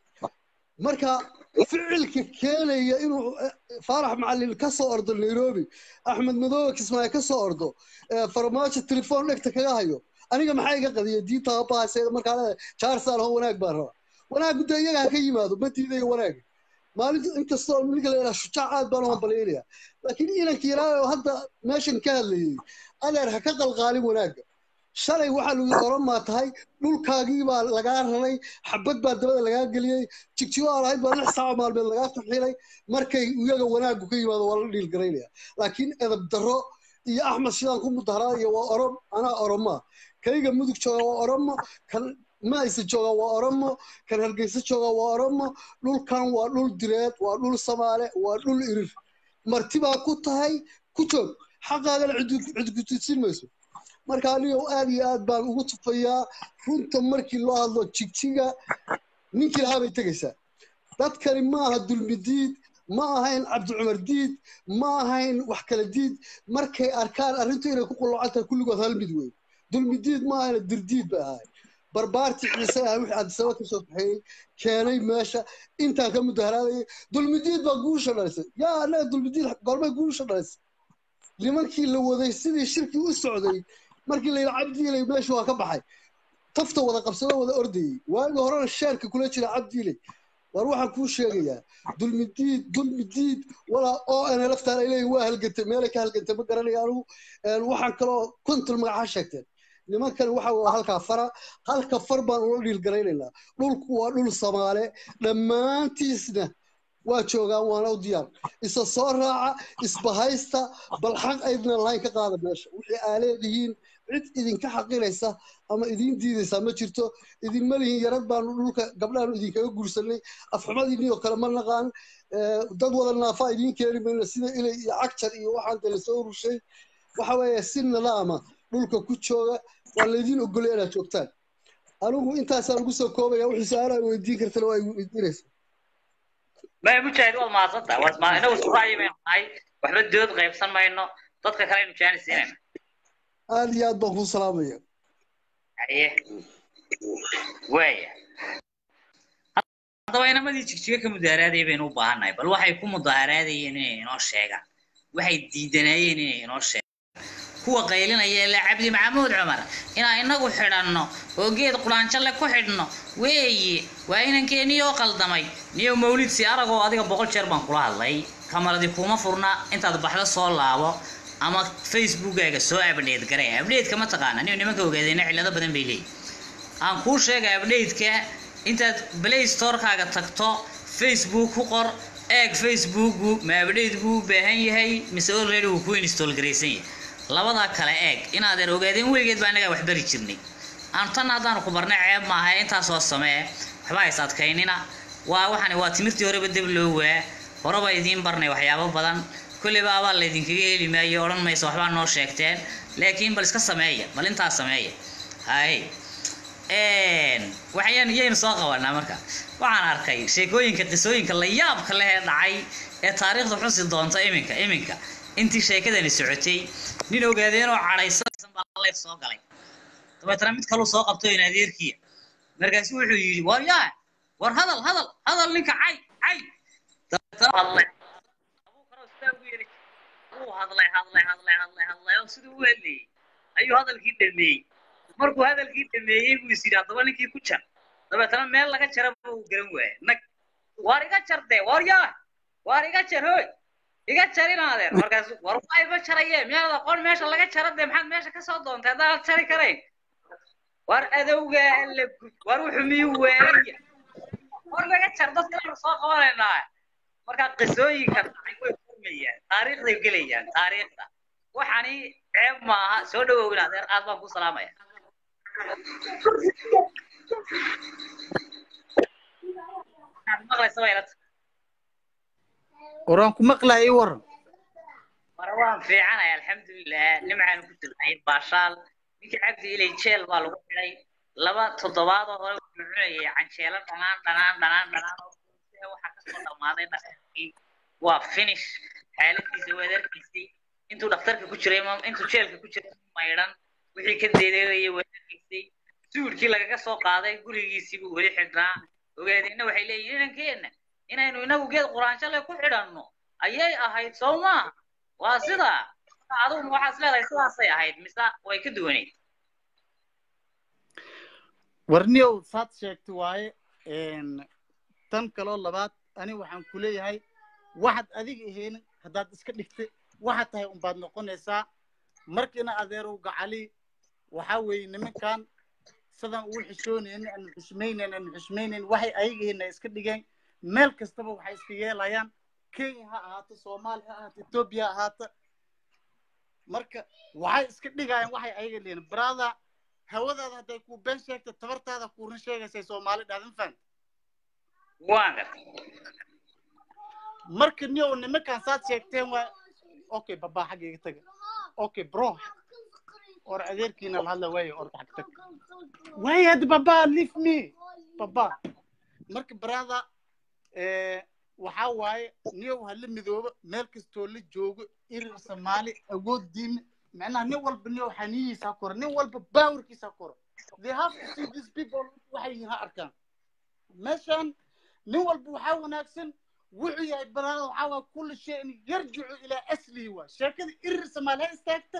marka ficilka keenaya inuu faarax macallin ka soo ordo nairobi axmed madoobe kismaayo ka soo ordo farmaajo telefoon dhegta kaga hayo aniga maxaa iga qadiya diinta abahaseeda markaa leedahay jaarsaan ho wanaag baan rabaa wanaaggu dee iyaga ha ka yimaado ma diidayo wanaaga maalinta inkastoo ninka la yidhaha shujaac aad baan u hambalyaynaya laakiin inanka yaraayo hadda meeshan ka hadlayay adeer ha ka qalqaalin wanaagga shalay waxaa lagu oromaa tahay dhulkaagii baa lagaa raray xabad baa dabada lagaa geliyey jigjigo aa lahayd baa lix saaco maalmeed lagaa taxilay markay iyaga wanaaggu ka yimaado waa la dhiilgaraynaya laakiin edab darro iyo axmed shidaan ku mudaharaadaya waa orom anaa oromaa kayga mudug jooga waa oromo kan maaysa jooga waa oromo kan hargeysa jooga waa oromo dhulkan waa dhul direed waa dhul samaale waa dhul irir marti baa ku tahay ku joog xaqaagana cidgutisin mayso marka anigo aad iyo aad baan ugu tufayaa runta markii loo hadlo jigjiga ninkii lahaa bay tegaysaa dadkani ma aha dulmidiid ma ahayn cabdi cumar diid ma ahayn wax kala diid markay arkaan arrintu inay ku qullocan tahay kulligood hal mid wey dulmidiid ma ahayna dirdiid bay ahayn barbaartii ciise ah wixii cabdisaba ka soo kaxeeyey keenay meesha intaan ka mudaharaadayay dulmidiid baa guusha dhalisay yaa annaga dulmidiid goormay guusha dhalisay nimankii la waday sidii shirkii u socday markii la yidhi cabdiiley meesha waa ka baxay tafta wada qabsado wada ordayey waagi horena sheerka kula jira cabdiiley war waxaan kuu sheegayaa dulmidiid dulmidiid walaa oo ana laftaan ay leeyihin waa halgantay meelay ka halgantay ma garanaya anigu waxaan kaloo kontul magaca sheegteen nimankan waxa waa halkaa fara halka far baan ula dhiilgaraynaynaa dhulku waa dhul samaale dhammaantiisna waa joogaan waana u diyaar isa soo raaca isbahaysta bal xaq aydna lahayn ka qaada meesha wixii aa leedihiin cid idinka xaqinaysa ama idiin diidaysaa ma jirto idinma lihin yarad baanu dhulka gabdhaanu idinkaga guursanay afxumadiinii oo kale ma naqaan dad wada naafaa idiin keeni mayno sida ilay iyo cagjar iyo waxaan dee lasoo rushay waxa weeye si nidaama dhulka ku jooga waa laydiin ogolay inaad joogtaan anigu intaasaan ugu soo koobaya wuxuu su-aalaha weydiin kartana waa weydiinaysa maya mujaahid waad mahadsantaha waad ma inagu isku ra'yi baynu nahay waxba dood qaybsan mayno dadka kale aynu jaanisiinayna aad iyo aad baan kuu salaamaya haye waaya haddaba inamadii jigjiga ka mudaharaaday baynu u baahannahay bal waxay ku mudaaharaadayeen inay inoo sheegaan waxay diidanayeen inay inoo sheegaan kuwa qaylinaya ilaa cabdi maxamuud cumar inaan inagu xidhanno oo geed quraanjalle ku xidhno weeye waa inankeeniyoo qaldamay niyo mawlid si aragoo adiga boqol jeer baan kula hadlay kamaradi kuma furna intaad baxdo soo laabo ama facebookaaga soo abdheed garay abdheedka ma taqaana niyo nimanka ogaadeyna cillado badan bay leeyihin aan kuu sheega abdheedka intaad play storekaaga tagto facebook ku qor eeg facebooku ma abdheed buu u baahan yahay mise already wuu ku install garaysan yahay labadaa kale eeg inaadan ogaadeen weligeed baa innagaa wax bari jirnay aan tan haddaanu ku barnay ceeb maaha intaasoo samee waxba hays adkaynina waa waxani waa timirtii horeba deb loo waa horeba idiin barnay waxyaabo badan kolleyba abaa laydinkaga heli maayo odhan mayso waxbaa noo sheegteen laakiin bal iska sameeya bal intaa sameeya hay waxayaan iyaynu soo qabanaa marka waxaan arkay sheekooyinka qisooyinka la yaabka leh ee dhacay ee taariikhda xusi doonta iminka iminka intii sheekadani socotay nin ogaadeenoo cadhaysan baa leef soo galay dabeetana mid kaluu soo qabto in adeerkiya markaasu wuxuu yidhi war yaa war hadal hadal hadal ninka cay cay dabeetana hadlay abuu kaloo sidaa ugu yiri wuu hadlay hadlay hadlay hadlay hadlay oo siduu u hadlayey ayuu hadalkii dhameeyey markuu hadalkii dhameeyey buu is yidhi haddaba ninkii ku jar dabeetana meel laga jara buu garan waayay nag waar iga jar dee war yaa waar iga jar hoy iga jarinaadeen markaas war waa iba jaraye miyaad aqoon meesha laga jara dee maxaad meesha kasoo doontay haddaan jari karayn war adowgaa alla gud war wuxuu miyuu weeraya war laga jar dadka aynu soo qabanaynaa marka qisooyinka dhacay way furmayaan taariikhday gelayaan taariikhda waxani ceeb maaha soo dhawowna adeer aad baan ku salaamaya maqlaysa waylata waraan ku maqlahay ii waran mar waan fiicanay alxamdulilah nimcaan ku tilnay baashaal ninkii cabdi ilay jeel baa lagu xidhay laba toddobaadoo hore wuxuu cunayay canjeelo dhanaan dhanaan dhanaan dhanaan oo waxaa kasoo dhammaaday dhaqankii waa finish xaaladiisa waad arkaysay intuu dhakhtarka ku jiray intuu jeelka ku jiray maydhan wixii ka deedeerayay waad arkaysay suudkii lagaga soo qaaday gurigiisii buu weli xidhnaa ogaadeenna waxay leeyihin inankeenna inaynu inagu geed quraanshale ku xidhanno ayay ahayd soo maaha waa sidaa adigu waxaad leedahay sidaasay ahayd mise way ka duwaneyd warniyow saad sheegtay waaye tan kaloo labaad ani waxaan ku leeyahay waxaad adiga ahaynin haddaad iska dhigtay waxaad tahay unbaad noqonaysaa markiina adeerow gacali waxaa weeye nimankan sidaan ugu xishoonaynin aanu xushmaynayn aanu xushmaynayn waxay ayagahayna iska dhigeen meel kastaba waxay iska yeelayaan kenya ha ahaato soomaaliya ha ahaato etoobiya ha ahaato marka waxay iska dhigayaan waxay ayaga leeyihin brother hawadaada hadday kuu been sheegto tabartaada kuurin sheegaysay soomaali dhaadan fahanta waan gartay marka niyow nimankan saad sheegteen waa okay babaa xagga iga taga okay bro or adeerkiina la hadla waaye or xag tag waaye hadda babaa leave me babaa marka brother waxaa waaye niyow hala midoobo meel kastoo la joogo irir soomaali awooddiina macnaha nin walba niyow xaniyiisa koro nin walba baawarkiisa koro they have to see these people waxay yihiin ha arkaan meeshan nin walba waxaa wanaagsan wuxuu yahay balaada waxaa waa kulli shayin yarjicu ilaa aslihi waa sheekada irir soomaali ha istaagta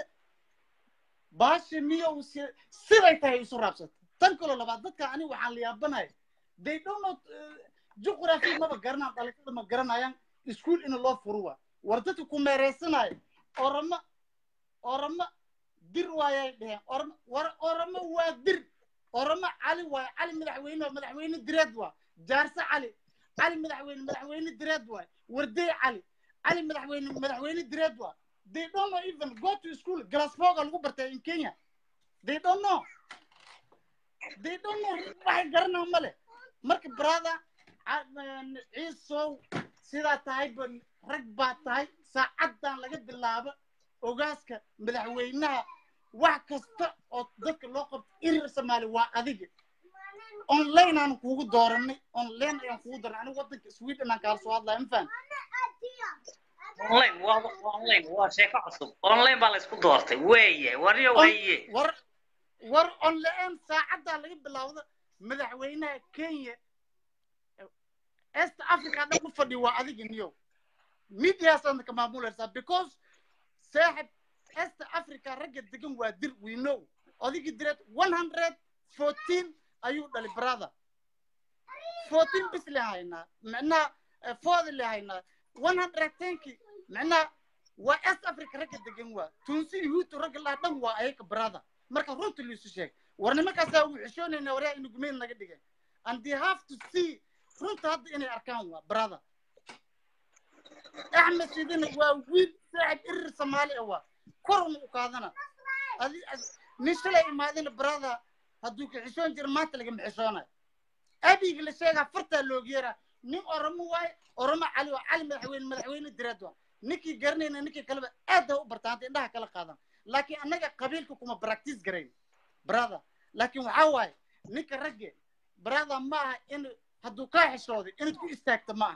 baasha niyow siday tahay isu raabsata tan kaloo labaad dadka aniga waxaan la yaabanaya they don't know juqraafi maba garanaan dhalinyarada ma garanayaan iskuul in loo furo waa war dadka ku meeraysanaya orama orama dir waayay dheheen orama war orama waa dir orama cali waay cali madaxweyne waa madaxweyne direed waa jaarse cali cali madaxweyne madaxweyne direed waay wardey cali cali madaxweyne madaxweyne direed waa they don't know even go to school glasfoga lagu bartay in kenya they don't know they don't know waxay garanaa male marka brother ciisow sidaa tahay ba rag baa tahay saacaddan laga bilaabo ogaaska madaxweynaha wax kasta oo dadka loo qabto irir soomaali waa adiga online aan kuugu dooranay online ayaan kuugu dooranay anigu waddanka sweden aan kaala soo hadlaya ma fahan online waa waa online waa sheeko cusub online baa la isku doortay weeye waryo waye war war online saacaddaa laga bilaawda madaxweynaha kenya east africa dhan ku fadhi waa adiga niyo mediasaadna ka maamulaysaa because saaxib east africa ragga degan waa dir we know odigi direed one hundred fourteen ayuu dhalay brother fourteen bis le haynaa micnaha foodi le haynaa one hundred tenki micnaha waa east africa ragga degan waa tunsi yuhuudtu ragga laha dhan waa ayaga brother marka runta liisu sheeg war nimankaasaa ugu xishoonayna waryaa inu gumeyn naga dhigay and they have to see runta hadda inay arkaan waa brother axmed sidina waa wiil saaxib irir soomaali ah waa korun u qaadana adi nin shalay imaadina brother hadduu ka xishoon jira maanta lagama xishoonayo abiga la sheegaa fartaa looga yeeraa nin oromo waaye oromo cali waa cali madaxweyne madaxweyne direed waa ninkii garanayna ninkii kaleba aad ha u bartaanta indhaha kala qaadan laakiin annaga qabiilka kuma practice garayn brother laakiin waxaa waaye ninka ragge brother ma aha in hadduu kaa xishooday inaad ku istaagto ma aha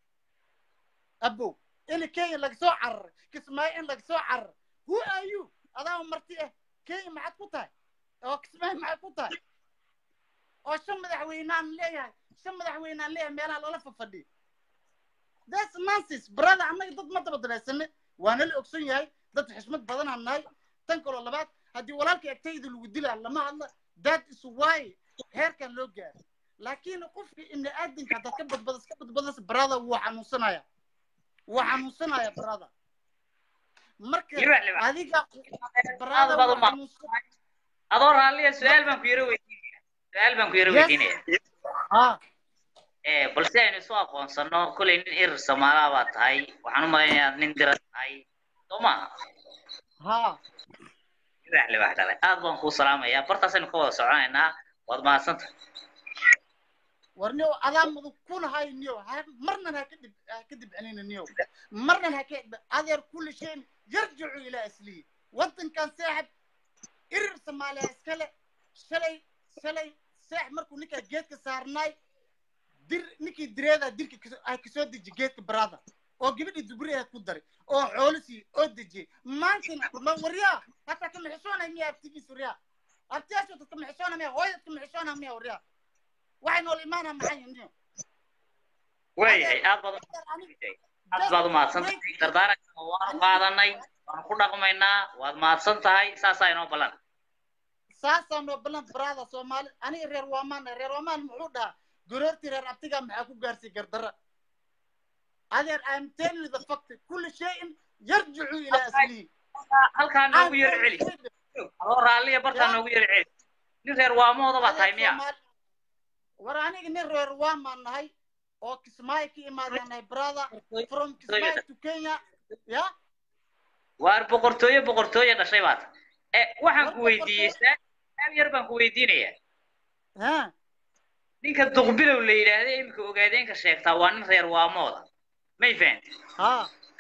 abow in kenya laga soo cararay kismaayo in laga soo cararay who are you adaa marti ah kenya maxaad ku tahay oo kismaayo maxaad ku tahay oo shan madaxweynaan leeyahay shan madaxweynaan leeyahay meelaha loola fafadhiyo that's nonsense brother annaga dad ma daba dabeysane waana la ogson yahay dad xishmad badanaan nahay tan kaloo labaad haddii walaalka egtayda lagu dilaa lama hadla that is why heerkan loo gaaro laakiin qofka ibni aadamka haddaad ka badbadas ka badbadas brother wuu xanuunsanaya wuu xanuunsanaya brother marka Libax, libax. adiga Aad brother baad u wuu ma- xanuunsan adoo raalliya su-aal baan ku yaro weydiinaya su-aal baan ku yaro Yes. weydiinaya ah ee balse aynu isu aqoonsano kolay nin irir soomaaliya baa tahay waxaan u malaynayaa nin dira tahay soo maaha ha libax libax dhalay aad baan kuu salaamayaa bartaasaynu ka wada soconaynaa waad mahadsantahay warniyow adaa mudu kunahay niyow ha marnan ha kadib ha ka dibcinina niyow marnan ha ka adeer kulli shayn yarjicu ilaa asliyi waddankan saaxib irir soomaaliya iskale shalay shalay saaxib markuu ninkaa geedka saarnaay dir ninkii direedaa dirka kaso- ah kasoo deji geedka brother oo gabadhii dubriyaha ku daray oo xoolisii oo dejiyey maantana ma waryaa hataa kama xishoonay miya abtigiis waryaa abtiyaashood kama xishoonay miya hooyad kama xishoonay miya waryaa waxay nool imaanaa maxay niyo waayahay aad baad u- aad baad u mahadsantahay dardaaranka waanu qaadanay waanu ku dhaqmaynaa waad mahadsan tahay saasaa inoo ballan saasaa noo ballan brother soomaali aniga reer waamaan reer waamaan muxuu dhahaa goroortii reer abtigaa maxaa ku gaarsiy gardara adeer i'm telling you the fact kulli shayin yarjicu ilaa aslihi halkaa noogu yar celi adoo raalliya bartaa noogu yar celi nin reer waamooda baa tahay miya war aniga nin reer waamaan nahay oo kismaayo ka imaadaan nahay brother from kismaayo to kenya ya waar boqortooyo boqortooyo dhashay baa tahay e waxaan ku weydiiyey saab yar baan ku weydiinayaa ha ninka duqbilow la yidhaahda iminka ogaadeenka sheegtaa waa nin reer waamooda may fahanti ha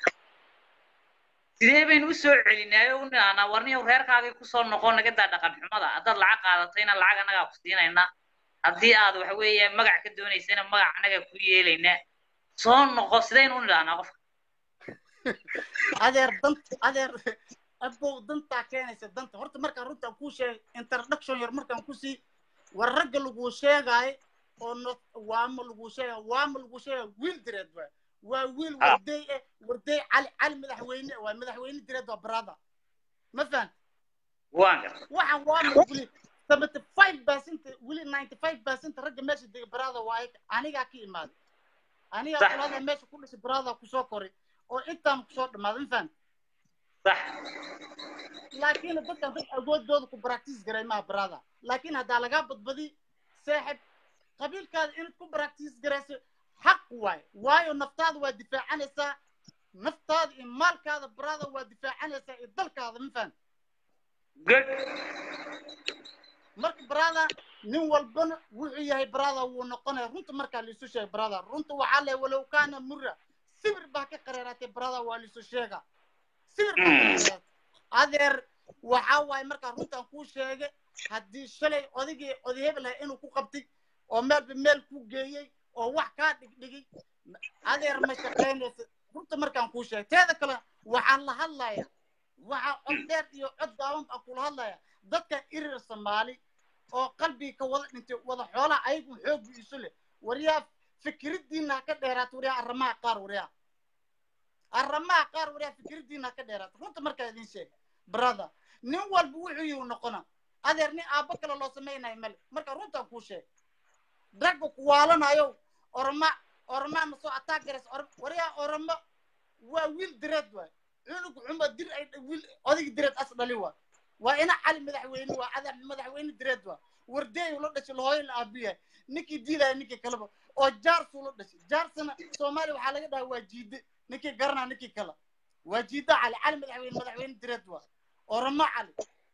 sidee baynu usoo celinaayo u nidhahnaa warniyow reerkaagii kusoo noqon naga daa dhaqan xumada haddaad lacag qaadatayna lacag annagaa ku siinaynaa haddii aad waxa weeye magac ka doonaysana magac annagaa ku yeelaynaa soo noqo sidaynu u nidhahnaa qofka adeer dant adeer abow dantaa keenaysa danta horta markaan runtaan kuu sheegay introduction yar markaan kusii war ragga laguu sheegaayo oo no waama laguu sheegaayo waama laguu sheegaayo wiil direed waay waa wiil Ah. warday eh warday cali cali madaxweyne waa madaxweyne direed waa brother ma fahan waan garta waxaan waama weli seventy five percent weli ninety five percent ragga meesha dega brother waa ayaga anigaa ka imaaday anigaa Sax. kulada meesha ku dhashay brother kusoo koray oo intaan kusoo dhamaaday ma fahan sax laakiin dadkan dad awoodooda ku practice garay maha brother laakiin haddaa lagaa badbadi saaxib qabiilkaada inaad ku practice garayso xaq waay waayo naftaada waa difaacanaysaa naftaada iyo maalkaada brother waa difaacanaysaa iyo dalkaada ma fahan good marka brother nin walbana wuxuu yahay brother wuu noqonaya runta markaa laisu sheega brother runta waxaa le walow kaana mura sibir baa ka qareeratay brother waa laisu sheega sibir baa ka qareeratay adeer waxaa waaye markaa runtaan kuu sheegay haddii shalay odaygii oday hebel ah inuu ku qabtay oo meelba meel ku geeyey oo wax kaa dhigdhigay adeer ma shaqaynaysa runta markaan kuu sheegay teeda kale waxaan la hadlayaa waxaa cod dheer iyo cod gaaban baan kula hadlayaa dadka irir soomaali oo qalbiga ka wada dhintay wada xoolaha ayagu xoogu isu leh waryaa fikridiina ka dheeraat waryaa arrimaha qaar waryaa arrimaha qaar waryaa fikridiina ka dheeraat runta markaa idin sheeg brother nin walba wuxuu yihi noqona adeer nin aabbo kale loo samaynayo male marka runtaan kuu sheeg ragga ku waalanayo orma ormaa ma soo attack garaysa waryaa ormo waa wiil direed waay cunug xuma dir ay wiil odig direed as dhali waay waa ina cali madaxweyne waa ada madaxweyne direed waa wardeey la dhashay lahooyo la aabiyahay ninkii diidaya ninkii kaleba oo jaarsuu la dhashay jaarsana soomaaliya waxaa laga dhahaa waa jiide ninkii garanaa ninkii kale waa jiide cali cali madaxweyne madaxweyne direed waa oramo cali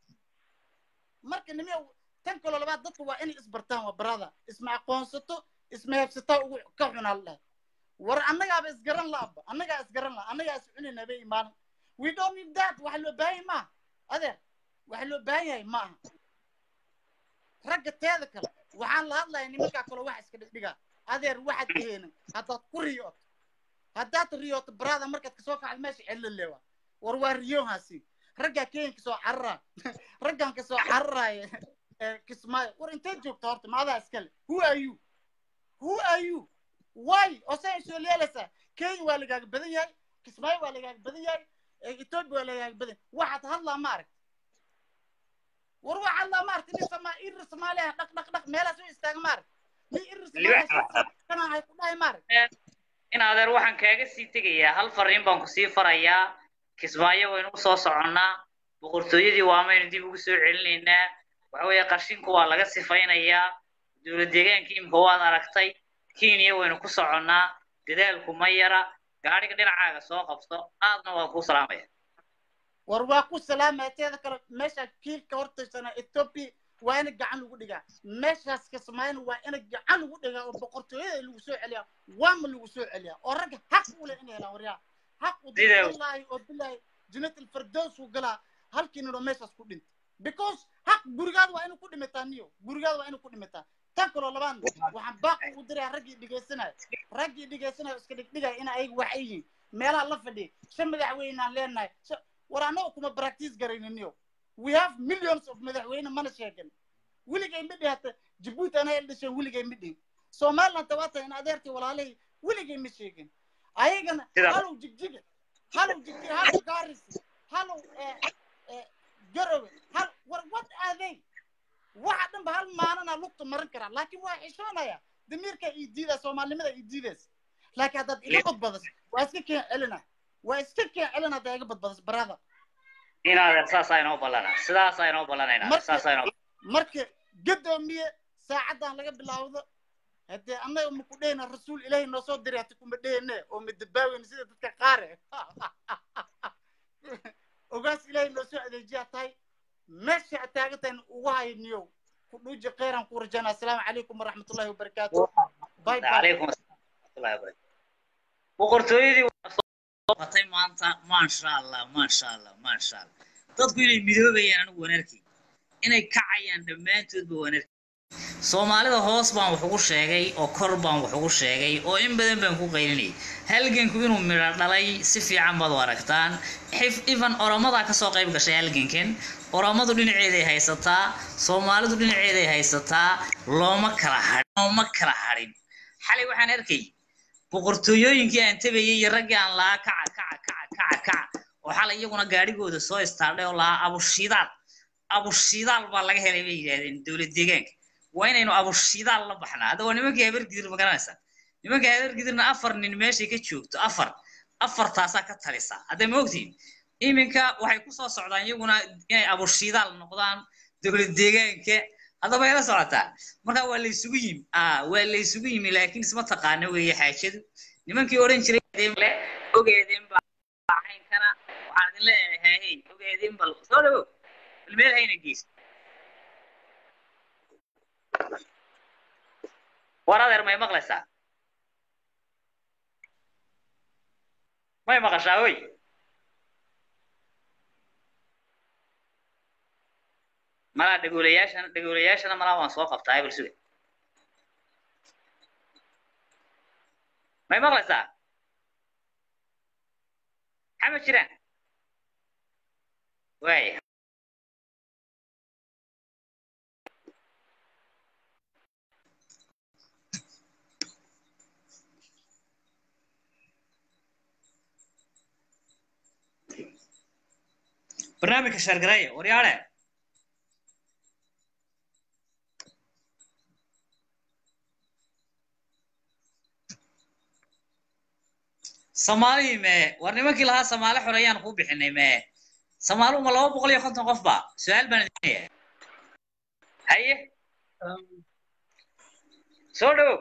marka nime tan kaloo labaad dadka waa inay isbartaan waa barada isma aqoonsato isma heebsataa ugu ka xunaa la dhahay war annagaaba isgaran laaba annagaa isgaran la annagaa is cunayna bay imaanan we don't need that waxa loo baahan yahay maaha adeer waxa loo baahan yahay ma aha ragga teeda kale waxaan la hadlayaa nimankaa kaloo wax iska dhigdhigaa adeer waxaad aheenin haddaad ku riyooto haddaad riyooto barada markaad kasoo kacdo meesha cello lewa war waa riyohaasi raggaa keenka soo carara raggan kasoo cararaya kismaayo war intee joogta horta maadaa iskale who are you who are you why oo say soo leelaysaa kenya waa lagaaga badan yahay kismaayo waa lagaaga badan yahay ethiopia waa lagaaga badan waxaad hadlaa ma arag war waa hadlaa ma aragti nin sama irir soomaaliya dhaq dhaq dhaq meelaas u istaaga ma arag nin irir soomaaliya kana hay ku dhahay ma arag in adeer waxaan kaaga sii tegayaa hal fariin baan kusii farayaa kismaayo waynu usoo soconnaa boqortooyadii waamaynu dib ugu soo celinaynaa waxa weeye qashinku waa laga sifaynayaa dowlad deegaankii imika waad aragtay kenya waynu ku soconnaa dadaalku ma yara gaadhiga dhinacaaga soo qabso aadna waa kuu salaamaya war waa ku salaamaya teeda kale meesha kiilka hortaysana ethiopia waa ina gacan lagu dhigaa meeshaas kismaayana waa ina gacan lagu dhigaa oo boqortooyada lagu soo celiyaa waama lagu soo celiyaa oo ragga xaq u leh inay helaan waryaa xaq u wallaahi oo bilaahi jannat alfirdaws uu galaa halkii nidho meeshaas ku dhintay because xaq gurigaada waa inuu ku dhimataa niyo gurigaada waa inuu ku dhimataa tan kaloo labaadna waxaan baaqi ugu dirayaa raggii dhegaysanaya raggii dhegaysanaya iska dhigdhigaya in ayaga wax ay yihiin meelaha la fadhiya shan madaxweynaan leenahay war annaga kuma practice garayniniyo we have millions of madaxweyne mana sheegan weligay ma dhihata jabuuti anaa el dhashay weligay ma dhihin somaliland tawaata in adeertii walaalihii weligay ma sheegin ayagana halow jigjiga halow jigjiga halow gaarisi halow garowe hal war what are they waxa dhanba hal maalana lugta marin karaa laakiin waa xishoonaya damiirka ii diida soomaalinimada ii diidaysa laakiin haddaad iga badbadas waa iska keen celina waa iska keen celina haddaa iga badbadas barada in adeer saasaa inoo ballana sidaasaa inoo ballanaynaa saasaa inoo marka gadoomiye saacaddan laga bilaawdo haddee annaga maku dhehayna rasuul ilaahay noo soo diray hati kuma dhehayne oo madabaaweyna sida dadka qaare ogaas ilaahay noo soo adeejiyaa tahay meesha aad taagan tahay ugu hayo niyow ku dhuuji khayran ku rajana assalaamu calaykum waraxmatullahi wabarakaatu bye bye calaykum asalaam wabarakatu boqortooyadii watay maanta maasha allah maasha allah maasha allah dadku inay midoobayaan anigu wanarkii inay kacayaan dhammaantoodba wanarkii soomaalida hoos baan wax ugu sheegay oo kor baan wax ugu sheegay oo in badan baan ku qaylinayay halganku inuu midho dhalay si fiican baad u aragtaan xif ifan oromadaa kasoo qayb gashay halgankan oromadu dhinaceeday haysataa soomaalidu dhinaceeday haysataa looma kala hadhin looma kala hadhin xalay waxaan arkay boqortooyooyinkii aan tabayay iyo raggii aan lahaa kaca kaca kaca kaca kaca oo xalay iyaguna gaadhigooda soo istaadhay oo lahaa abushidaal abushidaal baa laga helay bay yidhahdeen dowlad deegaanka waa inaynu abushidaal la baxnaa hadda waa nimankii habargidir ma garanaysaa nimanka habargidirna afar nin meeshay ka joogto afar afartaasaa ka talisa hadda ma ogtiin iminka waxay kusoo socdaan iyaguna inay abushidaal noqdaan dowlad deegaanka haddaba ila socotaa marka waa laysugu yimi ah waa laysugu yimi laakiin isma taqaano weeye xaajadu nimankii odhan jiray ogeedin baa caynkana waxaan idin leeyahay hey ogeedin bal soo dhawo bal meel hayna geyso war adeer may maqlaysaa may maqashaa oy malaa dhagoolayaashana dhagoolayaashana malaa waan soo qabtaa bal suga may maqlaysaa xama jiraan waaya barnaamijka shargareeya waryaale soomaali mee war nimankii lahaa soomaali xoreeyaan kuu bixinay mee soomaali uma laba boqol iyo konton qof ba su-aal baan idinaya haye soo dhowow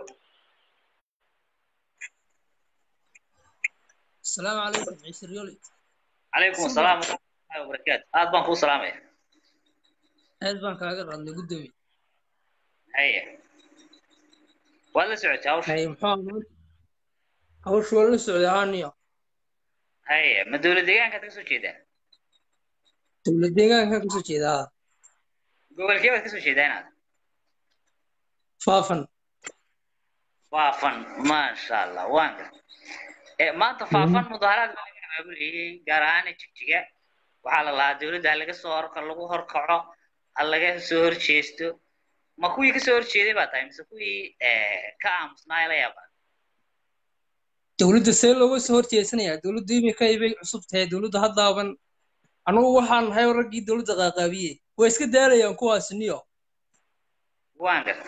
السلام عليكم عيسى ريولي calaykum asalaam waraxmatullahi wabarakaatu aad baan kuu salaamaya aad baan kaaga qadnay gudoomiye haye waad la socotay hawsha hay muxuu ahaa hawshu waa la socday ahaaniyo haye ma dowlad deegaankaad kasoo jeedaa dowlad deegaanka kasoo jeedaa gobolkee baad kasoo jeedaa inaad faafan faafan maasha allah waan gar Eh, maanta faafan mudaaharaad baa laga abaabulayay gaar ahaan jigjiga waxaa la lahaa dowladda ha laga soo horka lagu horkaco ha laga soo horjeesto ma kuwii kasoo horjeeday baa tahay mise kuwii eh, ka aamusnaa la yaabaa dowladda see looga soo horjeesanayaa dowladdu imika ibay cusub tahay dowladda haddaaban anugu waxaan nahay oo raggii dowladda qaaqaabiyey way iska daalayaan kuwaasi niyo waan garta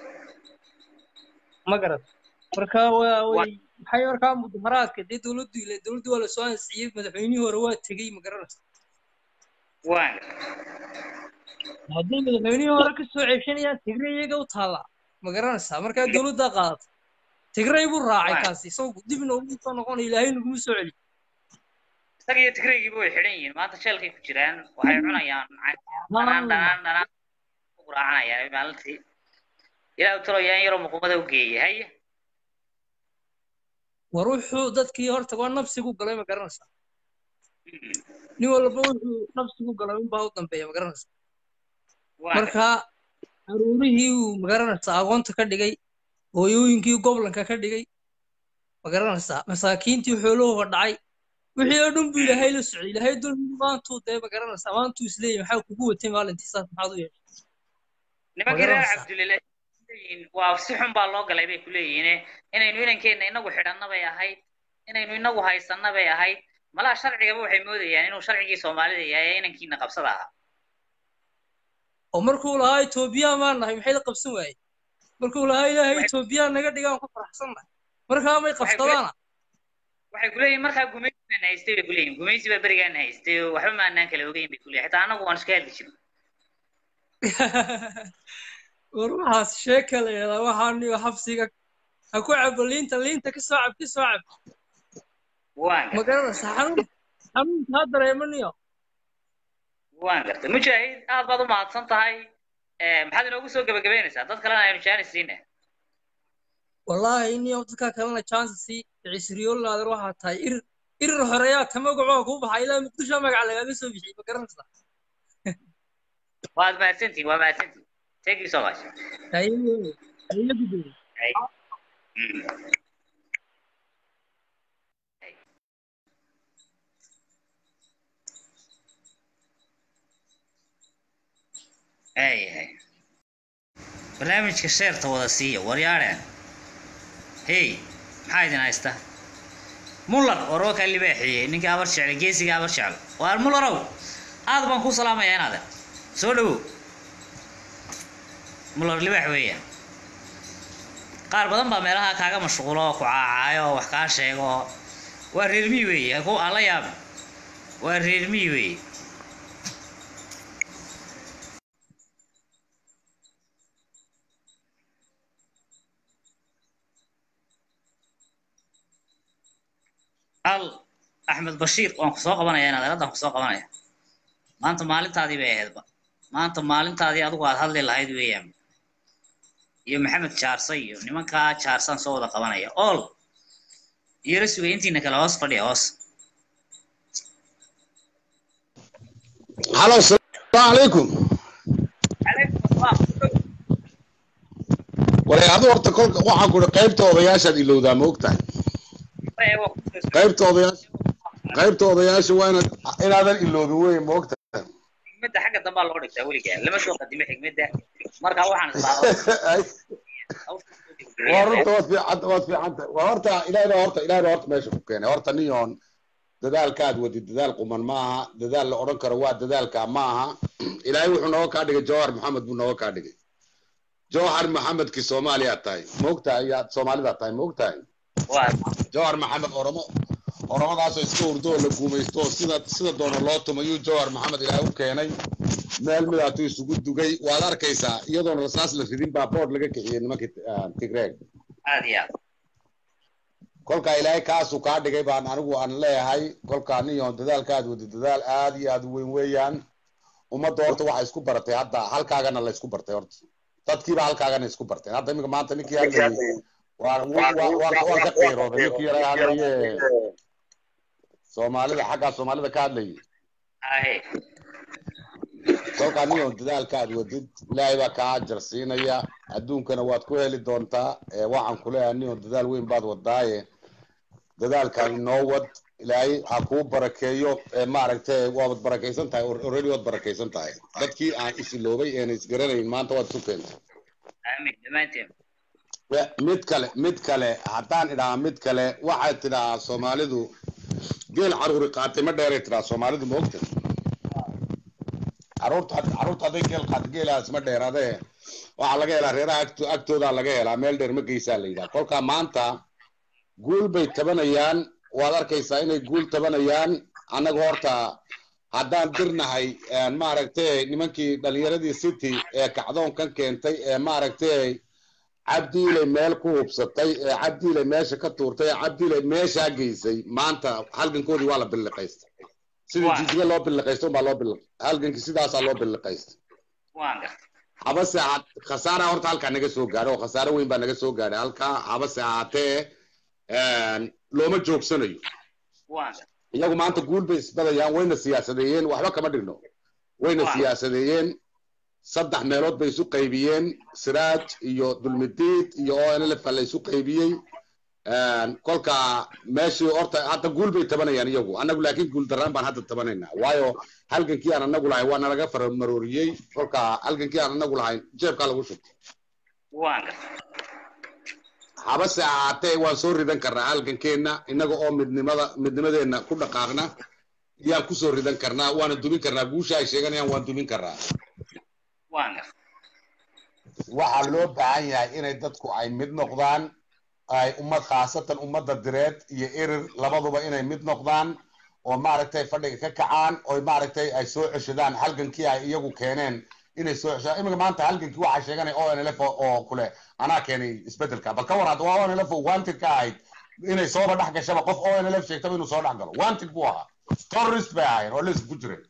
ma garat marka waa way maxay markaa mudaharaadka dee dowladdu ile dowladdu waa lasoo ansixiyey madaxweynihii hore waa tegey ma garanaysa waan garta hadday madaxweynihii hore ka soo ceebshanayaan tigray iyaga u taallaa ma garanaysaa markaa dowladdaa qaadata tigray buu raacay kaasi isagu dib noogu soo noqonaya ilaahay naguma soo celi isaga iyo tigraygiiba way xidhan yihiin maanta sheelkay ku jiraan waxay cunayaan dhanaan dhanaan dhanaan ku raacanayaan maalintii ilaa u taloyaan yaroo muqumada u geeyay haye war wuxuu dadkii horta waa nafsigu galay ma garanaysaa nin walba wuxuu nafsigu galay unbaa u dambeeya ma garanaysaa marka aruurihii uu ma garanaysaa aqoonta ka dhigay hooyooyinkii goblanka ka dhigay ma garanaysaa masaakiintii xoolahooga dhacay wixii oo dhan buu ilaahay la socday ilaahay dulmi maantuu dee ma garanaysaa maantuu isleeyahy maxaa kugu watay maalintii saas maxaad u yeeshay nimankii reer cabdulile waa si xun baa loo galay bay ku leeyihiin inaynu inankeenna inagu xidhanna bay ahayd inaynu inagu haysanna bay ahayd malaha sharcigaba waxay moodayaan inuu sharcigii soomaalida yahay ee inankiina qabsada ahaa oo markuu lahaa etoobiyaan baan nahay maxay la qabsan waayey markuu lahaa ilaahay etoobiyaan naga dhigaan ku faraxsan nahay markaa may qabsadaana waxay ku leeyihin markaa gumaysi baan haystay bay ku leeyihin gumaysi baa berigaan haystay oo waxba maanaan kala ogeyn bay ku leeyihin xitaa annagu waan iska hadli jirin war waxaas sheeka la yidhahdaa waxaaniyo xabsiga ha ku cabo liinta liinta ka soo cab ka soo cab ma garanaysa xanuun xanuunka ha dareemaniyo waan gartay mujaahid aad baad u mahadsan tahay maxaad inoogu soo gebagabeynaysaa dad kalena aynu jaanis siina wallaahi niyo dadka kalena chancesi cisriyolaader waxaa tahay irir irir horeyaa ta magacoo kuu baxaa ilaa muqdisho magaca lagaaga soo bixiyey ma garanaysaa waad mahadsantihin waa mahadsantihin thank you so much ayahay barnaamijka sheerta wada siiya waryaadheen hey maxaa idin haysta muller waroo kaa libaaxiyey ninkii abar jeclay geesiga abar jeclo waar mullerow aad baan kuu salaamayaa inaade soo dhowow muller libaax weeyaan qaar badan baa meelaha kaaga mashquulo oo ku caacaayo oo wax kaa sheego waa reermii weeye ku aan la yaabin waa reermii weeye al axmed bashiir waan ku soo qabanaya inaad eradan ku soo qabanaya maanta maalintaadii bay ahaydba maanta maalintaadii adigu aad hadli lahayd weeyaan iyo maxamed jaarsa iyo nimankaa jaarsaan soo wada qabanaya ol iyora sugay intiina kale hoos fadhiya hoos halo asalaamu calaykum waray adu horta kolka waxaan ku qaybta odayaashaad ilowdaa ma ogtahay qaybta odayaasha qaybta odayaasha waa inaad inaadan iloobin wey moogta xigmadda xagga dambaa loo dhigtaa weligaa lama soo qadimo xigmadda marka waxaan isdhaahdaa waa runta waad fiicanta waad fiicanta waa horta ilaahay baa horta ilaahay baa horta meesha ku keenay horta niyoon dadaalkaad wadid dadaal quman ma aha dadaal la odhan karo waa dadaalka ma aha ilaahay wuxuu nooga kaa dhigay jawhar maxamed buu nooga kaa dhigay jawhar maxamedkii soomaaliyaad tahay moogtahay yaad soomaalidaad tahay moogtahay jawhar maxamed oromo oromadaasoo iska urdo oo la guumaysto oo sida sida doona loo tumayuu jawhar maxamed ilaahay u keenay meel midaatuu isugu dugay waad arkaysaa iyadoona rasaas la ridin baa bood laga kiciyey nimankii ah, tigreeg aad iyo aad kolkaa ilaahay kaasuu kaa dhigay baan anigu aan leeyahay kolkaa niyoon dadaalkaad wadi dadaal aad iyo aad u weyn weeyaan ummadda horta waxay isku baratay hadda halkaagana la isku bartay horta dadkiiba halkaagana isku barteen hadda iminka maanta ninkii hadlayay waan waan waan waan ka qiirooday ninkii yara hadlaye soomaalida xaggaa soomaalida ka hadlayay ahe kolkaa niyoon dadaalkaad wadid ilaahay baa kaa ajar siinaya adduunkana waad ku heli doontaa ee waxaan ku leeyahay niyoon dadaal weyn baad wadaaye dadaalkan inoo wad ilaahay ha kuu barakeeyo ee maaragtay waad barakaysan tahay already waad barakaysan tahay dadkii aan isiloobay eena isgaranayn maanta waad isu keentay aamin dhammaanteen We- mid kale mid kale haddaan idhaha mid kale waxay tidhahaa soomaalidu geel caruuri qaatay ma dheeray tidhaha soomaalidu ma ogta caruurta caruurta hadday geel qaato geelaas ma dheeraadee waxaa laga helaa reeraha agto- agtoodaa laga helaa meel dheer ma geysaa la yidhaha kolkaa maanta guul bay tabanayaan waad arkaysaa inay guul tabanayaan annaga horta haddaan dirnahay een, maaragtay nimankii dhalinyaradii city ee kacdoonkan keentay ee maaragtay cabdiile meel ku hubsatay ee cabdiile meesha ka tuurtay ee cabdiile meeshaa geysay maanta halgankoodii waa la billiqaystay sidii Waa. jijiga loo billiqaysto unbaa loo billiq halgankii sidaasaa loo billiqaystay waan gartay habase ha- khasaara horta halkaa naga soo gaadhay oo khasaare weyn baa naga soo gaadhay halkaa habase ahaatee een, looma joogsanayo waan gartay iyagu maanta guul bay isbadayaan wayna siyaasadeeyeen waxba kama dhigno wayna Waa. siyaasadeeyeen saddex meelood bay isu qaybiyeen siraaj iyo dulmidiid iyo onlf la isu qaybiyey Een, kolka meeshii horta hadda guul bay tabanayaan iyagu annagu laakiin guul daraan baan hadda tabanaynaa waayo halgankii aan annagu lahayn waa nalaga faramarooriyey kolka halgankii aan annagu lahayn jeebkaa lagu shubtay waan gartay habase ahaatee waan soo ridan karnaa halgankeenna innaga oo midnimada midnimadeenna ku dhaqaaqna yaan kusoo ridan karnaa waana dumin karnaa guusha ay sheeganayaan waan dumin karnaa waan gartay waxaa loo baahan yahay inay dadku ay mid noqdaan ay ummad khaasatan ummadda direed iyo erir labaduba inay mid noqdaan oo maaragtay fadhiga ka kacaan oo maaragtay ay soo ceshadaan halgankii ay iyagu keeneen inay soo ceshadaan iminka maanta halgankii waxaa sheeganaya onlf oo kule anaa keenay isbedelka bal ka war hadda waa onlf wanted ka ahayd inay sooba dhex gashaba qof onlf sheegtaba inuu soo dhex galo wanted buu ahaa terrorist bay ahaayeen oo lis ku jireen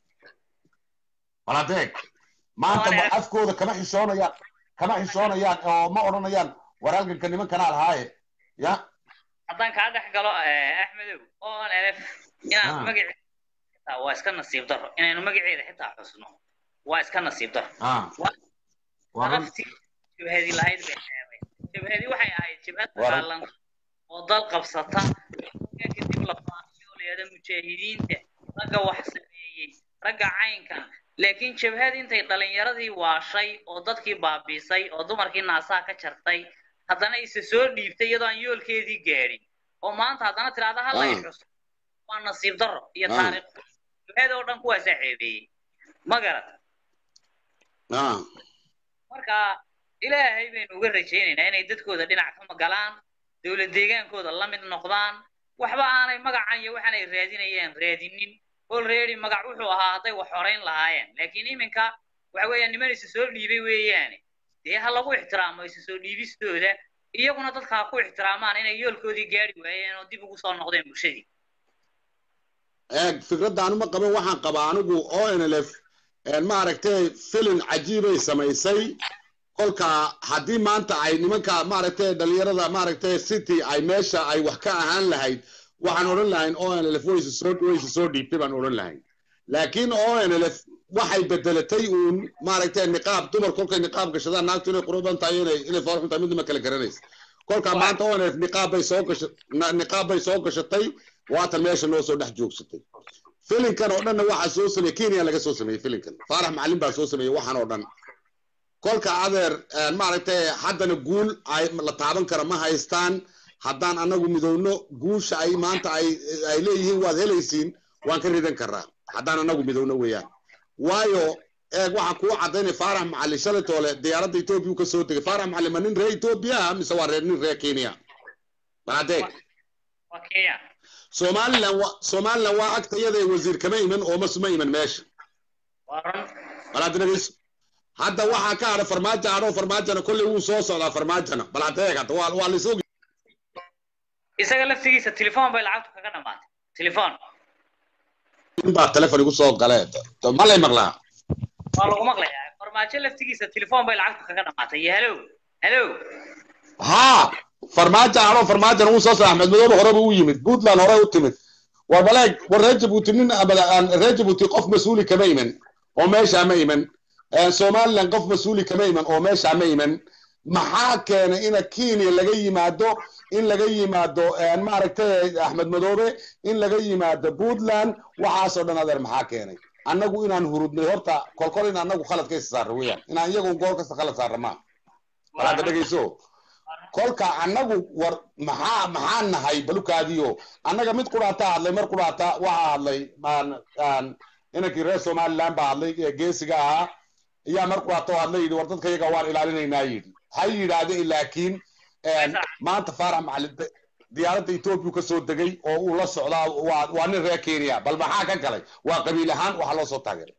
bal adeeg maanta ma afkooda kama xishoonayaan kama xishoonayaan oo ma odhanayaan war halganka nimankanaa lahaaye ya haddaan kaa dhex galo eh, axmedow oo lf inaad Ah. magaceeda xitaa waa iska nasiib daro inaynu magaceeda xitaa xusno waa iska nasiib daro ah waa run naftii jabhadii lahayd bay xeebay jabhadii waxay ahayd jabhad Waa run. dagaalan oo dal qabsata ka kadib la faafiyooleeda mujaahidiinta ragga wax sameeyey ragga caynkan laakiin jabhad intay dhalinyaradii waashay oo dadkii baabiisay oo dumarkii naasaha ka jartay haddana isa soo dhiibtay iyadoo aan yoolkeedii gaadhin oo maanta haddana tiraahda hallay Ah. xus waa nasiib darro iyo Ah. taariikh jabhada oo dhan kuwaasaa ceebeeyey ma garat ah marka ilaahay baynu uga rajaynaynaa inay dadkooda dhinac ka magalaan dowlad deegaankooda la mid noqdaan waxba aanay magacan iyo waxaanay raadinayaan raadinin already magac wuxuu ahaa hadday wax horeyn lahaayeen laakiin iminka waxa weeyaan niman isa soo dhiibay weeyaane dee ha lagu ixtiraamo isa soo dhiibistooda iyaguna dadka ha ku ixtiraamaan inay yoolkoodii gaari waayeen oo dib ugu soo noqdeen bulshadii eeg fikradda anuma qabo waxaan qabaa anigu onlf maaragtay filin cajiibay samaysay kolka haddii maanta ay nimanka maaragtay dhalinyarada maaragtay city ay meesha ay wax ka ahaan lahayd waxaan odhan lahayn onlf wayse soo wayse soo dhiibtay baan odhan lahayn laakiin onlf waxay bedelatay uun maaragtay niqaab dumar kolkay niqaab gashadaan naagtu inay quruban tahay inay inay foorxun tahay midna ma kala garanaysa kolka maanta onlf niqaab bay soo gasha na- niqaab bay soo gashatay waatan meesha noo soo dhex joogsatay filinkan oo dhanna waxaa soo sameeyey kenya laga soo sameeyey filinkan faarax macalin baa soo sameeyey waxaan oo dhan kolka adeer maaragtay haddana guul ay la taaban kara ma haystaan haddaan anagu midowno guusha ay maanta ay ay leeyihiin waad helaysiin waan ka ridan karaa haddaan anagu midowno weeyaan waayo eeg waxaa kuu cadaynay faarax macalin shalatoole diyaaradda etoobiya ka soo degay faarax macalin ma nin reer etoobiya ah mise waa reer nin reer kenya baladeeg waa kenya somaliland wa somaliland waa agta iyada wasiir kama iman oo masuma iman meesha waa run balaad dhegeyso hadda waxaa ka hadha farmaajo hadho farmaajona kolley wuu soo socdaa farmaajona baladeeg hadda waa waa lasoo isaga laftigiisa telefoon bay lacagtu kaga dhamaatay telefoon baa telefon igu soo gale ma lay maqlaa waa lagu maqlayaa farmaajo laftigiisa telefoon bay lacagtu kaga dhamaatay iyo halow halow haa farmaajo hadho farmaajona wuu soo socdaa axmed madoobe horeba u yimid puntland hore u timid war baleeg war reer jabuuti nin abada aan reer jabuuti qof mas-uuli kama iman oo meeshaa ma iman somaliland qof mas-uuli kama iman oo meeshaa ma iman maxaa keenay ina kenya laga yimaado in laga yimaado maaragtay axmed madoobe in laga yimaado puntland waxaasoo dhan adeer maxaa keenay annagu inaan hurudnay horta kolkol in annagu khalad ka isa saarno weeyaan inaan iyagu gool kasta khalad saarno maa balaada dhegeyso kolka annagu war maxaa maxaa nahay balukaadiyo annaga mid qudhaata hadlay mar qudhaata waxaa hadlay inankii reer somaliland baa hadlay ee geesiga ahaa ayaa mar qudhaata oo hadlay yidhi war dadka iyaga waan ilaalinaynaa yidhi ha yidhaahde laakiin maanta faarax macalin diyaaradda etoobiya ka soo degay oo uu la socdaa waa waa nin reer kenya bal maxaa ka galay waa qabiil ahaan waxaa loo soo taageeray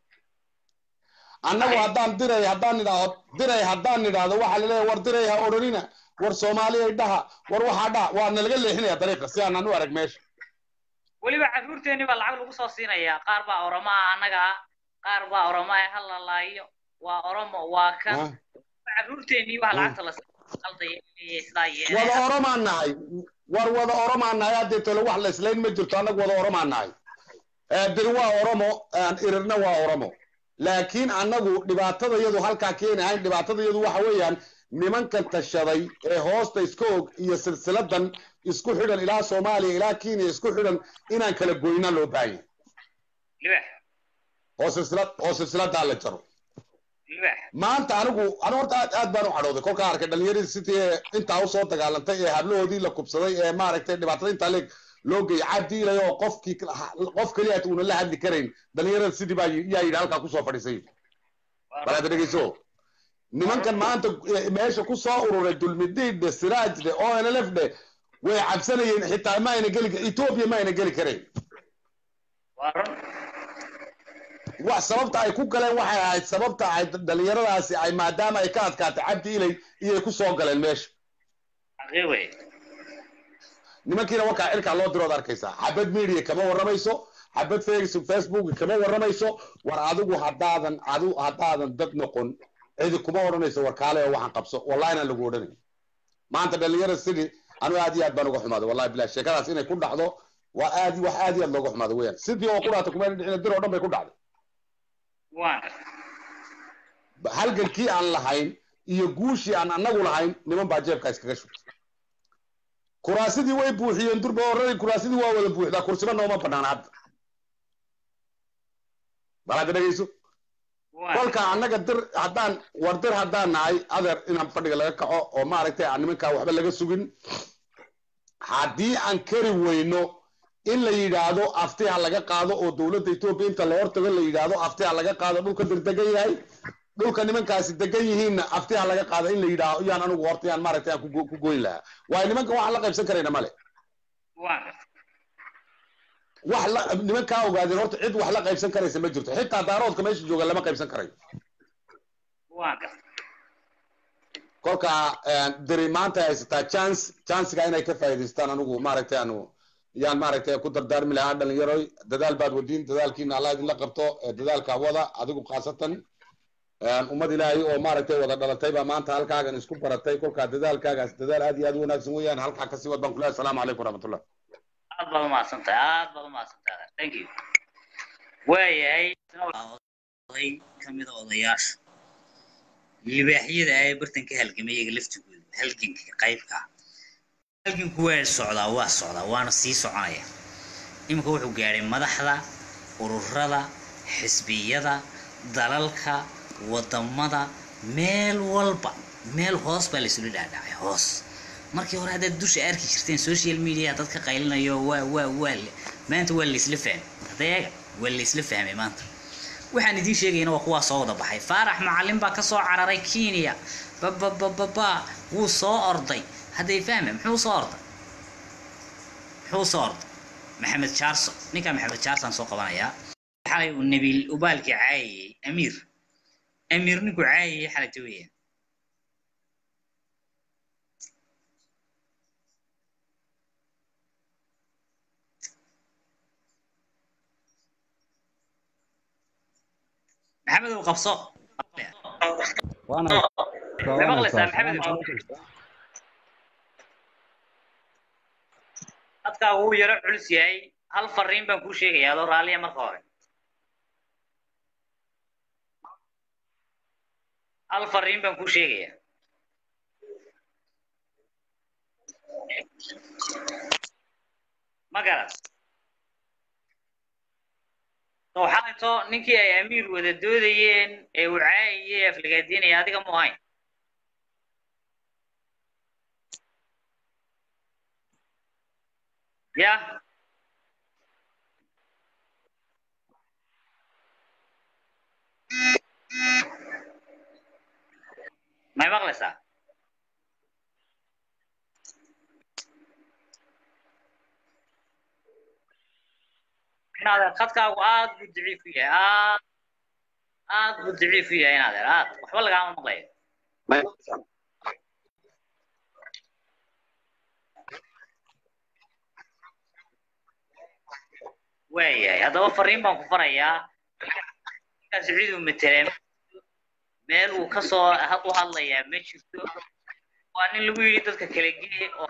annagu haddaan diray haddaan nidhaahdo diray haddaan nidhaahdo waxaa laleeyahay war diray ha odhanina war soomaaliya dhaha war waxaa dhaha waa nalaga leexinaya dariiqa si aanan u arag meesha weliba carruurteenni baa lacag lagu soo siinayaa qaar baa oromo ah annaga ah qaar baa oromo ah ha lalaayo waa oromo waa kan carruurteennii baa lacagta la qaldaya sidaa yeelay wada oromaan nahay war wada oromaan nahay haddee tole wax la islayn ma jirto annagu wada oromaan nahay diri waa oromo irirna waa oromo laakiin annagu dhibaatada iyadu halkaa keenahayn dhibaatada iyadu waxa weeyaan nimankan tashaday ee hoosta iska og iyo silsiladan isku xidhan ilaa soomaaliya ilaa kenya isku xidhan inaan kala goyna loo baahan libax oo silsilad oo silsiladaa la jaro libax maanta anigu anigu horta aad aad baan u cadhooday kolkaa arkay dhalinyaradii sidii ee intaa usoo dagaalantay ee hablahoodii la kubsaday ee maaragtay dhibaatada intaa leeg loo geeyay cabdiilay oo qofkii qof keliya uuna la hadli karayn dhalinyarada sidii baa yaa yidhi halkaa kusoo fadhiisay balaad dhegeyso nimankan maanta meesha ku soo ururay dulmidiidhe siraajde onlfdhe way cabsanayeen xitaa ma ayna geli etoobiya ma ayna geli karayn waa run wax sababta ay ku galeen waxay ahayd sababta ay dhalinyaradaasi ay maadaama ay ka adkaatay cabdi ilay iyay ku soo galeen meesha xaqii wey nimankiina warkaa cirkaa loo dirood arkaysaa xabad media kama warramayso xabad facebook kama warramayso war adigu haddaadan adu haddaadan dad noqon cidi kuma odhanayso war kaale oo waxaan qabso wallahi inaan lagu odhanay maanta dhalinyarada sidii anigu aad iyo aad baan uga xumaaday wallahi bilahi sheekadaas inay ku dhacdo waa aad wax aad iyo aad looga xumaaday weeyaan sidii oo ku dhaatay kuma dhicina dir oo dhan bay ku dhacday waan halgankii aan lahayn iyo guushii aan annagu lahayn niman baa jeebkaa iskaga shubtay kuraasidii way buuxiyeen durba orari kuraasidii waa wada buuxdaa kursiba nooma banaana hadda balaad dhegeyso kolka annaga dir haddaan war dir haddaan nahay adeer inaan fadhiga laga kaco oo maaragtay aan nimankaa waxba laga sugin haddii aan kari weyno in la yidhaahdo afti ha laga qaado oo dowladda etoobiya inta la hortago la yidhaahdo afti ha laga qaado dhulka dir degan yahay dhulka nimankaasi degan yihiinna afti ha laga qaado in la yidhaahdo yaan anigu horta yaan maaragtay aan ku goyn lahaa waayo nimankan waxaan la qaybsan karayna male wax la nimankaa ogaadeen horta cid wax la qaybsan karaysa ma jirto xitaa daaroodka meesha jooga lama qaybsan karayo kolka diri maanta haysataa chance chancega inay ka faa'iidaystaan anigu maaragtay anu yaan maaragtay ku dardaarmi lahaa dhalinyaroy dadaal baad wadiin dadaalkiina allah idinla qabto dadaalka wada adigu khaasatan ummad ilaahay oo maaragtay wada dhalatay baa maanta halkaagan isku baratay kolkaa dadaalkaagaas dadaal aad iyo aad u wanaagsan weeyaan halkaa kasii wad baan kulahay asalaamu calaykum waraxmatullah aad baad umahadsantahay aad baad umahadsantahay thank you waayahay oday kamida odayaasha libaaxyada ay bartan ka halgamay iyaga laftigooda halganka qaybka halganku waa socdaa waa socdaa waana sii soconaya iminka wuxuu gaadhay madaxda ururada xisbiyada dalalka wadamada meel walba meel hoos baa laysula dhaadhacay hoos markii hore haddaad dusha arki jirteen social media dadka qaylinayo waa waa waa le- maanta waa laysla fahmay hadda eega waa laysla fahmay maanta waxaan idiin sheegayna waa kuwaa soo wada baxay faarax macalin baa kasoo cararay kenya bababababa wuu soo orday hadday fahme muxuu soo orday muxuu soo orday maxamed jaarso ninkaa maxamed jaarsaan soo qabanayaa xalay uu nabiil ubaalkii caayayey amiir amiir ninkuu caayayey xalayta weeyaan maxamed uu qabso waana ma maqlaysaa maxamed dadkaagu wuu yaro culus yahay hal fariin baan kuu sheegayaa adoo raalliya marka hore hal fariin baan kuu sheegayaa ma garas soo xalayto ninkii ay amiir wada doodayeen ee uu caayayey ee aflagaadiinaya adiga mu ahayn ya may maqlaysaa inaadeer khadkaagu aad buu daciif u yahay aad aad buu daciif u yahay inaadeer aad waxba lagaama maqlayo waayahay haddaba fariin baan ku farayaa ninkaasi cid uu matelee meel uu kasoo u hadlayaa ma jirto waa nin lagu yidhi dadka kala gee oo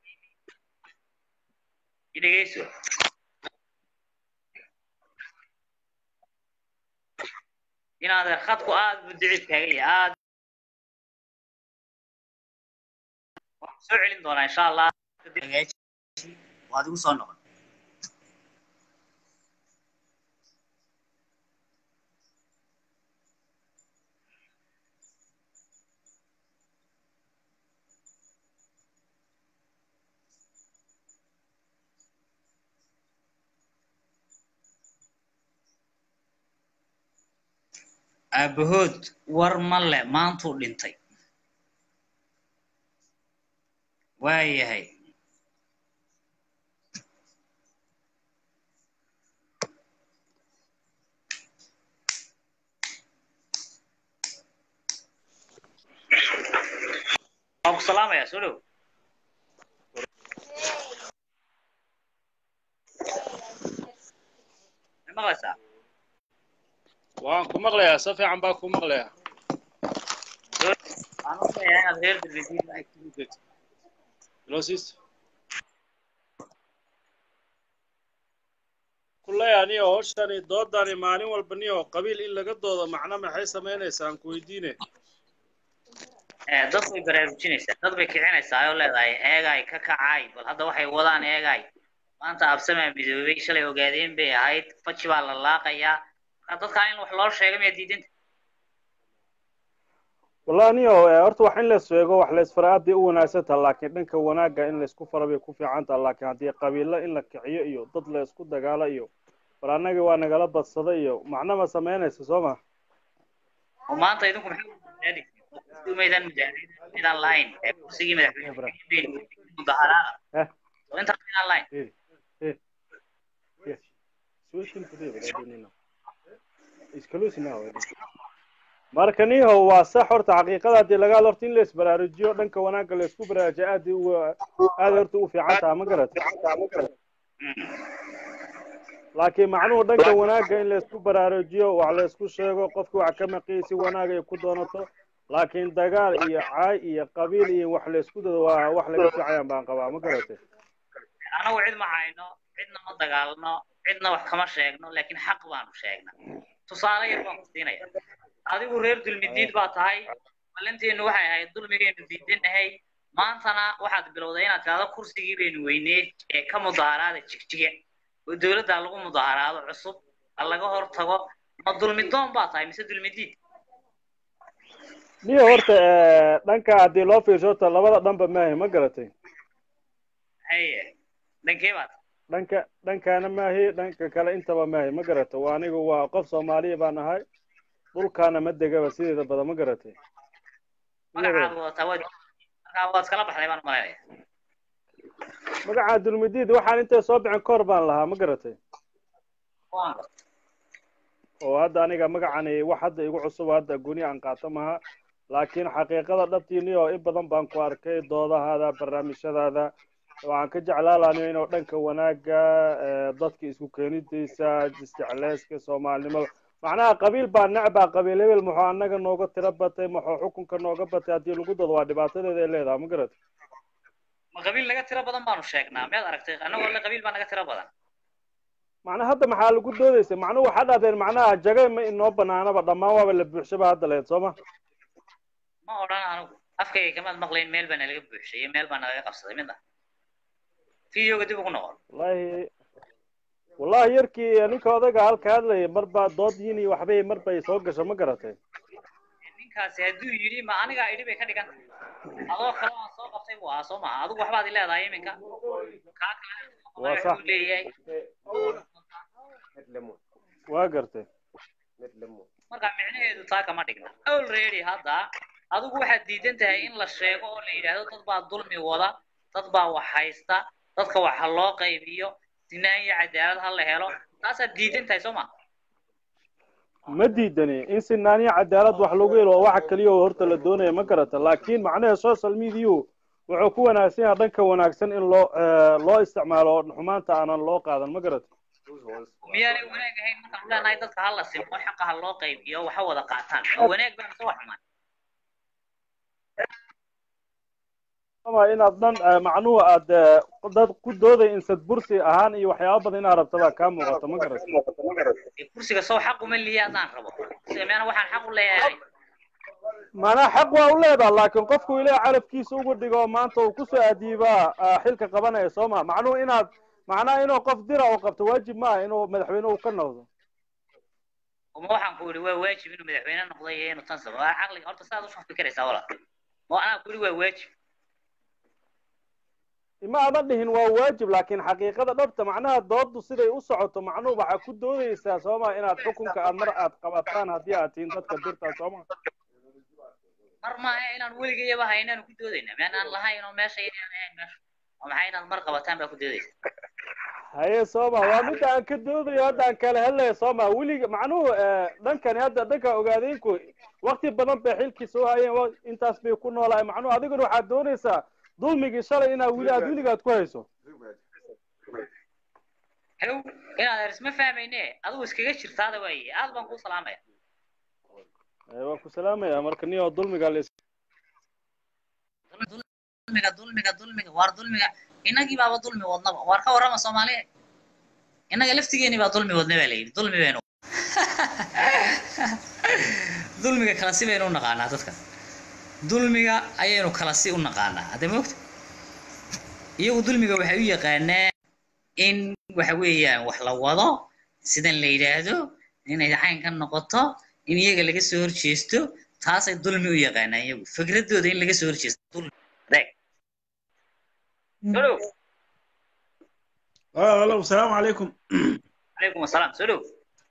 idhegeyso inaadeer khadku aad buu daciif kaaga yahay aad waxaan soo celin doonaa insha allah waad igu soo noqon aabahood war ma le maantuu dhintay waayahay waan ku salaamayaa soo dhow ma maqlaysaa waan ku maqlayaa si fiican baa ku maqlayaa waxaan u leeyahay inaad reer dalbeediin Hello, sister. kulley aniyo hawshani doodani maalin walba niyo qabiil in laga doodo macno maxay samaynaysaa aan ku weydiine dad bay baraarujinaysaa dad bay kicinaysaa oo leedahay eegay ka kacay bal hadda waxay wadaan eegay maanta absamaa midoobay shalay ogaadeen bay ahayd faji baa la laaqayaa marka dadkaa in wax loo sheega miyaa diidanta wallahi aniyo eh, horta wax in la sheego wax la isfara aad bay u wanaagsan taha laakiin dhanka wanaagga in la isku fara bay ku fiican taha laakiin haddii qabiilo in la kiciyo iyo dad la isku dagaalo iyo bal annaga waa nagala badsada iyo macno ma samaynaysa soo ma oo maanta idinku maxay u maydaan mudaaharaadaan lahayn ee kursigii madaxweyne mudaharaada Eh. oo intaas midaan lahayn marka niho waa sax horta xaqiiqada haddii laga hadlo horta in la isbaraarujiyo dhanka wanaagga la isku baraarujiyo aad u aad horta u fiican taha ma garat laakiin macnuhu dhanka wanaagga in la isku baraarujiyo wax la isku sheego qofka wax ka maqiyay si wanaag ay ku doonato laakiin dagaal iyo caay iyo qabiil iyo wax la isku dado waa wax laga fiicayaan baan qabaa ma garatay anagu cid ma hayno cidna ma dagaalno cidna wax kama sheegno laakiin xaq baanu sheegna tusaale yar baan ku siinaya adigu reer dulmidiid baa tahay ballanteenu waxay ahayd dulmigaynu diidanahay maantana waxaad bilowday inaad tidhahdo kursigii baynu weynee ee ka mudaaraada jigjiga oo dowladda lagu mudaharaado cusub ha laga hortago ma dulmidoon baa tahay mise dulmidiid niyo horta eh, dhanka haddii loo fiirsho horta labada dhanba maahi ma garatay haye dhankee baad dhanka dhankana maahi dhanka kale intaba maahi ma garata waa anigu waa qof soomaaliya baan ahay dhulkaana ma degaba sideeda badan ma garatay magacaad wadataa waad markaa waad kala baxday baan umalaynaya magaca dulmidiid waxaan intay soo bixin kor baan lahaa ma garatay waan gartay oo hadda aniga magacani wax hadda igu cusub hadda guni aan qaato maha laakiin xaqiiqada dhabtiini oo in badan baan ku arkay doodahaada barnaamijyadaada waxaan ka jeclaalaaniyo inuu dhanka wanaaga eh, dadka isku keenidiisa isjecleyska soomaalinimada macnaha qabiil baa necbaa qabiil hebel muxuu annaga nooga tiro batay muxuu xukunka nooga batay haddii lagu dado waa dhibaatadeeda ay leedahay ma garatay ma qabiil naga tiro badan baanu sheegnaa miyaad aragtay annagoo le qabiil baa naga tiro badan macnaha hadda maxaa lagu doodaysa macnuhu waxaa dhahdeen macnaha jagay ma inoo banaanaba dhammaan waaba la buuxshaba hadda lehed soo ma ma odhan anigu afkayga kamaad maqlayn meel baa nalaga buuxshay iyo meel baa nalaga qabsaday midna videoga dib ugu noqon wallahi wallahi yarkii ninka odayga halka hadlayay marba dood yini waxbay marbay soo gasho ma garatay ninkaasi hadduu yidhi ma anigaa idhi bay ka dhigan tahay adoo kale aan soo qabtay buu ahaa soo maha adigu waxbaad i leedahay iminka kaa kale waa sax wuxuu leeyahay waa gartay marka micnaheedu taa kama dhigna already hadda adigu waxaad diidan tahay in la sheego oo la yidhaahdo dad baa dulmi wada dad baa wax haysta dadka wax ha loo qaybiyo sinaan iyo cadaalad ha la helo taasaad diidan tahay soo ma ma diidani in sinaaniya cadaalad wax lagu helo waa waxa keliya oo horta la doonaya ma garata laakiin macnaha social media wuxuu ku wanaagsan yahay dhanka wanaagsan in loo eh, loo isticmaalo oo xumaanta aanan loo qaadan ma garata miyaanay wanaag ahayn markaan leenahay dadka ha la simo xaqa ha loo qaybiyo waxa wada qaataan ma wanaag baa mise wax xumaan ama inaad dhan eh, macnuhu aad eh, dad ku dooday insad bursi ahaan iyo waxyaaba badan inaad rabta baa kaa muuqata ma garata Dee kursiga soo xaq uma liya haddaan rabo kursiga miyaana waxaan xaq u leeyahay macnaha xaq waa u leedaha laakiin qofku ilaa calafkiisa ugu dhigo maanta uu kusoo adiibaa ah, xilka qabanaya soo ma macnuhu inaad macnaha inuu qof dira uu qabto waajib maaha inuu madaxweyne uu ka noqdo uma waxaan ku yidhi waa waajib inuu madaxweyne noqdo iyo inuu tan sabo waa caqliga horta saad usoo fikiraysaa walaal ma anaa ku yidhi waa waajib ima adan dhihin waa waajib laakiin xaqiiqada dhabta macnaha doodu siday u socoto macnuhu waxaa ku doodaysaa sooma inaad xukunka aad mar aad qabataan haddii aad tihiin dadka dirtaa sooma mar maaha inaan weligayaba haynaanu ku doodayna miyaanaan lahayn oo meesha inaan ahayn meesha oo maxay inaad mar qabataan baa ku doodaysa haye sooma waa midda aan ka doodayo hadda aan kala hadlaya sooma weliga macnuhu eh, dhankani hadda dhanka ogaadeenku wakti badan bay xilkiisa u hayeen wa- intaas bay ku noolahay macnuhu adiguna waxaad doonaysaa dulmigii shalay inaad weli aad weligaad ku hayso hew inaad eris ma fahmayne adigu iskaga jirtaada waaye aad baan kuu salaamaya Eh, waan ku salaamaya marka niyo dulmiga la is dulmiga dulmiga dulmiga waar dulmiga innagii baaba dulmi wadnaba waar ka warrama soomaaliya innaga laftigeeni baa dulmi wadna baa layidhi dulmi baynu dulmiga kala si baynu u naqaanaa dadka dulmiga ayaynu kala si u naqaanaa hadda moogta iyagu dulmiga waxay u yaqaanaa in waxa weeyaan wax la wado sidan la yidhaahdo inay caynka noqoto in iyaga laga soo horjeesto taasay dulmi u yaqaanaa iyagu fikradooda in laga soo horjeesto dulmi adeeg soo dhow اه الو السلام عليكم calaykum asalaam soo dhow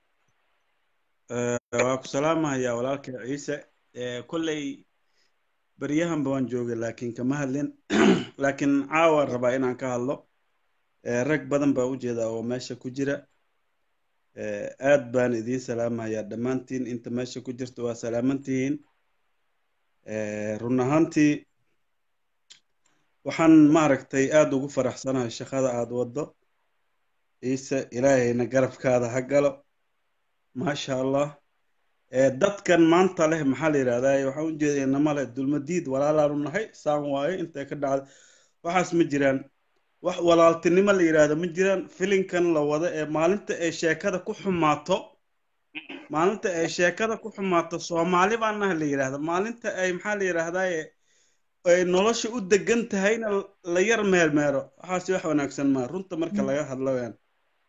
waa ku salaamahaya walaalka ciise Eh, kolley baryahanba waan joogay laakiin kama hadlin laakiin caawa rabaa inaan ka hadlo Eh, rag badan baa u jeeda oo meesha ku jira Eh, aad baan idiin salaamayaa dhammaantiin inta meesha ku jirta waa salaamantihiin Eh, run ahaantii waxaan maaragtay aad ugu faraxsanahay shaqada aad waddo ciise ilaahayna garabkaada ha galo maasha allah Eh, dadkan maanta leh maxaa la yidhahdaa waxaan u jeedaa inama leh dulmadiid walaalaanu nahay saan waaye intay ka dhacda waxaas ma jiraan wax walaaltinimo la yidhaahdo ma jiraan filinkan la wada ee maalinta ay sheekada ku xumaato maalinta ay sheekada ku xumaato soomaali baan nahay la yidhaahda maalinta ay maxaa la yidhaahdaa ay nolosha u degan tahayna la yar meermeero waxaasi wax wanaagsan maa runta marka laga hadlo weyaan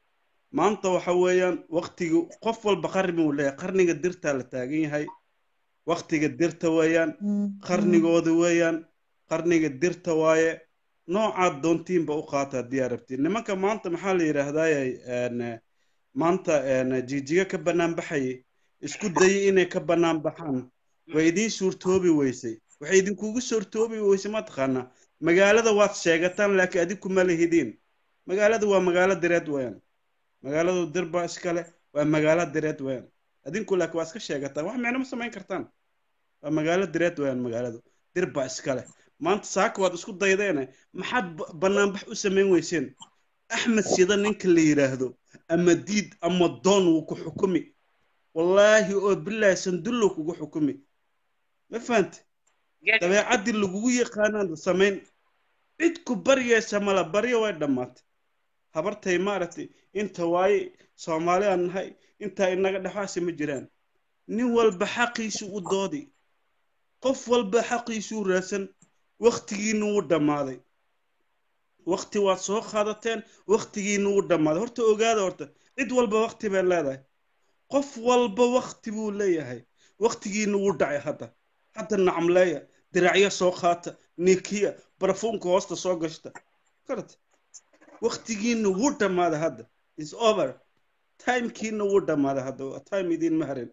maanta waxa weeyaan waktiga qof walba qarni uu leeyahay qarniga dirtaa la taagan yahay waktiga dirta weeyaan qarnigooda weeyaan qarniga dirta waaye noocaad doontiinba u qaata haddii aad rabtiin nimanka maanta maxaa la yidhaahdaayay maanta jijiga ka bannaan baxayay isku dayay inay ka bannaan baxaan way idiin suurtoobi weysay waxay idinkugu suurtoobi weysay mataqaanaa magaalada waad sheegataan laakiin adigu ma lihidiin magaalada waa magaalo direed weeyaan magaaladu dirba iskale waa magaalo direed weeyaan adinku laakiin waa iska sheegataan wax micno ma samayn kartaan waa magaalo direed weeyaan magaaladu dirba iskale maanta saaka waad isku daydeene maxaad banaanbax u samayn weyseen axmed sida ninka la yidhaahdo ama diid ama doon wuu ku xukumi wallaahi oo bilaahi sandullow kugu xukumi ma fahante dabeecaddii lagugu yaqaanaad samayn cid ku baryaysa mala baryo way dhammaatay habartay maaragtay inta waaye soomaali aan nahay intaa inaga dhexaasi ma jiraan nin walba xaqiisu u doodi qof walba xaqiisu u raadsan waktigiina wuu dhammaaday wakti waad soo qaadateen waktigiina wuu dhammaaday horta ogaada horta cid walba wakti bay leedahay qof walba wakti buu leeyahay waktigiina wuu dhacay hadda hadda nacamleeya diracyo soo qaata nikiya barafuunka hoosta soo gashta karat waktigiina wuu dhammaaday hadda is over timekiina wuu dhammaaday hadda time idiin ma harin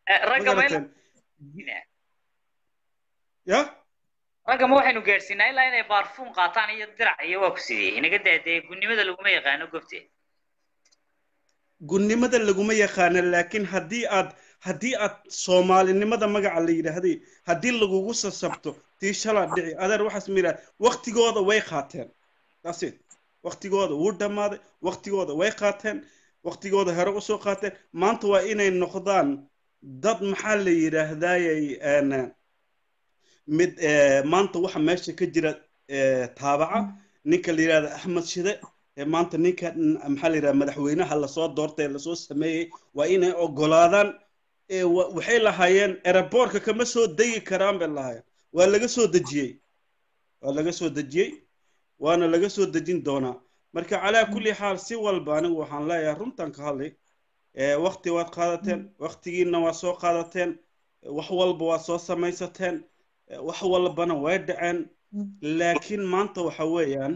ya ragga ma waxaynu gaadhsiinaa ilaa inay baarfuun qaataan iyo dirac iyo waa ku sidee inaga daadee gunnimada laguma yaqaano gobte gunnimada laguma yaqaano laakiin haddii aad haddii aad soomaalinimada magaca la yidhaahday haddii lagugu sasabto tii shalaa dhici adeer waxaas ma yidhaha waktigooda way qaateen dasit waktigooda wuu dhammaaday waktigooda way qaateen waktigooda hore usoo qaateen maanta waa inay noqdaan dad maxaa la yidhaahdaayay mid maanta waxa meesha ka jira taabaca ninka la yidhahda axmed shide maanta ninka maxaa la yidhahda madaxweynaha lasoo doortay lasoo sameeyey waa inay ogolaadaan waxay lahaayeen eraboorka kama soo degi karaan bay lahaayeen waa laga soo dejiyey waa laga soo dejiyey waana laga soo dejin doonaa marka calaa kulli xaal si walba anigu waxaan leeyahay runtan ka hadlay wakti waad qaadateen waktigiina waa soo qaadateen wax walba waad soo samaysateen wax walbana way dhaceen laakiin maanta waxa weeyaan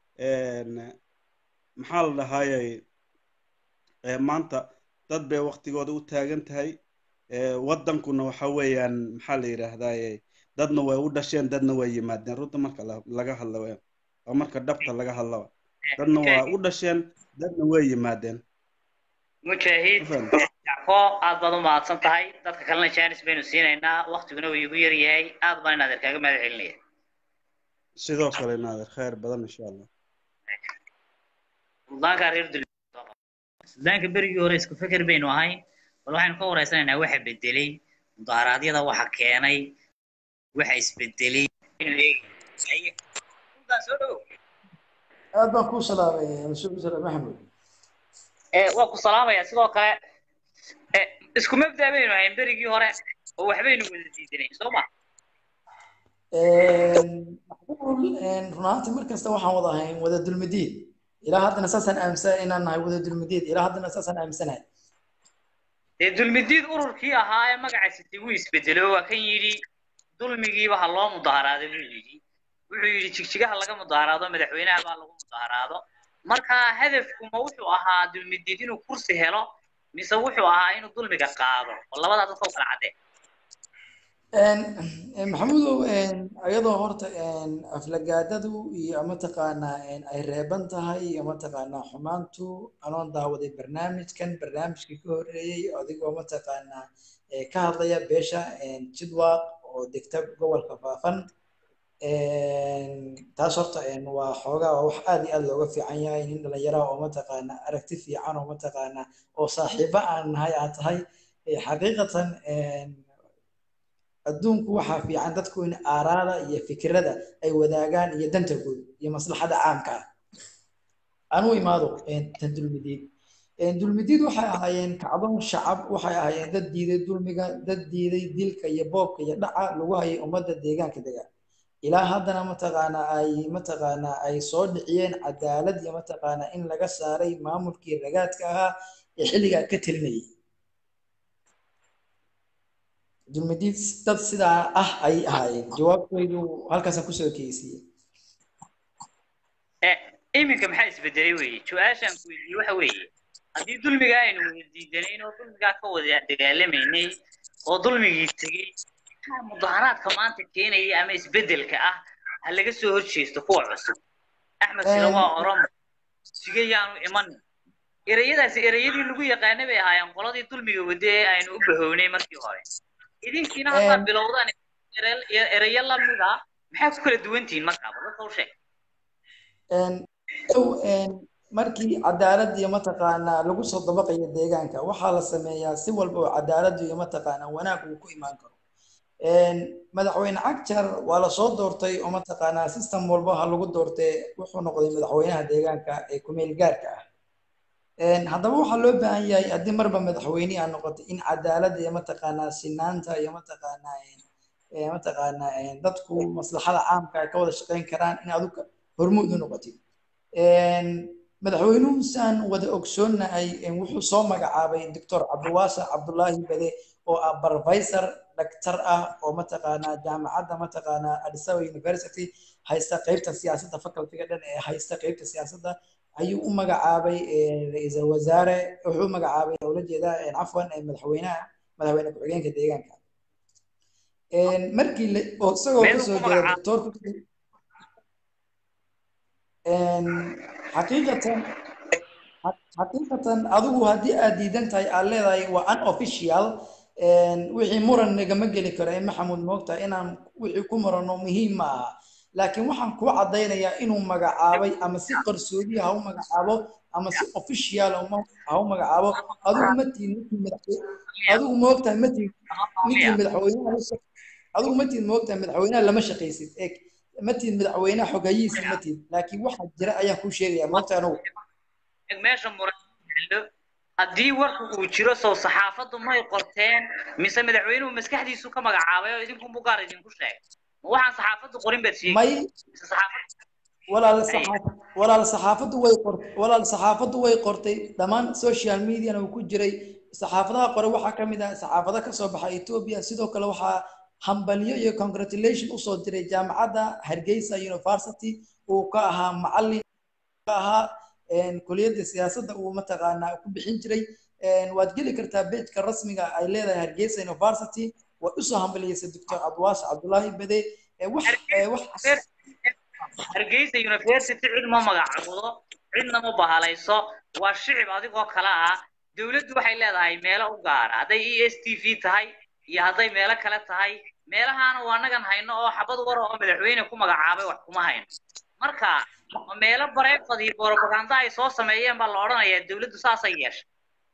maxaa la dhahaayay maanta dad bay waktigooda u taagan tahay waddankuna waxa weeyaan maxaa la yidhaahdaye dadna way u dhasheen dadna way yimaadeen runta marka laga hadla weeyaan waa marka dhabta laga hadlaba dadna waa u dhasheen dadna way yimaadeen mujaahid jacfo aad baad u mahadsan tahay dadka kalena jaanis baynu siinaynaa waktiguna wuu igu yar yahay aad baan inaadeer kaaga mahad celinaya sidoo kale naadeer khayr badan insha allah suldaanka reer dul suldaanka berigii hore isku feker baynu ahayn bal waxaynu ka wareysanaynaa waxa bedelay mudaharaadyada waxa keenay waxa isbedelay soo dhow aad baan kuu salaamay rasuulku sala maxamed waa ku salaamaya sidoo kale isku mabda baynu ahayn berigii hore oo waxbaynu wada diidanayn soo ma macquul run ahaantii mar kasta waxaan wada ahayn wada dulmidiid ilaa haddana saasaan aaminsan inaan nahay wada dulmidiid ilaa haddana saasaan aaminsanahay dee dulmidiid ururkii ahaa ee magacaasiti wuu isbedelo waa kan yidhi dulmigiiba ha loo mudaharaaday buu yidhi wuxuu yidhi jigjigaha laga mudaharaado madaxweynaha baa lagu mudaharaado marka hadafkuma wuxuu ahaa dulmidiid inuu kursi helo mise wuxuu ahaa inuu dulmiga qaado oo labadaa dadka u kala caddee maxamuudow iyadoo horta aflagaadadu iyo mataqaanaa ay reeban tahay iyo mataqaanaa xumaantu anoon daawaday barnaamijkan barnaamijkii ka horreeyey adigoo mataqaanaa ka hadlaya beesha jidwaaq oo degta gobolka faafan taas horta waa xoogaa waa wax aad iyo aad looga fiican yahay nin dhalinyaraha oo mataqaanaa aragti fiican oo mataqaanaa oo saaxiibo aan nahay aad tahay xaqiiqatan adduunku waxaa fiican dadku in aaraada iyo fikirada ay wadaagaan iyo danta guud iyo maslaxada caamka ah aan u imaado tan dulmidiid dulmidiid waxay ahaayeen kacdoon shacab waxay ahaayeen dad diiday dulmiga dad diiday dilka iyo boobka iyo dhaca lagu hayay ummadda deegaanka dega ilaa haddana mataqaanaa ay mataqaanaa ay soo dhiciyeen cadaalad iyo mataqaanaa in laga saaray maamulkii ragaadka ahaa ee xilligaa ka telinayay dulmidiid dad sidaa ah ay ahaayeen jawaabtoodu halkaasaan kusoo keysiyey iminka maxaa isbedelay weeye su-aashaan ku weydiiyey waxa weeye haddii dulmiga aynu wada diidanayn oo dulmigaa ka wada dagaalamaynay oo dulmigii tegey maxaa mudaharaadka maanta keenaya ama isbedelka ah ha laga soo horjeesto kuwa cusub axmed sina waa oromo sige yaanu imanin ereyadaasi ereyadii lagu yaqaanay bay ahaayeen qoladii dulmiga wade ee aynu u bahownay markii hore idinkiina haddaad bilowdaan ereyo lamid ah maxaa ku kala duwantihiin markaaba dadka u sheeg markii cadaalad iyo mataqaanaa lagu soo dabaqayo deegaanka waxaa la sameeyaa si walba oo cadaalad iyo mataqaanaa wanaag uu ku imaan karo madaxweyne cagjar waa lasoo doortay oo mataqaanaa system walba ha lagu doortay wuxuu noqday madaxweynaha deegaanka ee kumeel gaarka ah haddaba waxaa loo baahan yahay haddii marba madaxweyne aa noqotay in cadaalada iyo mataqaanaa sinaanta iyo mataqaanaa mataqaanaa dadku maslaxada caamka ay ka wada shaqayn karaan in adigu hormuud u noqotid madaxweynuhu saan wada ogsoonnahay wuxuu soo magacaabay doctor cabdiwaasa cabdullaahi bade oo ah professor dhaktar ah oo mataqaanaa jaamacadda mataqaanaa addis ababa university haysta qeybta siyaasadda facultiga dhan ee haysta qeybta siyaasadda ayuu u magacaabay ra-iisul wasaare wuxuu u magacaabay ula jeedaa cafwan madaxweynaha madaxweyne ku-xigeenka deegaanka markii oo isagoo kasoo jeeda doctorku xaqiiqatan xaqiiqatan adigu haddii aad diidan tahay aad leedahay waa unofficial wixii muran nagama geli karo ee maxamuud moogtahay inaan wixii ku murano muhiim ma aha laakiin waxaan kuu caddaynayaa inuu magacaabay ama si qarsoodi ha u magacaabo ama si official ha u magacaabo adigu ma tihin ninkii madaxweyne adigu moogtahay ma tihin ninkii madaxweynaha adigu ma tihin moogtahay madaxweynaha lama shaqaysid eeg ma tihin madaxweynaha xogayihiisa ma tihin laakiin waxaa jira ayaan kuu sheegayaa moogtahay anugu meesha muran haddii warku uu jiro sow saxaafaddu may qorteen mise madaxweynuhu maskaxdiisu ka magacaabay oo idinku bugaar idinku sheegay ma waxaan saxaafaddu qorin baad sheegay may walaal saxaafad walaal saxaafaddu way qortay walaal saxaafaddu way qortay dhammaan social mediana uu ku jiray saxaafadaha qore waxaa ka mid ah saxaafado ka soo baxa Ethiopia sidoo kale waxaa hambalyo iyo congratulation usoo diray jaamacadda Hargeysa University uu ka ahaa macallin ka ahaa kuliyadda siyaasadda uu mataqaanaa ku bixin jiray waad geli kartaa bejka rasmiga ay leedahay Hargeysa University way usoo hambaliyeysa doctor Abduwaas Cabdullaahi Bade wax wax hargeysa university cid ma magacaabdo cidna ma bahalayso waa shicib adigoo kale ah dowladdu waxay leedahay meelo u gaara hadday e s t v tahay iyo hadday meelo kale tahay meelahaana waa nagan hayno oo xabad war oo madaxweyne ku magacaabay wax kuma hayno marka meelo bareefad iyo borobaganda ay soo sameeyeen baa la odhanayaa dowladdu saasay yeeshay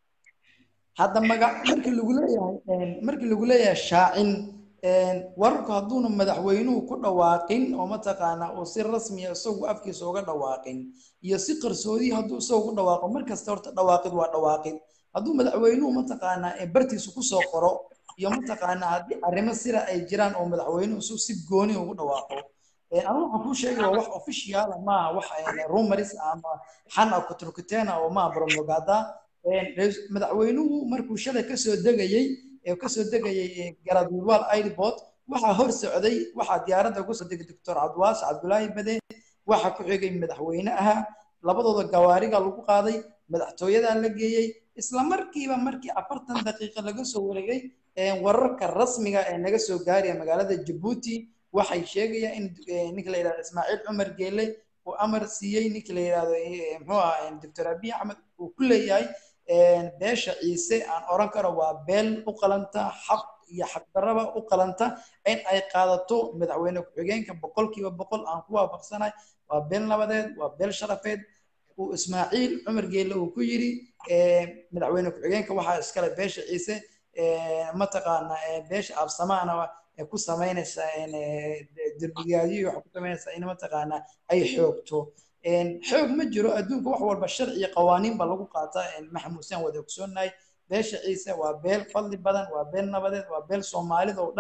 hadda maga markii lagu leeyahay markii lagu leeyahay shaacin wararku hadduuna madaxweynuhu ku dhawaaqin oo mataqaanaa uu si rasmiya isagu afkiisa uga dhawaaqin iyo si qarsoodi hadduu isagu ku dhawaaqo mar kasta horta dhawaaqid waa dhawaaqid hadduu madaxweynuhu mataqaanaa bartiisu kusoo qoro iyo mataqaanaa haddii arrimo sira ay jiraan oo madaxweynuhu isu si gooni ugu dhawaaqo anigu waxaan kuu sheegay waa wax officiala maaha wax rumaris ama xan a kuturkuteena oo maaha bromogada madaxweynuhu markuu shalay kasoo degayey ee kasoo degayay garadwiwal airport waxaa hor socday waxaa diyaaradda kusoo degay doctor cabdiwaas cabdulaahi bade waxaa ku xigay madaxweyne ahaa labadooda gawaariga lagu qaaday madaxtooyadaa la geeyey isla markiiba markii afartan daqiiqa laga soo wareegay wararka rasmiga ee naga soo gaaraya magaalada jabuuti waxay sheegayaan in ninka la yidhahdo ismaaciil cumar geele uu amar siiyey ninka la yidhahdo muxuu ahaa doctor abiy axmed uu ku leeyahay beesha ciise aan oran karo waa beel u qalanta xaq iyo xaqdarraba u qalanta in ay qaadato madaxweyne ku-xigeenka boqolkiiba boqol aan ku waafaqsanahay waa beel nabadeed waa beel sharafeed uu ismaaciil cumar geelle uu ku yidhi madaxweyne ku-xigeenka waxaa iskale beesha ciise mataqaana beesha absamaana ku samaynaysa derbigaadiyo waxay ku samaynaysaa in mataqaana ay xoogto xoog ma jiro adduunka wax walba sharci iyo qawaaniin ba lagu qaataa maxamuusaan wada ogsoonahay beesha ciise waa beel fadli badan waa beel nabadeed waa beel soomaalida oo dhan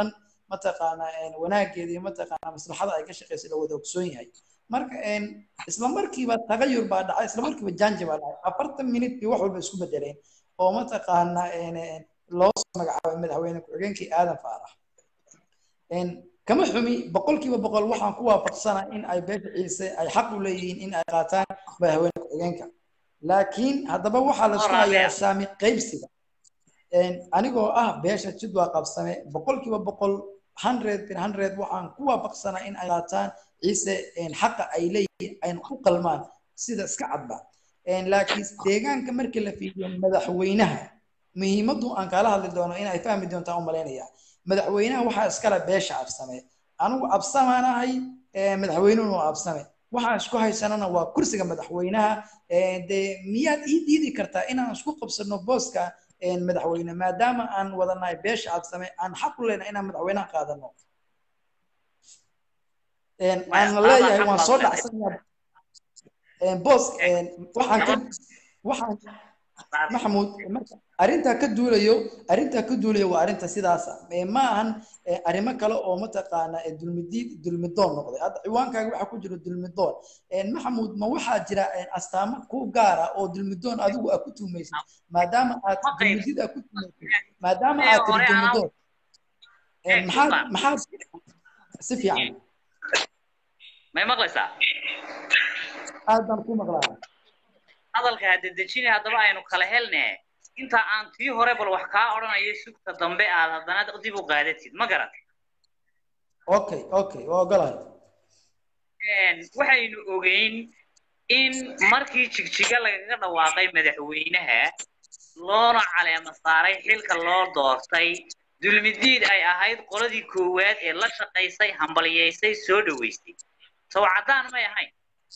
mataqaana wanaageeda iyo mataqaana maslaxada ay ka shaqeyso la wada ogsoon yahay marka isla markiiba tagayur baa dhacay isla markiiba janji baa dhacay afartan minut bay wax walba isku bedeleen oo mataqaana loo soo magacaabay madaxweyne ku-xigeenkii aadan faarax kama xumi boqolkiiba boqol waxaan ku waafaqsanaa in ay beesha ciise ay xaq u leeyihiin in ay qaataan madaxweyne ku-xigeenka laakiin haddaba waxaa la isku hayaa saami qaybsiga anigoo ah beesha jidwaa qabsame boqolkiiba boqol hundred bir hundred waxaan ku waafaqsanaa in ay qaataan ciise xaqa ay leeyihiin ayna u qalmaan sida iska cadba laakiin deegaanka markii la fiiriyo madaxweynaha muhiimaddu aan kala hadli doono in ay fahmi doontaan u malaynaya madaxweynaha waxaa iskale beesha absame anigu absamaanahay madaxweynuhuna waa absame waxaan isku haysanana waa kursiga madaxweynaha dee miyaad ii diidi kartaa inaan isku qabsano booska madaxweyne maadaama aan wadanahay beesha absame aan xaq u leenahay inaan madaxweynaha qaadano aan leeyahay waan soo dhacsanaya boos waxaan ka waxaan maxamuud arrintaa ka duulayo arrintaa ka duulayo waa arrinta sidaasa ma ahan arrimo kale oo mataqaana dulmidiid dulmidoon noqday hadda ciwaankaaga waxaa ku jira dulmidoon maxamuud ma waxaa jira astaamo ku gaara oo dulmidoon adigu aad ku tuumaysid maadaama aad dulmidid aad ku tuumaysid maadaama aad tiri dulmidoon maxaad maxaad si fiican may maqlaysaa aad baan ku maqlaa hadalka hadedejine haddaba aynu kala helne inta aan tii hore bal wax kaa odhanayo sugta dambe aad haddana dib u qaadatid ma garat okay okay waa ogolahay waxaynu ogeyn in markii jigjiga lagaga dhawaaqay madaxweynaha loona caleema saaray xilka loo doortay dulmidiid ay ahayd qoladii koowaad ee la shaqaysay hambalyaysay soo dhoweysay sow caddaan may ahayn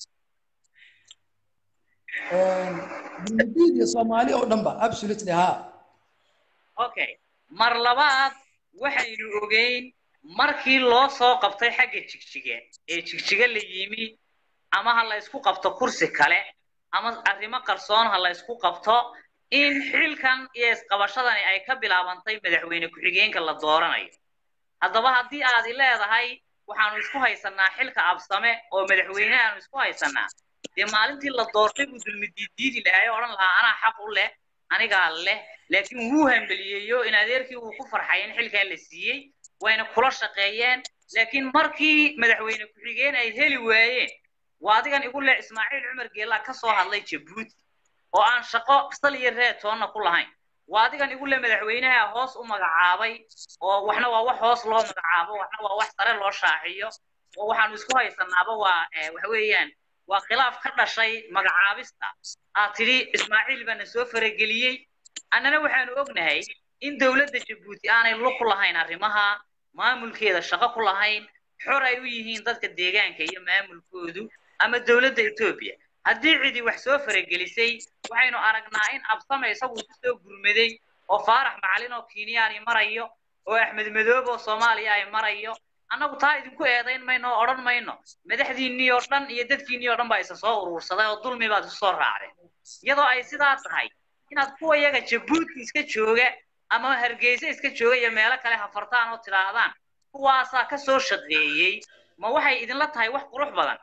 dulmidiid iyo soomaali oo dhan ba absolutely ha okay mar labaad waxaynu ogeyn markii loo soo qabtay xagga jigjiga ee jigjiga la yimi ama ha la isku qabto kursi kale ama arrimo qarsoon ha la isku qabto in xilkan iyo isqabashadani ay ka bilaabantay madaxweyne ku-xigeenka la dooranayo haddaba haddii aad i leedahay waxaanu isku haysanaa xilka absame oo madaxweyne aanu isku haysanaa dee maalintii la doortay buu dulmidiidiidi lahaa oo odhan lahaa anaa xaq u leh anigaa leh laakiin wuu hambeliyeeyo in adeerkii uu ku farxay in xilkaa la siiyey wayna kula shaqeeyeen laakiin markii madaxweyne ku-xigeen ay heli waayeen waa adigan igu leh ismaaciil cumar geelaa ka soo hadlay jabuuti oo aan shaqo sal iyo reed toonna ku lahayn waa adigan igu leh madaxweynaha hoos u magacaabay oo waxna waa wax hoos loo magacaabo waxna waa wax sare loo shaaciyo oo waxaanu isku haysanaaba waa waxa weeyaan waa khilaaf ka dhashay magacaabista aad tidhi ismaaciil baana soo farageliyey annana waxaanu ognahay in dowladda jabuuti aanay lug ku lahayn arrimaha maamulkeeda shaqo ku lahayn xor ay u yihiin dadka deegaanka iyo maamulkoodu ama dowladda etoobiya haddii cidi wax soo faragelisay waxaynu aragnaa in absame isagu ku soo gurmaday oo faarax macalin oo kenyaani marayo oo axmed madoob oo soomaaliya ay marayo annagu taa idinku eedayn mayno oo odhan mayno madaxdiinnii oo dhan iyo dadkiinnii oo dhan baa isa soo uruursaday oo dulmi baad isu soo raacdeen iyadoo ay sidaa tahay inaad kuwa yaga jabuuti iska jooga ama hargeysa iska jooga iyo meelo kale hafartaan oo tidhaahdaan kuwaasaa ka soo shaqeeyey ma waxay idinla tahay wax qurux badan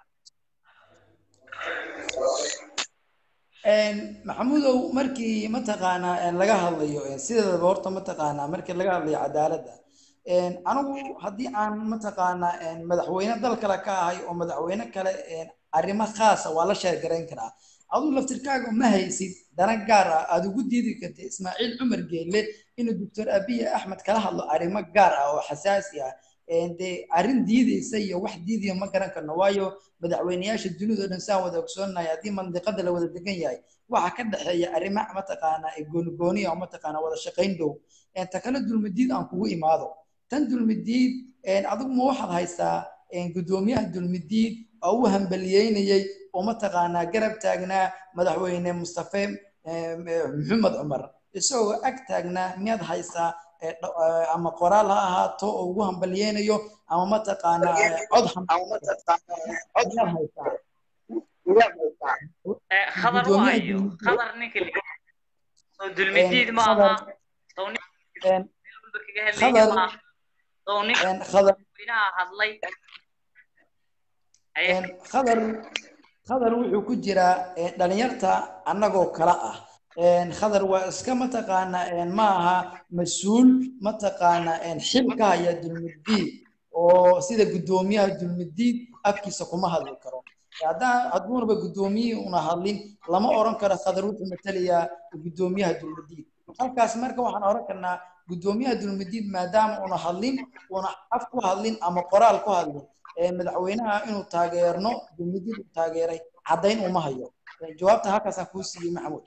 maxamuudow markii mataqaanaa laga hadlayo sideedaba horta mataqaanaa markii laga hadlayo cadaaladda anigu haddii aan mataqaanaa madaxweyne dal kale ka ahay oo madaxweyne kale arrimo khaasa waa la sheergarayn karaa aduu laftirkaaga ma haysid dana gaar ah aad ugu diidi kartid ismaaciil cumar geelle inuu doctor abiy axmed kala hadlo arrimo gaar ah oo xasaasi ah dee arrin diideysa iyo wax diidaya ma garan karno waayo madaxweyneyaasha dunida oo dhan saan wada ogsoonahay haddii mandiqada la wada degan yahay waxa ka dhexeeya arrimo mataqaanaa goonigooniya oo mataqaanaa wada shaqayn dhow ta kale dulmidiid aan kugu imaado tan dulmidiid adigu ma waxaad haysaa guddoomiyaha dulmidiid oo u hambaliyeynayay oo mataqaanaa garab taagnaa madaxweyne mustafe maxamed cumar isagoo ag taagnaa miyaad haysaa ama qoraal ha ahaato oo ugu hambaliyeynayo ama mataqaanaa cod khadar waayo khadar ninka soo dulmidiid maaha khadar oo nin een, khadar madaxweynaha hadlay Aye. een, khadar khadar wuxuu ku jiraa een, dhalinyarta annagoo kala ah een, khadar waa iska mataqaanaa een, ma aha mas-uul mataqaanaa een, xil ka haya dulmuddiin oo sida guddoomiyaha dulmuddiin afkiisa kuma hadli karo haddaan hadduunaba guddoomiyihii una hadlin lama oran karo khadar wuxuu matalayaa guddoomiyaha dulmuddiin halkaas marka waxaan oran karnaa guddoomiyaha dulmuddiin maadaama una hadlin una af ku hadlin ama qoraal ku hadlin ee madaxweynaha inuu taageerno dulmuddiin uu taageeray caddayn uma hayo Ee, jawaabta halkaasaan kuu siiyey maxamuud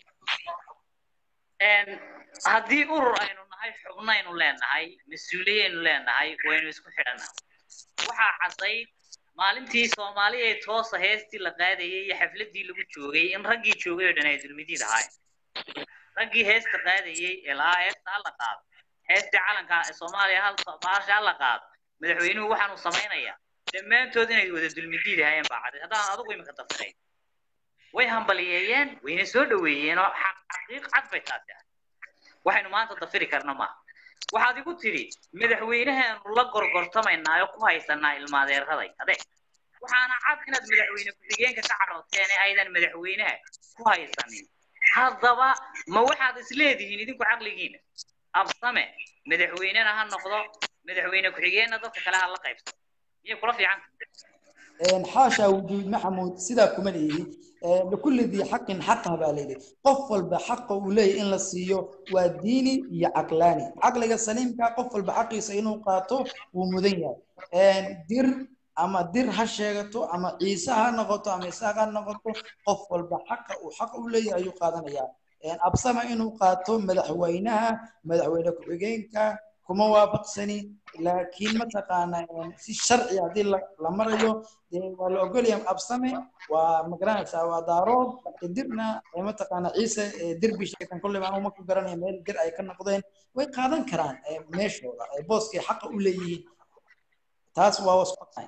Een, haddii urur aynu nahay xubnaynu leenahay mas-uuliyaynu leenahay waynu isku xidhanaa waxaa caddayd maalintii soomaaliya ee toosa heestii la qaadayay iyo xafladii lagu joogay in raggii joogay oo dhan ay dulmidiid ahaayeen raggii heesta qaadayay ee lahaa heesta hala qaado heestii calanka ee soomaaliya hal baasha hala qaado madaxweynuhu waxaanu samaynayaa dhammaantood inay wada dulmidiid ahaayeen baa caddayd haddaan adigu imika dafirayn way hambaliyeeyeen wayna soo dhoweeyeen oo xaq xaqiiq cad bay taasi ahayd waxaynu maanta dafiri karna maaha waxaad igu tidhi madaxweynahaanu la gorgortamaynaa oo ku haysanaa ilmaadeeraday ade waxaana cad inaad madaxweyne ku-xigeenka ka cadhooteen ee aydan madaxweynaha ku haysanin haddaba ma waxaad isleedihiin idinku caqligiina absame madaxweynena ha noqdo madaxweyne ku-xigeenna dadka kale ha la qaybsado miyay kula fiican een, xaasha wujuud maxamuud sidaa kuma leeyihi Ee, likulli dii xaqin xaqah baa layidhi qof walba xaqa uu leeyahy in la siiyo waa diini iyo caqlaani caqliga saliimka qof walba xaqiisa inuu qaato wuu mudan yahay Een, dir ama dir ha sheegato ama ciise ha noqoto ama isaaq ha noqoto qof walba xaqa uu xaq u leeyahay ayuu qaadanayaa Een, absama inuu qaato madaxweynaha madaxweyne ku-xigeenka kuma waafaqsani laakiin mataqaana een, si sharci haddii la la marayo dee waa la ogolyahay absame waa magaranaysaa waa daarood dirna ee mataqaana ciise ee dirbi sheegtan kolley baan uma ku garanaya meel dir ay ka noqdeen way qaadan karaan ee meeshooda ee booskay xaqa u leeyihiin taas waa wasku tahay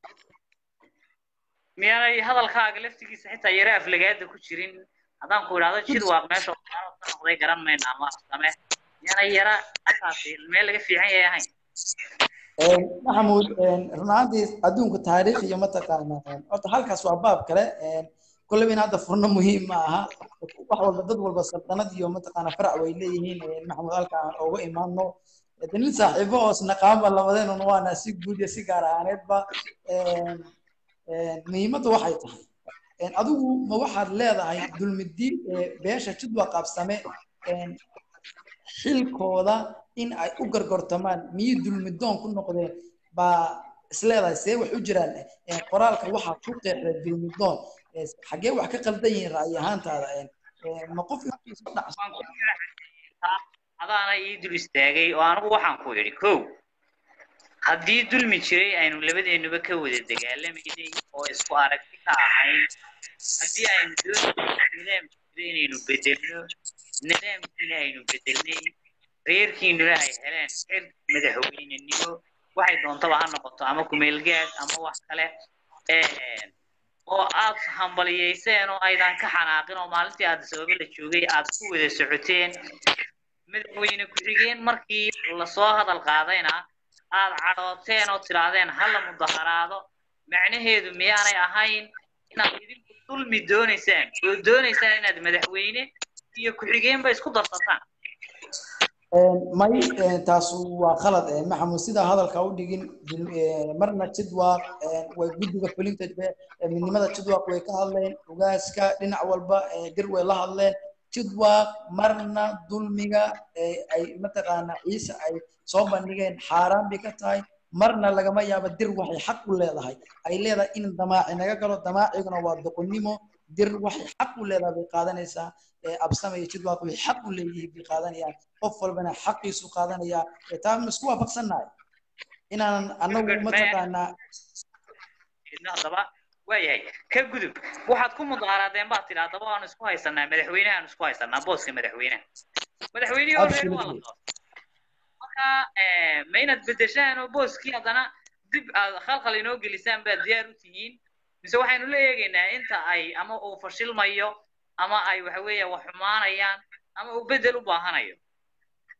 miyaanay hadalkaaga laftigiisa xitaa yara aflagaada ku jirin haddaan ku idhaahdo jid waaq meesha waxyaalo ka noqday garan mayna ama same miyaanay yara halkaasi meel laga fiican yahay ahayn Een, maxamuud een, run ahaantii adduunka taariikh iyo mataqaana een, horta halkaas waa baab kale een, kolleyba in hadda furno muhiim ma aha wax walba dad walba saltanad iyo mataqaana farac way leeyihiin een, maxamuud halka aan uga imaano de nin saaxiibo oo isnaqaanba labadeenun waana si guud iyo si gaar ahaaneedba een, een, muhiimaddu waxay tahay een, adigu ma waxaad leedahay dulmidiin ee beesha jidwa qaabsame een, xilkooda in ay u gargortamaan miyay dulmidoon ku noqdeen baa isleedahay see wax u jiraan Een, qoraalka waxaa ku qeexday dulmidoon Ee, xaggee wax ka qaldan yihiin ra'yi ahaantaada Een, een, ma qof intiisa u dhacsan adaana ii dul istaagay oo anigu waxaan ku idhi kow haddii dulmi jiray aynu labadeennuba ka wada dagaalamaynay oo isku aragti ka ahayn haddii aynu doonayno nidaam jiro inaynu bedelno nidaamkiina aynu bedelnay reerkiinuna ay heleen xil madaxweynenimo waxay doontaba ha noqoto ama kumeelgaad ama wax kale Een, oo aad hambaliyeyseen oo aydan ka xanaaqin oo maalintii aad sababo la joogay aad ku wada socoteen madaxweyne ku-xigeen markii lasoo hadal qaadayna aad cadhooteen oo tidhaahdeen hala mudaharaado macnaheedu miyaanay ahayn inaad idinku dulmi doonaysaan oo doonaysaan inaad madaxweyne iyo ku-xigeenba isku darsataan Een, may een, taas waa khalad een, maxamuud sidaa hadalka u dhigin dul- een, marna jidwaaq een, way guddiga fulinta be- ee midnimada jidwaaq way ka hadleen ugaaska dhinac walba ee, dir way la hadleen jidwaaq marna dulmiga ee, ay mataqaana ciise ay soo bandhigeen xaaraan bay ka tahay marna lagama yaabo dir waxay xaq u leedahay ay leedahay in damaaci naga galo damaaciguna waa doqonnimo dir waxay xaq u leedahay bay qaadanaysaa ee, absama iyo jidwaaq way xaq u leeyihiin bay qaadanayaan qof walbana xaqiisu qaadanaya ee, taa ma isku waafaqsannahay inaanan anagu mataqaanaa idna haddaba waayahay ka gudub waxaad ku mudaharaadeen baad tidhi haddaba waanu isku haysanaa madaxweynahaanu isku haysanaa booska madaxweynaha madaxweynihii already waa la Absolutely. doortay marka eh, ma inaad bedeshaan oo booskii haddana dib aad khalkhal inoo gelisaan baad diyaar u tihiin mise waxaynu la eegaynaa inta ay ama uu fashilmayo ama ay waxa weeye wax xumaanayaan ama uu bedel u baahanayo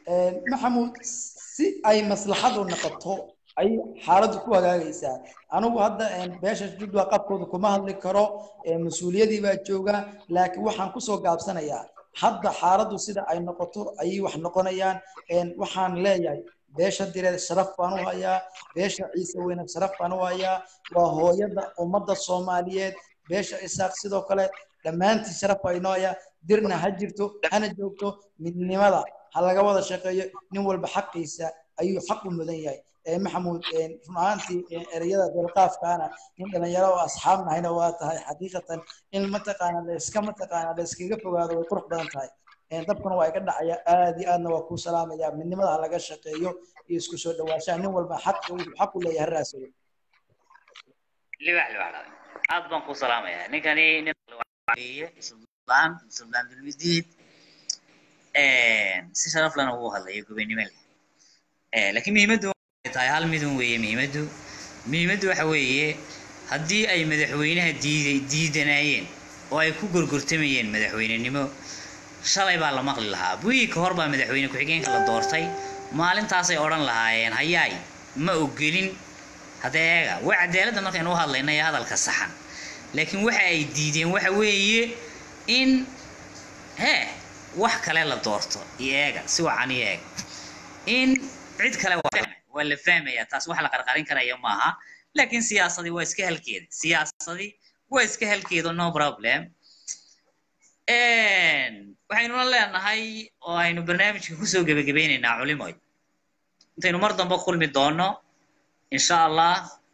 maxamuud si ay maslaxadu noqoto ay xaaladdu ku hagaagaysaa anigu hadda beesha judwa qabkooda kuma hadli karo mas-uuliyadii baa jooga laakiin waxaan kusoo gaabsanayaa hadda xaaladdu sida ay noqoto ayay wax noqonayaan waxaan leeyahay beesha direed sharaf baan u hayaa beesha ciise weyne sharaf baan u hayaa waa hooyada ummadda soomaaliyeed beesha isaaq sidoo kale dhammaantii sharaf baa inoo hayaa dirna ha jirto hana joogto midnimada ha laga wada shaqeeyo nin walba xaqiisa ayuu xaq u mudan yahay maxamuud run ahaantii ereyada delqaafkaana nin dhalinyaro oo asxaab nahayna waa tahay xaqiiqatan in mataqaana layska mataqaana layskaga fogaado way qurux badan tahay dabkuna waa iga dhacaya aad iyo aadna waa kuu salaamaya midnimada ha laga shaqeeyo iyo isku soo dhawaashaha nin walba xaq xaq u leeyahay raasado libax libax aad baan kuu salaamayaa ninkani nin suldaan suldaan dulmidiid si sharaf lana ugu hadlayo gobonimo leh laakiin muhiimaddu tahay hal midun weeye muhiimaddu muhiimaddu waxa weeye haddii ay madaxweynaha diiday diidanayeen oo ay ku gorgortamayeen madaxweynenimo shalay baa la maqli lahaa buigii ka hor baa madaxweyne ku-xigeenka la doortay maalintaasay odhan lahaayeen hayaay ma ogolin haddee eega waa cadaaladda markaynu u hadlayna ee hadalka saxan laakiin waxa ay diideen waxa weeye in hee wax kale la doorto iyo eega si wacan iyo eega in cid kale waa la fahmaya taas wax la qarqarin karaya maaha laakiin siyaasadii waa iska halkeeda siyaasadii waa iska halkeeda no problem waxaynuna leenahay oo aynu barnaamijka kusoo gebagabeynaynaa culimoy intaynu mar dambe kulmi doono insha allah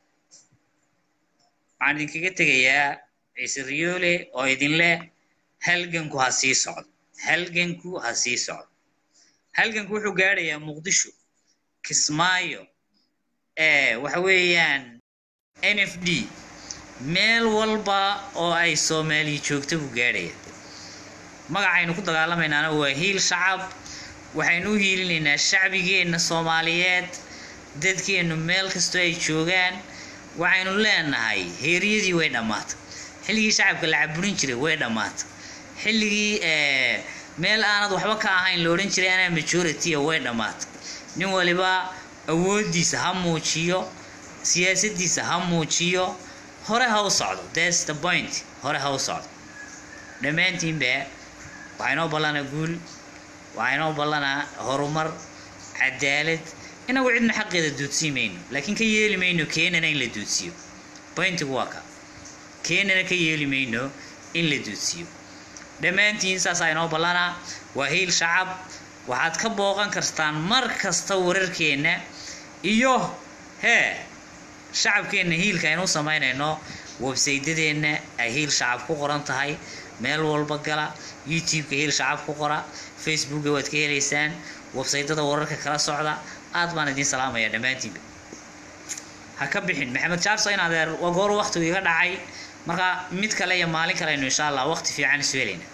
waxaan idinkaga tegayaa ciise riyoole oo idin leh halganku ha sii socdo halganku ha sii socdo halganku wuxuu gaadhayaa muqdisho kismaayo waxa weeyaan n f d meel walba oo ay soomaaliya joogta buu gaadhaya magacaynu ku dagaalamaynaana waa hiil shacab waxaynu u hiilinaynaa shacbigeenna soomaaliyeed dadkeennu meel kastoo ay joogaan waxaynu leenahay heeryadii way dhammaatay xilligii shacabka la caburin jiray way dhammaatay xilligii meel aanad waxba ka ahayn la odhan jiray anaa majority way dhammaatay nin waliba awooddiisa ha muujiyo siyaasaddiisa ha muujiyo hore ha u socdo thats the point hore ha u socdo dhammaantiinba waxaa inoo ballanaa guul waxaa inoo ballanaa horumar cadaalad inagu cidna xaqeeda duudsiin mayno laakiin ka yeeli mayno keenana in la duudsiiyo pointigu waa ka keenana ka yeeli mayno in la duudsiiyo dhammaantiin saasaa inoo ballanaa waa hiil shacab waxaad ka booqan kartaan mar kasta wararkeenna iyo hee shacabkeenna hiilka aynu u samaynayno websaydadeenna ay hiil shacab ku qoran tahay meel walba gala youtube-ka hiil shacab ku qora facebooka waad ka helaysaan websaydada wararka kala socda aad baan idiin salaamaya dhammaantiinba ha ka bixin maxamed jaarso in adeer waa goor waqtigu iga dhacay marka mid kale iyo maalin kale aynu insha allah waqti fiican isu helayna